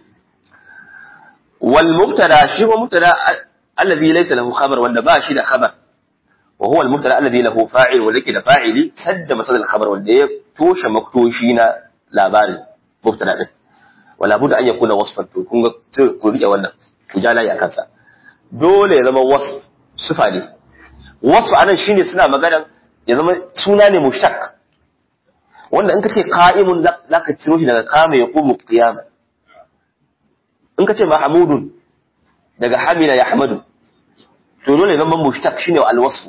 wal mubtada shi ko mubtada alladhi laysa lahu khabar wanda ba shi da khabar wa huwa al mubtada alladhi lahu fa'il wanda yake da fa'ili sadda masal al khabar wanda ya toshe maktoshi na labarin mubtada din wala budda an yakuna wasfan to kun ga ku rike wannan ku ja layi akan sa dole ya zama wasf sifa ne wasf anan shine suna magana ya zama suna ne mushtaq wanda in kace qa'imun zaka ciro shi daga qama yaqumu qiyama in kace mahmudun daga hamila yahmadu to dole zama mushtaq shine al-wasf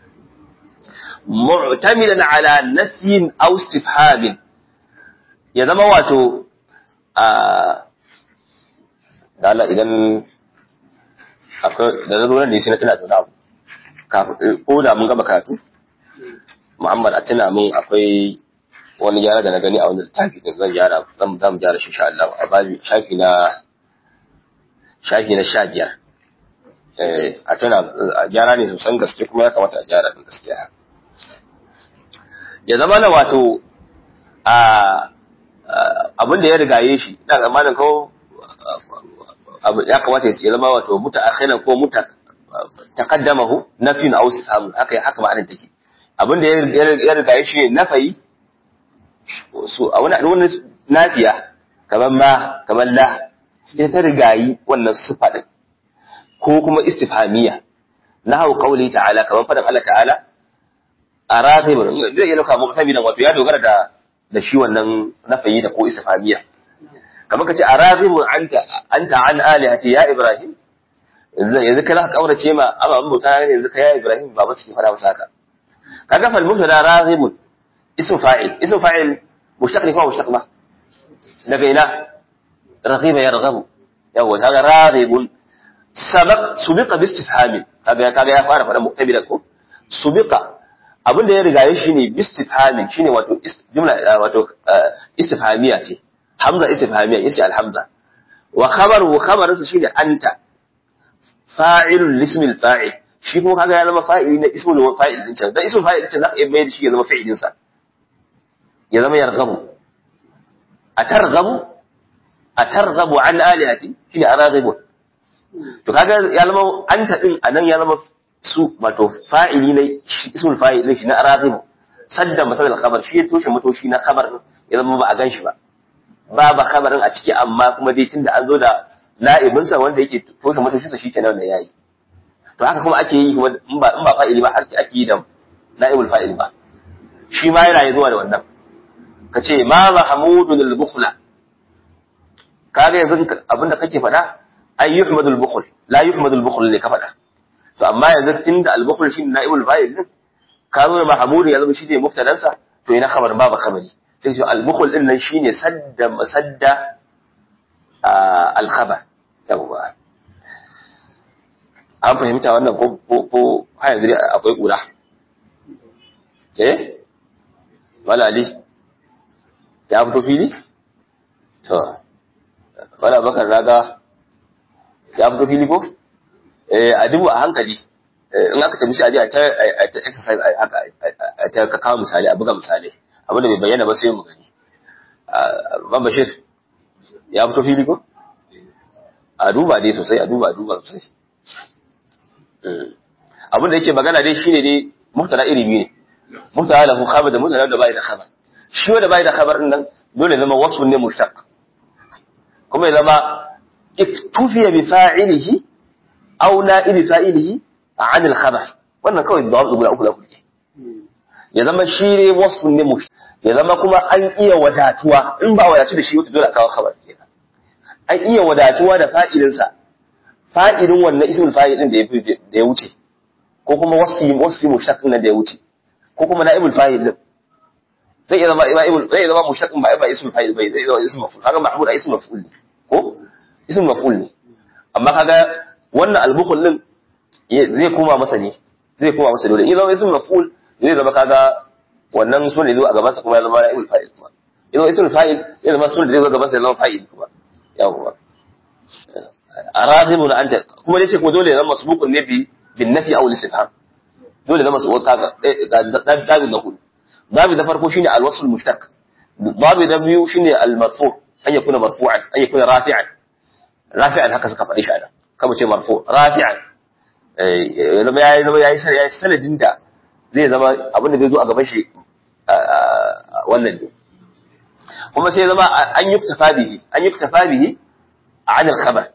mu'tamilan ala nasyin aw istifhamin ya zama wato a da Allah idan akwai da zo nan ne shi na tana da abu ko da mun gama karatu Muhammad a tuna mun akwai wani gyara da na gani a wani littafi din zan gyara zan zan gyara shi insha Allah a babi shafi na shafi na sha biyar eh a tuna a gyara ne sosan gaske kuma ya kamata a gyara din gaskiya ya zama na wato a abin da ya rigaye shi ina tsammanin ko ya kamata ya zama wato muta akhiran ko muta taqaddamahu nafyun aw istifham haka haka ma'anar take abin da ya rigaye shi ne nafayi so a wani wani nafiya kamar ma kamar la sai ta rigayi wannan sifa din ko kuma istifhamiya nahu qawli ta'ala kamar fadan Allah ta'ala araghib zai yi lauka muqtabilan wato ya dogara da da shi wannan nafayi da ko istifhamiya kamar kace araghib anta anta an alihati ya ibrahim yanzu kana kaurace ma amma an bauta ne yanzu ka ya ibrahim ba ba su fara masa haka kaga fal mubtada raghib اسم فاعل اسم فاعل مشتق لكم مشتق ما لقينا رغيب يرغب يقول هذا راغب سبق سبق باستفهام هذا كذا يا فara fara muqtabila ko subiqa abin da ya riga shi ne bistifhami shine wato jumla wato istifhamiya ce hamza istifhamiya yace alhamza wa khabaru khabaru shine anta fa'ilul lismil fa'il shi kuma kaga ya zama fa'ili na ismul fa'il din can dan ismul fa'il din zaka iya mai da shi ya zama fi'ilin sa ya zama yarghabu atarghabu atarghabu an alihati shine araghibu to kaga ya zama anta din anan ya zama su wato fa'ili ne ismul fa'il shi na araghibu sadda masal khabar shi ya toshe matoshi na khabar ya zama ba a gan shi ba ba ba khabarin a ciki amma kuma dai tunda an zo da na'ibinsa wanda yake toshe matoshi sa shi kenan da yayi to haka kuma ake yi kuma in ba in ba fa'ili ba har ake yi da na'ibul fa'il ba shi ma yana zuwa da wannan ka ce ma mahmudun al-bukhla kaga yanzu abinda kake faɗa ay yuhmadu al-bukhl la yuhmadu al-bukhl ne ka faɗa to amma yanzu tunda al-bukhl shi na'ibul fa'il din ka zo da mahmud ya zama shi ne muftadansa to ina khabar babu khabari sai ce al-bukhl din nan shine sadda sadda al-khabar yawa an fahimta wannan ko ko ko har yanzu akwai kura eh wala ali ya fito fili to wala bakar raga ya fito fili ko eh a dubu a hankali in aka tafi shi a je a ta a ta exercise haka a ta ka kawo misali a buga misali abin da bai bayyana ba sai mu gani ban bashir ya fito fili ko a duba dai sosai a duba a duba sosai abin da yake magana dai shine dai mubtada iri biyu ne mubtada lahu khabar da mubtada da bai da khabar shi wanda bai da khabar din nan dole zama wasfun ne mushtaq kuma ya zama iktufiya bi fa'ilihi aw na'ibi fa'ilihi an al khabar wannan kawai da wasu guda uku da kuke ya zama shi ne wasfun ne mushtaq ya zama kuma an iya wadatuwa in ba wadatu da shi wata dole a kawo khabar kenan an iya wadatuwa da fa'idinsa fa'idin wannan ismul fa'idin da ya da ya wuce ko kuma wasfi wasfi mushtaq nan da ya wuce ko kuma na'ibul fa'il din zai iya zama na'ibul zai iya zama mushtaq ba ba ismul fa'il bai zai iya zama ismul maf'ul kaga mahmud a ismul maf'ul ne ko ismul maf'ul ne amma kaga wannan al-bukhul din zai koma masa ne zai koma masa dole in zama ismul maf'ul zai zama kaga wannan sunan da zo a gaban sa kuma ya zama na'ibul fa'il kuma idan ismul fa'il ya zama sunan da zai zo gaban sa ya zama fa'il kuma yawwa araghibun anta kuma dai ce kuma dole ya zama masbuqun ne bi bin nafi aw al-istifham dole zama su kaga dan dabi na hudu dabi da farko shine al-wasl mushtaq dabi da biyu shine al-marfu an yakuna marfu'an an yakuna rafi'an rafi'an haka suka faɗi shi ana kama ce marfu rafi'an eh zama yayi zama yayi yayi sanadin da zai zama abin da zai zo a gaban shi wannan ne kuma sai zama an yi tafa bihi an yi tafa bihi عن الخبر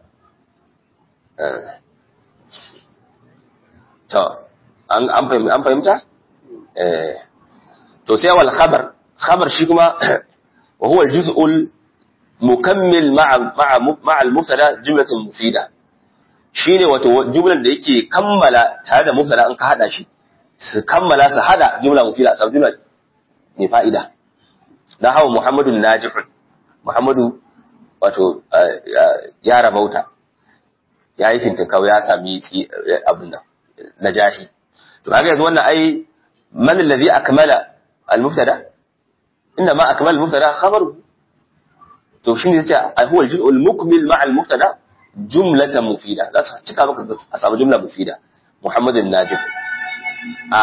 to an an fahimta eh to sai wal khabar khabar shi kuma wa huwa al-juz'u al-mukammil ma'a ma'a ma'a al-mubtada jumlatun mufida shine wato jumlar da yake kammala tare da mubtada an ka hada shi su kammala su hada jumla mufida sau jumla ne fa'ida dan hawa muhammadun najihun muhammadu wato ya rabauta ya yi fintinkau ya sami abin nan na jahi to kaga yanzu wannan ai man allazi akmala al-mubtada inna ma akmala al-mubtada khabaru to shine yace huwa al-juz'u al-mukmil ma'a al-mubtada jumlatan mufida za su cika maka a samu jumla mufida muhammadin najib a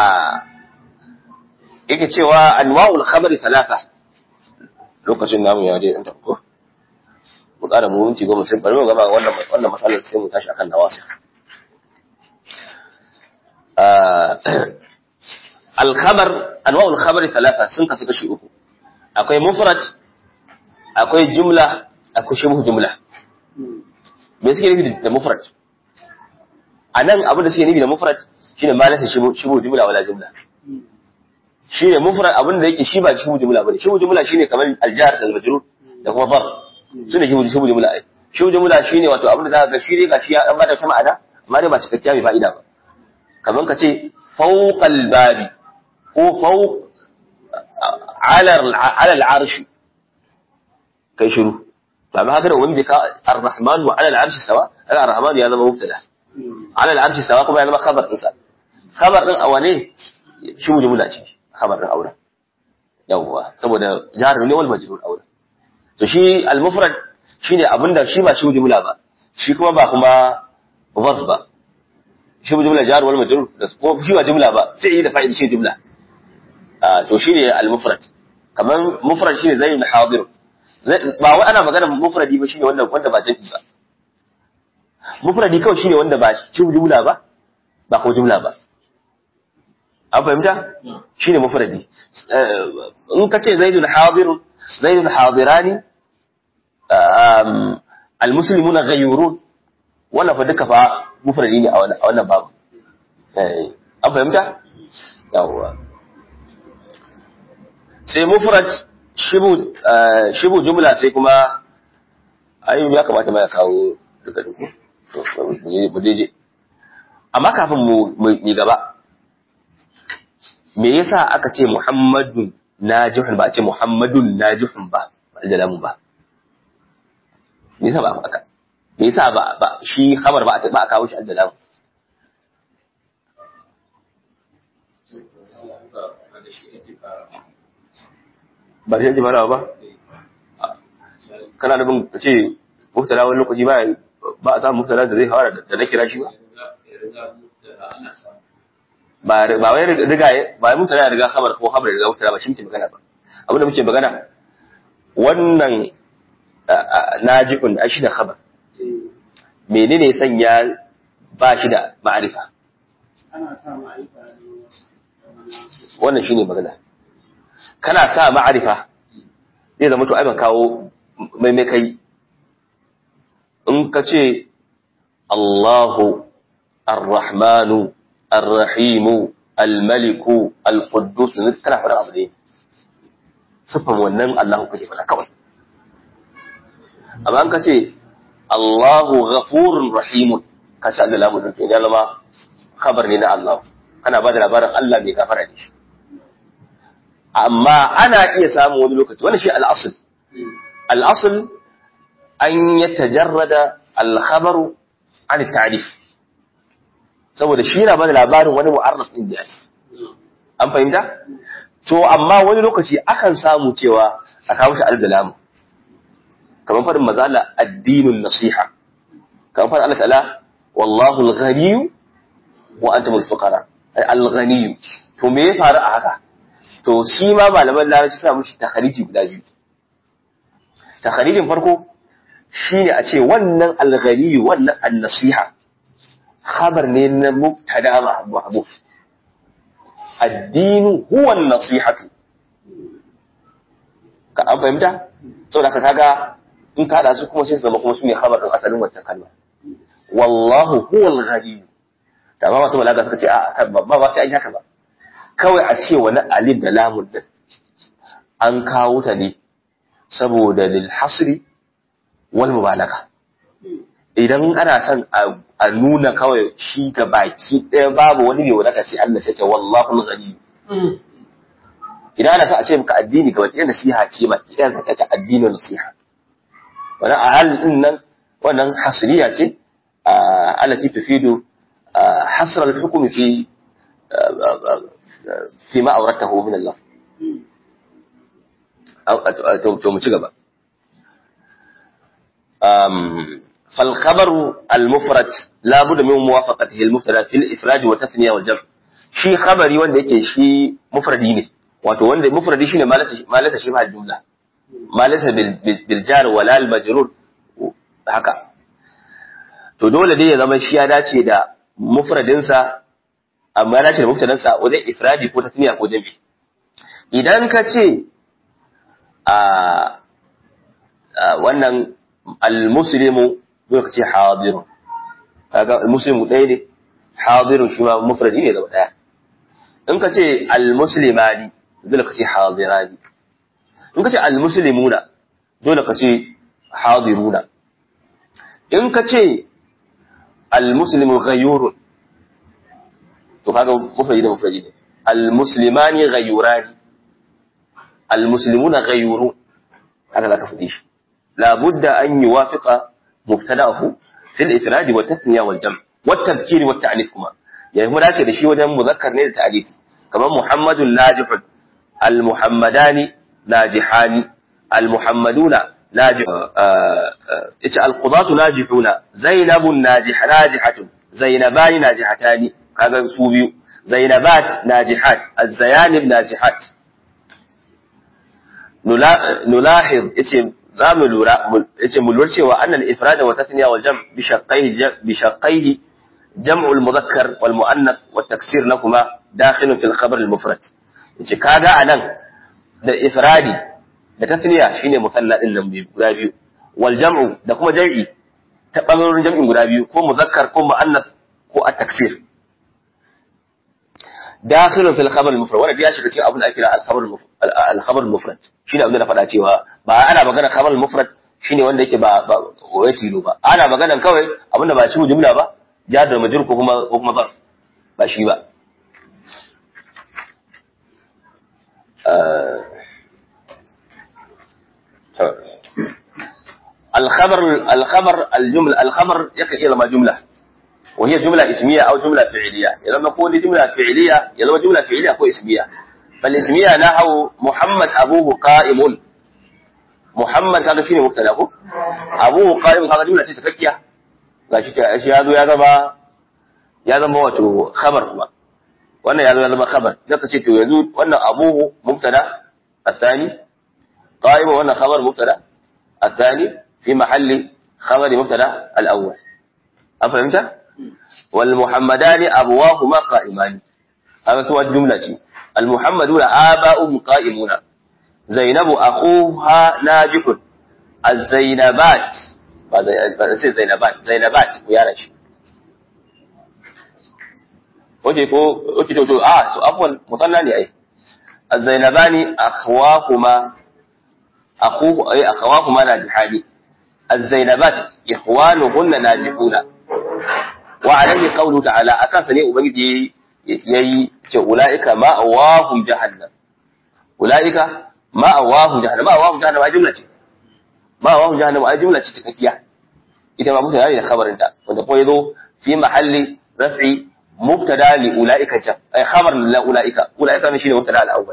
yake cewa anwa'ul khabari thalatha lokacin namu ya je dan ko mu ƙara mu minti goma sai bari mu gama wannan wannan matsalar sai mu tashi akan nawasi al-khabar anwa'ul khabar thalatha sun kasu kashi uku akwai mufrad akwai jumla akwai shibhu jumla me suke nufi da mufrad anan abin da suke nufi da mufrad shine malaka shibhu shibhu jumla wala jumla shine mufrad abin da yake shi ba shibhu jumla bane shibhu jumla shine kamar al-jar da majrur da kuma bar su ne shi shi jumla ai shi jumla shine wato abin da zaka ga shi dai gashi ya dan bada ta ma'ana amma dai ba cikakkiya mai fa'ida ba kaman ka ce fawqal babi ko fawq ala ala al-arsh kai shiru ba ma haka da wanda ka ar-rahman wa ala al-arsh sawa ala ar-rahman ya zama mubtada ala al-arsh sawa kuma ya zama khabar din sa khabar din awane shi jumla ce khabar din aure yawwa saboda jar ne wal majrur aure to shi al-mufrad shine abinda shi ba shi jumla ba shi kuma ba kuma zarf ba shi jumla jar wal majrur da ko shi ba jumla ba sai yi da fa'il shi jumla ah to shine al-mufrad kaman mufrad shine zaid hadir ba wai ana magana mufradi ba shine wanda wanda ba jami ba mufradi kawai shine wanda ba shi jumla ba ba ko jumla ba an fahimta shine mufradi in ka ce zaidun hadirun zaidun hadirani almuslimuna ghayrun wannan fa duka fa mufradi ne a wannan babu an fahimta yawwa sai mufrad shibu shibu jumla sai kuma ayi ya kamata ma ya kawo duka duku mu je amma kafin mu mu gaba me yasa aka ce muhammadun najihun ba a ce muhammadun najihun ba ba da lamu ba me yasa ba aka me yasa ba ba shi khabar ba ba a kawo shi da lamu ba shi fara ba kana da bin ka ce mubtala wani lokaci ba ba a samu mubtala da zai fara da na kira shi ba ba ba wai riga ba mun tana riga khabar ko khabar riga mutara ba shi muke magana ba abin da muke magana wannan najikun da shi da khabar menene sanya ba shi da ma'arifa wannan shine magana kana sa ma'arifa zai zama to ai ban kawo mai mai kai in ka ce Allahu Ar-Rahmanu الرحيم الملك القدوس kana faɗa abu ne sifan wannan Allahu kake faɗa kawai amma an ka ce Allahu ghafurun rahimun ka ce Allah lamu din ya zama khabar ne na Allah kana ba da labarin Allah mai gafara ne shi amma ana iya samun wani lokaci wani shi al-asl al-asl an yatajarrada al-khabaru an ta'rif saboda shi yana bada labarin wani mu'arraf din da an fahimta to amma wani lokaci akan samu cewa a kawo shi al-dalam kamar faɗin mazala addinun nasiha kamar faɗin Allah ta'ala wallahu al-ghani wa antum al-fuqara al-ghani to me ya faru a haka to shi ma malaman larabci suna mushi takhariji guda biyu takharijin farko shine a ce wannan al-ghani wannan an-nasiha khabar ne na mubtada mahbuf addinu huwa an-nasihatu ka an fahimta saboda ka kaga in ka da su kuma sai su zama kuma su ne khabar din asalin wancan kalma wallahu huwa al-ghani da ba wasu balaga suka ce a ba ba sai an haka ba kawai a ce wani alif da lamun din an kawo ta ne saboda lil hasri wal mubalaga idan ana son a nuna kawai shi ga baki ɗaya babu wani mai wadaka sai Allah sai ce wallahu al-ghani idan ana son a ce maka addini ga wata nasiha ce ma idan ka ta addinin nasiha wannan a halin din nan wannan hasriya ce allati tufidu hasr al-hukm fi fi ma awratahu min Allah to mu ci gaba فالخبر المفرد لا بد من موافقته المبتدا في الافراد والتثنيه والجمع shi khabari wanda yake shi mufradi ne wato wanda mufradi shine malata shi ba jumla malata bil jar wala al majrur haka to dole dai ya zama shi ya dace da mufradin sa amma ya dace da mufradin sa wajen ifradi ko tasniya ko jami idan ka ce a wannan al muslimu zai ka ce hadirun kaga muslimu ɗaya ne hadirun shi ma mufradi ne zama ɗaya in ka ce almuslimani dole ka ce hadirani in ka ce almuslimuna dole ka ce hadiruna in ka ce almuslimu ghayurun to kaga mufradi ne mufradi ne almuslimani ghayurani almuslimuna ghayurun haka zaka faɗi shi la budda an yuwafiqa مبتداه في الافراد والتثنيه والجمع والتذكير والتعنيف كما يعني mu dace da shi wajen muzakkar ne da ta'rif kamar muhammadun najihun almuhammadani najihani almuhammaduna najih yace alqudatu najihuna zainabun najih najihatun zainabani najihatani kaga su biyu zainabat najihat azzayanib najihat nulahiz yace za mu lura yace mu lura cewa annal ifrada wa tasniya wal jam' bi shaqqaihi bi shaqqaihi jam'u al mudhakkar wal muannath wa taksir lahumma dakhilun fil khabar al mufrad yace kaga anan da ifradi da tasniya shine musalla din nan guda biyu wal jam'u da kuma jam'i ta bangarorin jam'in guda biyu ko muzakkar ko muannath ko at taksir dakhilun fil khabar al mufrad wanda ya shiga cikin abin da ake kira al khabar al khabar al mufrad shine abin da na faɗa cewa ba ana magana kamar mufrad shine wanda yake ba ba wai tilo ba ana magana kawai abinda ba shi jumla ba ja da majrur ko kuma ko kuma zarf ba shi ba الخبر الخبر الجملة الخبر يكفي إلى ما جملة وهي جملة اسمية أو جملة فعلية إذا ما نقول جملة فعلية إذا جملة فعلية أو اسمية فالاسمية نحو محمد أبوه قائم محمد kaga shine mubtada ko abu qaim kaga jumla ce tafakkiya gashi ta shi yazo ya zama ya zama wato khabar kuma wannan yazo ya zama khabar zaka ce to yanzu wannan abuhu mubtada الثاني قائم wannan khabar mubtada الثاني في محل خبر مبتدا الاول افهمت والمحمدان ابواهما قائمان هذا هو الجمله المحمدون آباؤهم قائمون زينب أخوها ناجح الزينبات ba sai zainabat zainabat ku yara shi oke ko oke to to a so afwan mutanna ne ai الزينبان أخواهما أخوه أي أخواهما ناجحان الزينبات إخوانهن ناجحون وعليه قوله تعالى أكافني أبنجي يي أولئك ما أواهم جهنم أولئك ما أواهم جهنم ما أواهم جهنم أي جملة ما أواهم جهنم أي جملة تكتية إذا ما مثل هذه الخبر أنت وتقول في محل رفع مبتدا لأولئك جم أي خبر لأولئك أولئك مشين مبتدا الأول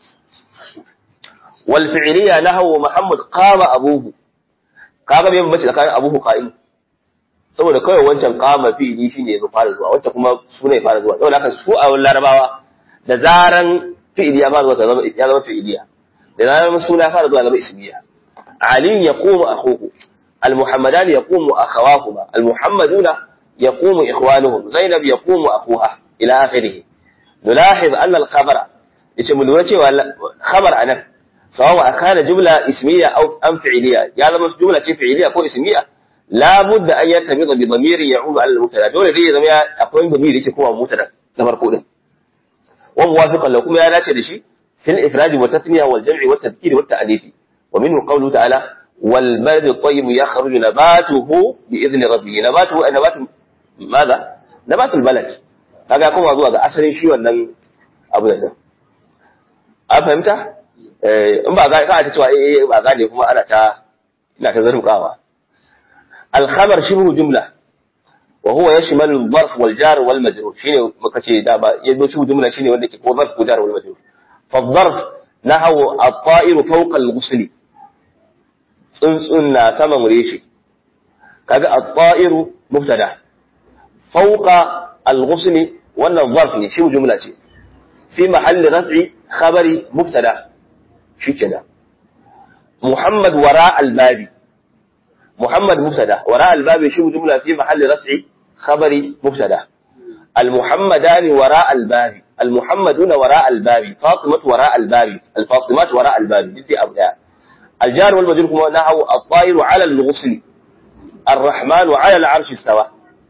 والفعلية له محمد قام أبوه kaga bai bace tsakanin abuhu qa'im saboda kawai wancan qama fi'ili shine ya fara zuwa wancan kuma suna ya fara zuwa saboda haka su a larabawa da zaran fi'ili ya fara zuwa ta zama ya zama fi'iliya da zaran suna ya fara zuwa zama ismiya ali yaqumu akhuhu المحمدان يقوم أخواهما المحمدون يقوم إخوانهم زينب يقوم أخوها إلى آخره نلاحظ أن الخبر يسمى الوجه خبر أنا سواء كان جملة اسمية أو أم فعلية يعني لما جملة فعلية أو اسمية لا بد أن يرتبط بضمير يعود على المبتدا دول زي زي أقوم ضمير يكون مبتدا نمر وموافقا لو كما لا شيء في الإفراد والتثنية والجمع والتذكير والتأنيث ومنه قوله تعالى والبلد الطيب يخرج نباته بإذن ربه نباته أي نبات ماذا؟ نبات البلد kaga ya koma zuwa ga asalin shi wannan abu da nan an fahimta in ba ga ka ta cewa eh ba gane kuma ana ta ina ta zarrukawa al-khabar shibhu jumla wa huwa yashmalu al-zarf wal jar wal majrur shine muka ce da ba yazo shibhu jumla shine wanda ke ko zarf ko jar wal majrur fa al-zarf nahawu at-ta'ir fawqa al-ghusli tsuntsun na saman reshe kaga at-ta'iru mubtada fawqa al-ghusl wannan zarf ne shi jumla ce fi mahalli raf'i khabari mubtada shikenan muhammad wara al-babi muhammad mubtada wara al-babi shi jumla fi mahalli raf'i khabari mubtada المحمدان وراء الباب المحمدون وراء الباب فاطمة وراء الباب الفاطمات وراء الباب دي أبناء الجار والمجرور كما نحو الطائر على الغصن الرحمن على العرش استوى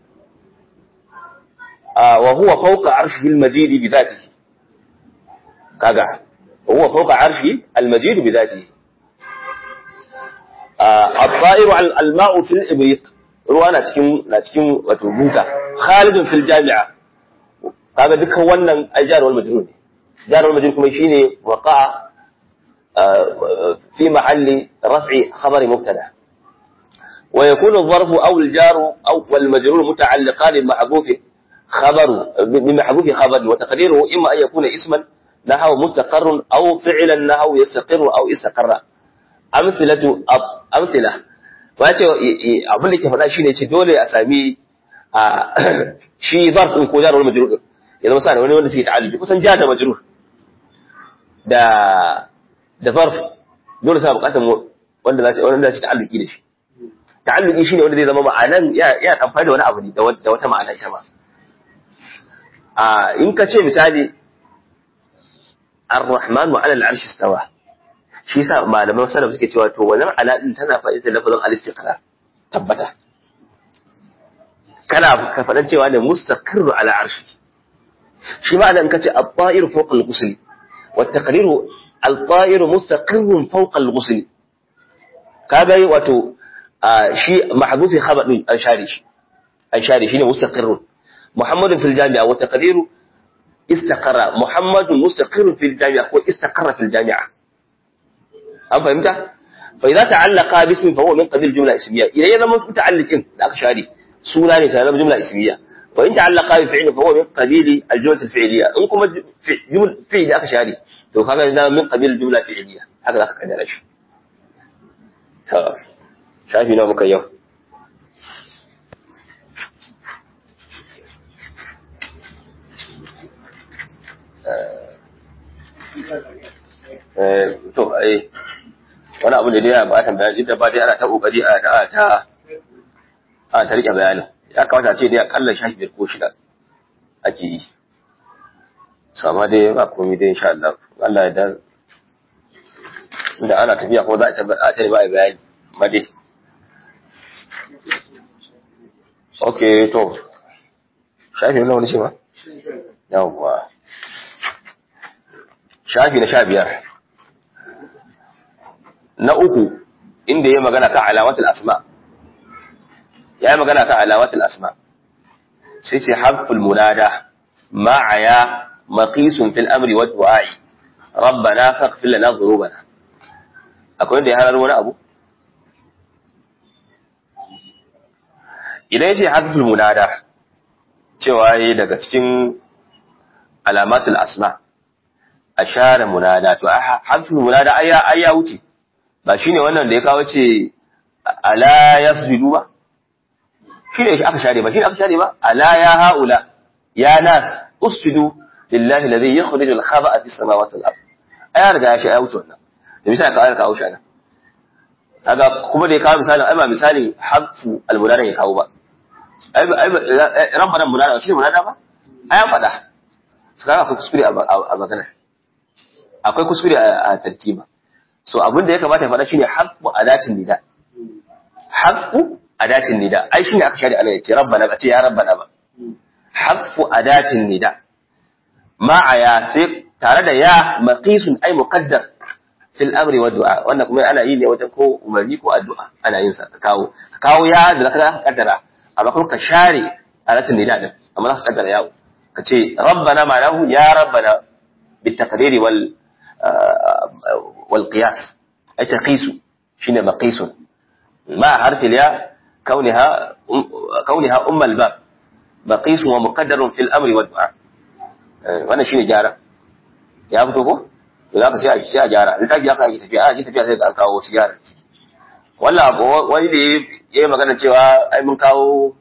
آه وهو فوق عرشه المجيد بذاته كاغا وهو فوق عرشه المجيد بذاته آه الطائر على الماء في الإبريق ruwa na cikin na cikin wato buta khalidun fil jami'a kaga dukkan wannan ajar wal majrur ne jar wal majrur kuma shine waqa'a في محل رفع خبر مبتدا ويكون الظرف او الجار او والمجرور متعلقان بمحذوف خبر بمحذوف خبر وتقديره اما ان يكون اسما نحو مستقر او فعلا نحو يستقر او استقر امثله امثله wace abin da ke faɗa shine ce dole a sami shi zarf din ko jar wal majrur ya zama sa wani wanda suke ta'alluki kusan jar da majrur da da zarf dole sa bukatar wanda za su wanda za su ta'alluki da shi ta'alluki shine wanda zai zama ma'anan ya ya amfani da wani abu ne da wata ma'ana ita ma a in ka ce misali ar-rahman wa 'ala al-'arshi istawa shi yasa malaman salaf suke cewa to wannan ala din tana fa'ida lafazin al-istiqrar tabbata kana ka faɗan cewa ne mustaqirru ala arshi shi ma in ka ce at-ta'ir fawqa al-ghusl wa at-taqriru الطائر مستقر فوق الغسل kaga wato shi mahdufi khabar din an share shi an share shi ne mustaqirrun muhammadun fil jami'a wa taqdiru istaqarra muhammadun mustaqirrun fil jami'a ko istaqarra fil jami'a an fahimta fa idza ta'allaqa bismi fa huwa min qabil jumla ismiyya idan ya zama muta'alliqin da aka share suna ne sai zama jumla ismiyya wa in ta'allaqa bi fi'li fa huwa min qabil al-jumla al-fi'liyya in kuma jumla fi'li aka share to kaga da min qabil jumla fi'liya haka zaka kaddara shi to shafi nawa muka yau eh to ai wani abu da dai ya ba ta bayani da ba dai ana ta kokari a ta ta a ta rike bayanin ya kamata a ce dai akalla shafi biyar ko shida ake yi to amma dai ba komai dai insha Allah Allah ya dan inda ana tafiya ko za a tabbata ta ba a bayani amma dai okay to shafi nawa wani ce ba yawwa shafi na sha biyar na uku inda ya magana kan alamatul asma ya yi magana kan alamatul asma sai ce harful munada ma'aya maqisun fil amri wa du'a'i rabbana faghfir lana dhunubana akwai wanda ya harar wani abu idan yace harful munada cewa yayi daga cikin alamatul asma ashara munada to harful munada ayya ayya wuce ba shine wannan da ya kawo ce ala yasjudu ba shine shi aka share ba shine aka share ba ala ya haula ya nas usjudu lillahi alladhi yukhrijul khaba'a fis samawati wal ard aya riga ya shi ya wuce wannan da misali ka kawo shi anan kaga kuma da ya kawo misalin ai ba misalin harfu almunada ya kawo ba ai ai rabbana munada shi munada ba ai an faɗa kaga akwai kuskure a magana akwai kuskure a tartiba so abin da ya kamata ya faɗa shine haqqu adatin nida haqqu adatin nida ai shine aka shari Allah yace rabbana ba ce ya rabbana ba haqqu adatin nida ma'a ya sai tare da ya maqisun ai muqaddar fil amri wa du'a wannan kuma ana yi ne wajen ko umarni ko addu'a ana yin sa kawo kawo ya da zaka kaddara amma kuma ka share adatin nida din amma zaka kaddara yawo ka ce rabbana ma'anahu ya rabbana بالتقدير وال والقياس أي تقيس شنو مقيس مع حرف الياء كونها كونها أم الباب مقيس ومقدر في الأمر والدعاء wannan shine gyara ya fito ko to za ka sai a sai a gyara in kaji aka yi tafiya a ji tafiya sai an kawo wasu gyara wannan wani da ya yi magana cewa ai mun kawo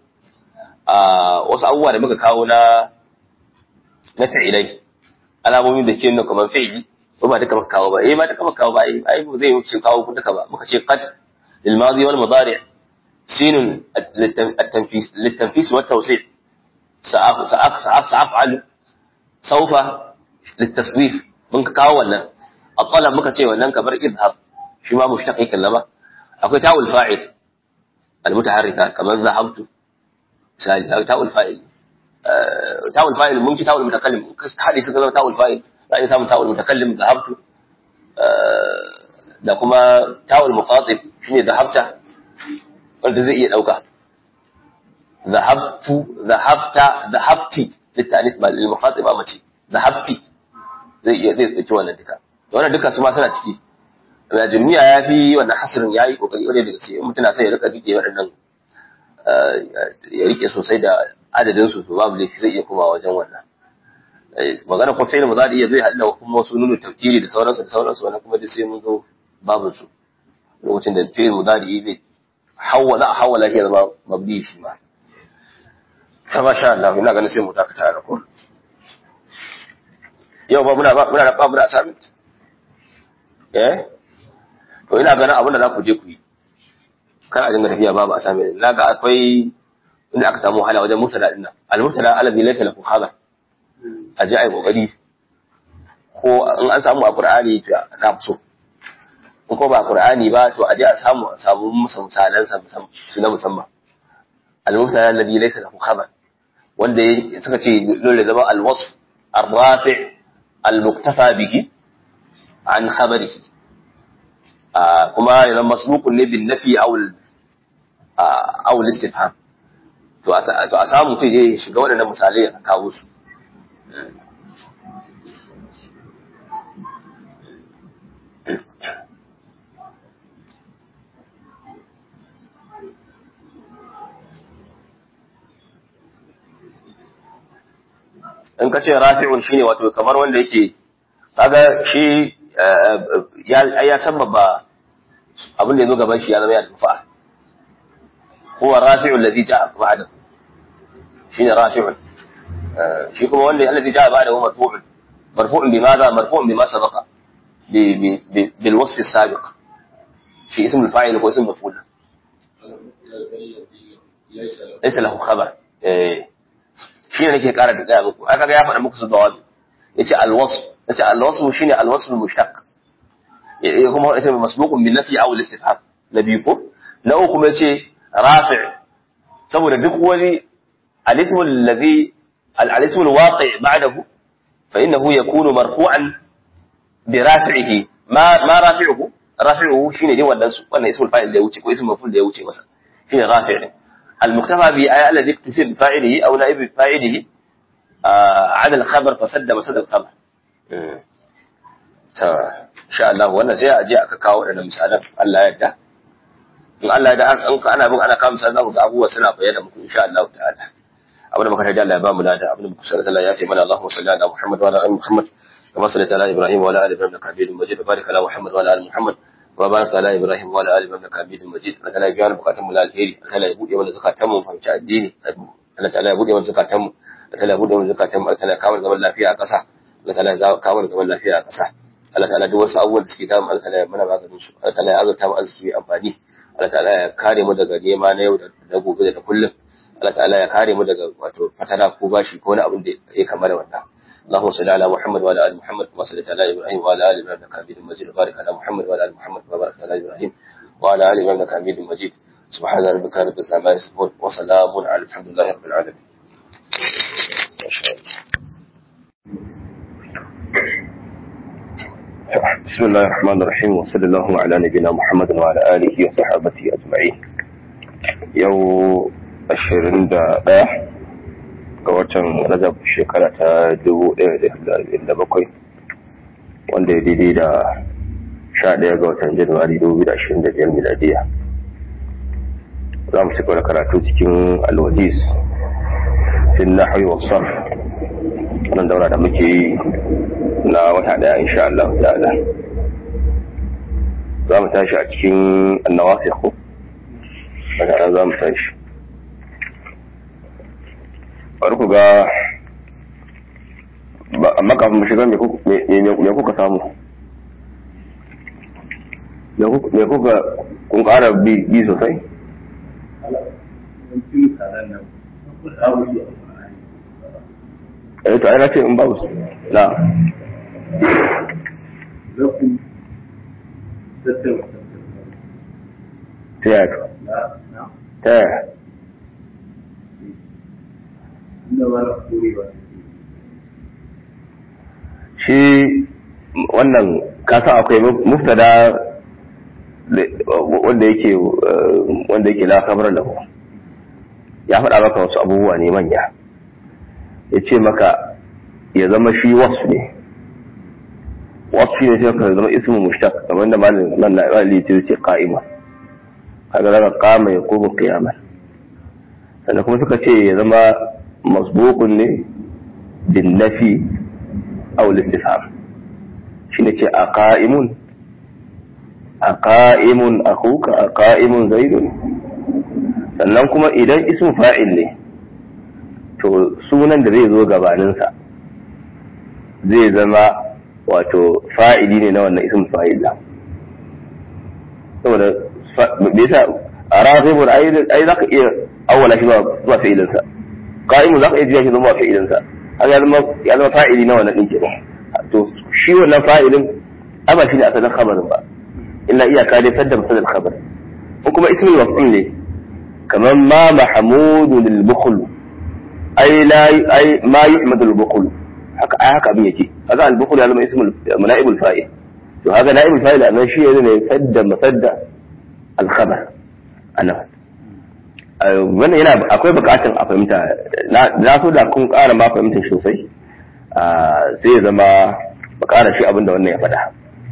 wasu abubuwa da muka kawo na na fa'ilai alamomin da ke nuna kamar fi'ili ko ba duka maka kawo ba eh ba duka maka kawo ba eh ai ba zai wuce kawo ku duka ba muka ce qad lil madi wal mudari sin at-tanfis lit-tanfis wa tawsil sa'af sa'af sa'af sa'af'al sawfa lit-taswif mun ka kawo wannan at-talab muka ce wannan kamar idhab shi ma mushtaqi kallama akwai ta'ul fa'il al-mutaharrika kamar zahabtu sai ta'ul fa'il tawul fa'il mun ci tawul mutakallim hadi suka zama tawul fa'il za a samu tawul mutakallim zahabtu da kuma tawul muqatib shine zahabta wanda zai iya dauka zahabtu zahabta zahabti litanis ba lil muqatib ba mace zahabti zai iya zai tsaki wannan duka wannan duka su ma suna ciki da jami'a ya fi wannan hasirin yayi kokari kwarai da gaske mutum na sai ya rika rike waɗannan ya rike sosai da adadin su to babu laifi zai iya kuma wajen wannan magana ko sai mu za iya zai haɗa kuma wasu nunu tafkiri da sauransu da sauransu wannan kuma duk sai mun zo babu su lokacin da fi'il mudari zai hawa za a hawala shi ya zama mabdi shi ma ta masha Allah ina ganin sai mu dakata a ko yau ba muna muna da babu da assignment eh to ina ganin abin da za ku je ku yi kar a dinga tafiya babu assignment na ga akwai inda aka samu wahala wajen murtala din nan al-murtala alabi laysa lahu khabar a ji ai kokari ko in an samu a qur'ani to na so in ko ba qur'ani ba to a je a samu a samu misalan sa su na musamman al-murtala alladhi laysa lahu khabar wanda suka ce dole zama al-wasf ar-rafi' al-muktafa bihi an khabarihi kuma yana masbuqun ne bin nafi aw aw al-istifham to a samu sai je shiga waɗannan misalai a kawo su in ka ce rafi'un shine wato kamar wanda yake kaga shi ya sababa abin da ya zo gaban shi ya zama ya tufa هو الرافع الذي جاء بعده شين رافع شي كما ولا الذي جاء بعده مرفوع مرفوع بماذا مرفوع بما سبق ب ب ب بالوصف السابق في اسم الفاعل واسم المفعول ليس له خبر shi ne nake kara da tsaya muku aka ga ya faɗa muku su dawabi yace alwasf yace alwasf shine alwasf almushtaq kuma yace masbuqun bin nafi aw al-istifham nabi ko na uku kuma yace rafi' saboda duk wani al-ismu alladhi al-ismu al-waqi' ba'dahu fa innahu yakunu marfu'an bi rafi'ihi ma ma rafi'uhu rafi'uhu shine dai wannan su wannan ismul fa'il da ya wuce ko ismul maf'ul da ya wuce masa shine rafi' al-muktafa bi ay alladhi iktasir bi fa'ilihi aw na'ib fa'ilihi ala al-khabar fa sadda masad al-khabar ta insha Allah wannan sai a je aka kawo wadannan misalan Allah ya yarda in Allah ya yarda an ana bin ana kawo misalan za ku ga abubuwa suna bayyana muku insha Allah ta'ala abin da muka tarda Allah ya ba mu lada abin da muka sanar Allah ya fi mana Allahu salli ala Muhammad wa ala ali Muhammad kama sallaita ala Ibrahim wa ala ali Ibrahim innaka Hamidum Majid barik ala Muhammad wa ala ali Muhammad wa barik ala Ibrahim wa ala ali Ibrahim innaka Hamidum Majid Allah ta'ala ya biya bukatun mu alheri Allah ya bude mana zakatan mu fahimci addini Allah ta'ala ya bude mana zakatan mu Allah ta'ala ya bude mana zakatan mu Allah ta'ala ya kawo zaman lafiya a ƙasa Allah ta'ala ya kawo zaman lafiya a ƙasa Allah ta'ala duk wasu abubuwan da suke damu Allah ta'ala ya mana maganin su Allah ta'ala ya azurta mu arziki amfani Allah ta'ala ya kare mu daga nema na yau da gobe da kullum Allah ta'ala ya kare mu daga wato fatara ko bashi ko wani abin da ya kama da wannan اللهم صل على محمد وعلى ال محمد كما صليت على ابراهيم وعلى ال ابراهيم انك حميد مجيد وبارك على محمد وعلى ال محمد كما باركت على ابراهيم وعلى ال ابراهيم انك حميد مجيد سبحان ربك رب العزه عما يصفون وسلام على الحمد لله رب العالمين ما شاء الله بسم الله الرحمن الرحيم وصلى الله على نبينا محمد وعلى اله وصحبه اجمعين يوم ashirin da ɗaya ga watan rajab shekara ta dubu ɗaya da bakwai wanda ya daidai da sha ɗaya ga watan januwari dubu da ashirin da biyar miladiya za mu cika da karatu cikin alwadis fin na hawi wasan wannan daura da muke yi na wata ɗaya insha Allah ta'ala za mu tashi a cikin annawasi ko za mu tashi bari ku ga amma kafin mu shiga me kuka samu me kuka kun ƙara bi sosai eh to ai na ce in babu na ta yaya ta yaya shi wannan kasa akwai muftada wanda yake wanda yake la kamar lahu ya faɗa maka wasu abubuwa ne manya ya ce maka ya zama shi wasu ne wasu shi ne sai ka zama ismu mushtaq kamar da malin nan na ali ce ce qa'ima kaga zaka qama ya kuma qiyama sannan kuma suka ce ya zama masbuqun ne bin nafi aw al-istifham shine ce aqaimun aqaimun akhuka aqaimun zaidun sannan kuma idan ismu fa'il ne to sunan da zai zo gabaninsa zai zama wato fa'ili ne na wannan ismu fa'il da saboda me yasa arafibun ai zaka iya awwala shi zuwa fa'ilinsa qa'imu zaka iya jiya shi zuwa fa'ilinsa haka ya zama ya zama fa'ili na wannan din kenan to shi wannan fa'ilin aba shi ne asalin khabarin ba illa iyaka dai sadda masadar khabar ko kuma ismul maf'ul ne kamar ma mahmudu lil bukhl ai la ai ma yuhmadu lil bukhl haka ai haka abin yake haka al bukhl ya zama ismul naibul fa'il to haka naibul fa'il anan shi ne sadda masadda al khabar anan wannan yana akwai bukatun a fahimta na so da kun ƙara ma fahimtar sosai sai ya zama ba ƙara shi abinda wannan ya faɗa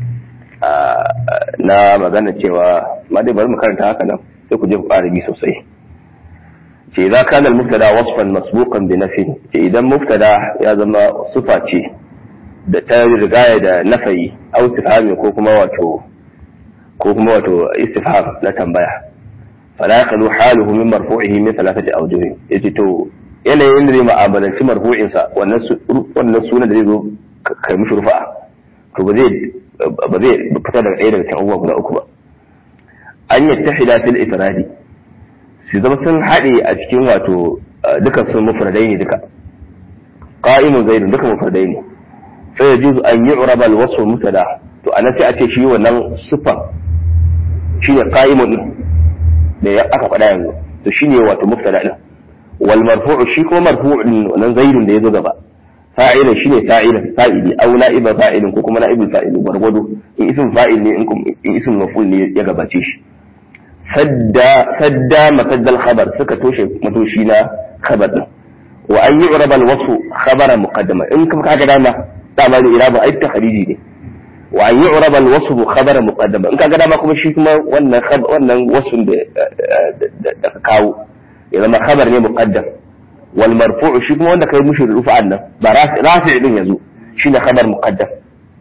na magana cewa ma dai bari mu karanta haka nan sai ku je ku ƙara bi sosai ce idza kana al-mubtada wasfan masbuqan bi nafi ce idan mubtada ya zama sufa ce da ta rigaya da nafayi aw istifhami ko kuma wato ko kuma wato istifham na tambaya fala yaqulu haluhu min marfu'ihi min thalathati awjuh yace to yanayin da zai ma'amalanci marfu'in sa wannan wannan sunan da zai zo kai mishi rufa'a to ba zai ba zai fita daga ɗaya daga cikin abubuwa guda uku ba an yattahida fil ifradi su zama sun haɗe a cikin wato dukan sun mufradai ne duka qa'imun zaidun duka mufradai ne sai yajuzu an yu'raba al-wasf mutada to anan sai a ce shi wannan sifan shine qa'imun din da ya aka faɗa yanzu to shine wato muftada din wal marfu'u shi ko marfu'un wannan zaidun da yazo gaba fa'ilan shine fa'ilan fa'ili aw na'iba fa'ilin ko kuma na'ibul fa'ilin gwargwado in ism fa'il ne in ism maf'ul ne ya gabace shi sadda sadda masaddal khabar suka toshe matoshi na khabar din wa an yu'rab al wasfu khabara muqaddama in kuma kaga dama dama ne irabu ai takhriji ne wa an yu'rab al wasfu khabara muqaddama in kaga dama kuma shi kuma wannan wannan wasfin da da ka kawo ya zama khabar ne muqaddam wal marfu' shi kuma wanda kai mushi rufa annan ba rafi din yazo shine khabar muqaddam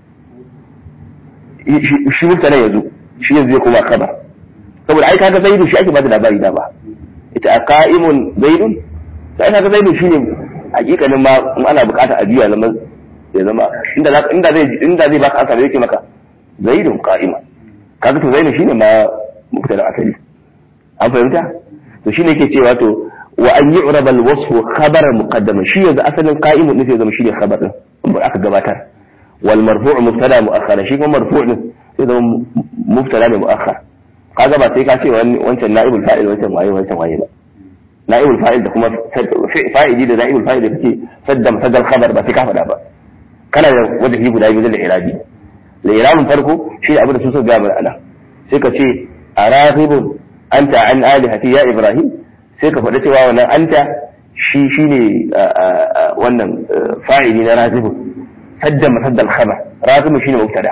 shi mutane yazo shi yanzu ya kuma khabar saboda ai kaga zaidu shi ake bada labari da ba ita aqaimun zaidun sai kaga zaidu shine hakikanin ma in ana bukata a biya zama ya zama inda za inda zai inda zai baka asali yake maka zaidun qa'ima kaga to zaidu shine ma mubtada asali an fahimta to shine yake cewa to wa an yu'rab al-wasf khabara muqaddama shi yanzu asalin qa'imun ne sai zama shine khabar din aka gabatar wal marfu' mubtada mu'akhkhara shi kuma marfu' din sai zama mubtada ne mu'akhkhar kaga ba sai ka ce wancan na'ibul fa'il wancan waye wancan waye ba na'ibul fa'il da kuma fa'ili da na'ibul fa'il da kake sadda musaddal khabar ba sai ka faɗa ba kana da wajen guda biyu da irabi da irabin farko shi da abin da su so ga mana ana sai ka ce araghibun anta an alihati ya ibrahim sai ka faɗa cewa wannan anta shi shine wannan fa'ili na razibun sadda musaddal khabar razibun shine mubtada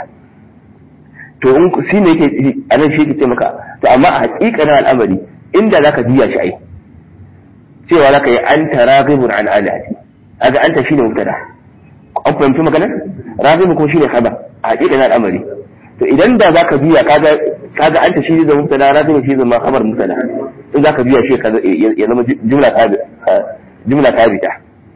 to in shi ne yake a nan shi yake ce maka to amma a hakikanin al'amari inda zaka biya shi ai cewa zaka yi anta raghibun an alihati kaga anta shine mubtada an fahimci maganar raghibun ko shine khabar a hakikanin al'amari to idan da zaka biya kaga kaga anta shi zai mubtada raghibun shi zai ma khabar mubtada in zaka biya shi kaga ya zama jumla tabi jumla tabita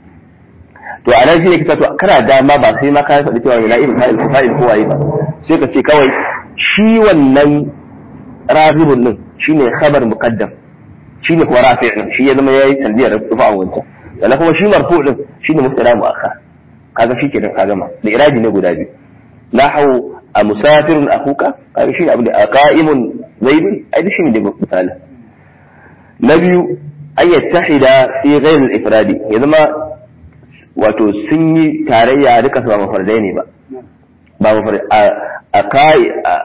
to a nan shi ne kisa to kana dama ba sai ma ka faɗi cewa na'ibul fa'il fa'il ko waye ba sai ka ce kawai shi wannan rafibun din shine khabar muqaddam shine kuma rafi' din shi ya zama yayi tanziyar rufa a wancan sannan kuma shi marfu' din shine mubtada mu'akhkhar kaga shi kenan ka gama da iraji ne guda biyu nahu a musafirun akuka kaga shine abin da qa'imun zaidun ai da shine da misali na biyu an yattahida fi ghayr al-ifradi ya zama wato sun yi tarayya duka su ba mafardai ne ba ba mafardai a kai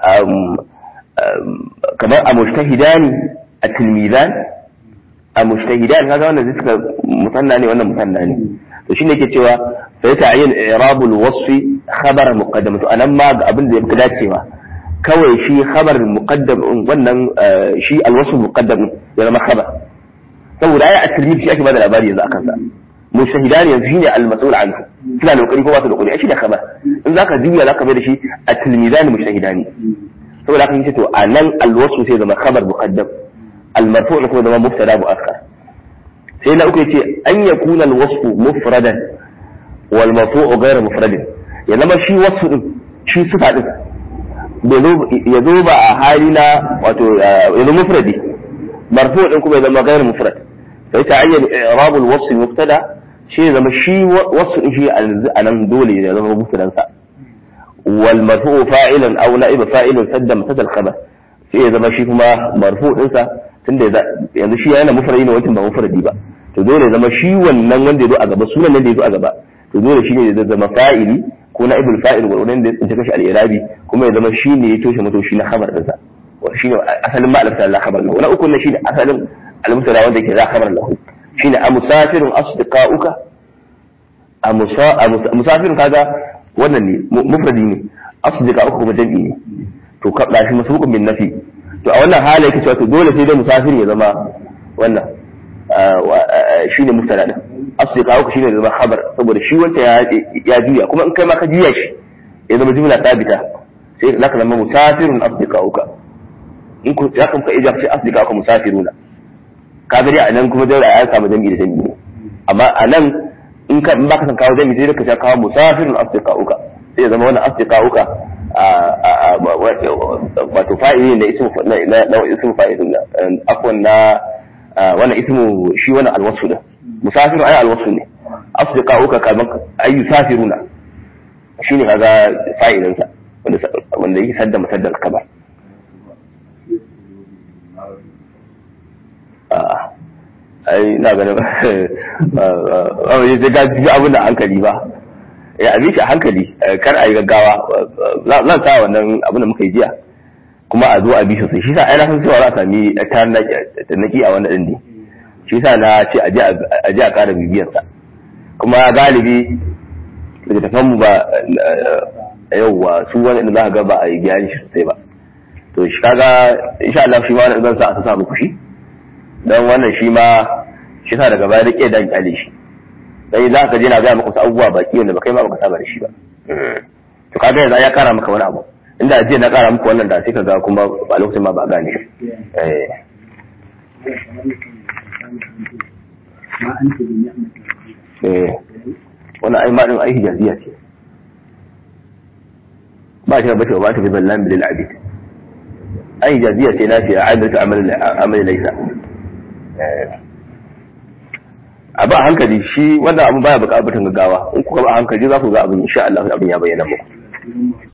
kamar a mujtahidani a tilmizan a mujtahidan kaga wannan zai suka musanna ne wannan musanna ne to shine yake cewa fa ya ta'ayyan i'rabul wasfi khabar muqaddam to anan ma ga abin da yafi dacewa kawai shi khabar muqaddam wannan shi alwasf muqaddam ya zama khabar saboda ai at-tilmiz shi ake bada labari yanzu akan sa mujtahidan yanzu shine al-mas'ul anhu suna da kokari ko ba su da kokari shi da khabar in zaka juya zaka bai da shi at-tilmizan mujtahidani saboda haka yace to anan al-wasf sai zama khabar muqaddam al-marfu' kuma zama mubtada mu'akkar sai na uku yace an yakuna al-wasf mufradan wal marfu' ghayr mufradin ya zama shi wasf din shi sifa din ya zo ba a hali na wato ya zo mufradi marfu' din kuma ya zama ghayr mufrad sai ta ayyana i'rab al-wasf mubtada shi zama shi wasf din shi a nan dole ya zama mubtadan sa wal marfu' fa'ilan aw na'ib fa'ilin sadda mubtada al-khabar sai ya zama shi kuma marfu' din sa tunda yanzu shi yana mufradi ne wancan ba mufradi ba to dole zama shi wannan wanda ya zo a gaba sunan nan da ya zo a gaba to dole shi ne ya zama fa'ili ko na ibul fa'il wa wannan da ya tsinci kashi al-irabi kuma ya zama shi ne ya toshe mato shi na khabar din sa shi ne asalin ma'alif ta khabar lahu na uku ne shi ne asalin al-mubtada wanda yake za khabar lahu shi ne amusafirun asdiqa'uka a musafirun kaga wannan ne mufradi ne asdiqa'uka kuma jam'i ne to ka shi masbuqun bin nafi to a wannan hali yake cewa to dole sai dai musafir ya zama wannan shine mubtada din asdiqa shi ne zama khabar saboda shi wanda ya juya kuma in kai ma ka juya shi ya zama jumla sabita sai zaka zama musafirun asdiqauka in ku ya kan ka ija ce asdiqauka musafiruna ka gari a nan kuma dole ya samu jami'i da jami'i amma a nan in ka in baka san kawo jami'i sai ka kawo musafirun asdiqauka sai ya zama wannan asdiqauka wato fa'ili ne ismu na na ismu fa'ilin na afwan na wannan ismu shi wannan alwasu da musafiru ai alwasu ne asdiqauka kaman ay yusafiruna shine kaga fa'ilin sa wanda wanda yake sadda masaddal kabar ai na ganin ba wai sai ga ji abin da hankali ba ya abi shi a hankali kar a yi gaggawa zan sa wannan abin da muka yi jiya kuma a zo a bi sosai shi sa ai na san cewa za a sami tarnaki a wannan din ne shi sa na ce a je a ƙara bibiyarsa kuma galibi daga tafan mu ba yauwa su wani inda za ka ga ba a yi gyara shi sosai ba to shi kaga insha Allah shi ma wannan zan sa a sa muku shi dan wannan shi ma shi sa daga baya rike dan kyale shi dan za ka je na ga maka wasu abubuwa baki wanda ba kai ma baka saba da shi ba to kaga yanzu ya kara maka wani abu inda ajiya na kara muku wannan da sai ka ga kuma ba lokacin ma ba gane shi eh eh wannan ai ma din ai hijaziya ce ba shi ba ce ba ta bi zallan bil abid ai hijaziya ce na ce aidatu amal amal laysa a ba hankali shi wannan abu baya bukatar gaggawa in kuka ba hankali za ku ga abin insha Allah abin ya bayyana muku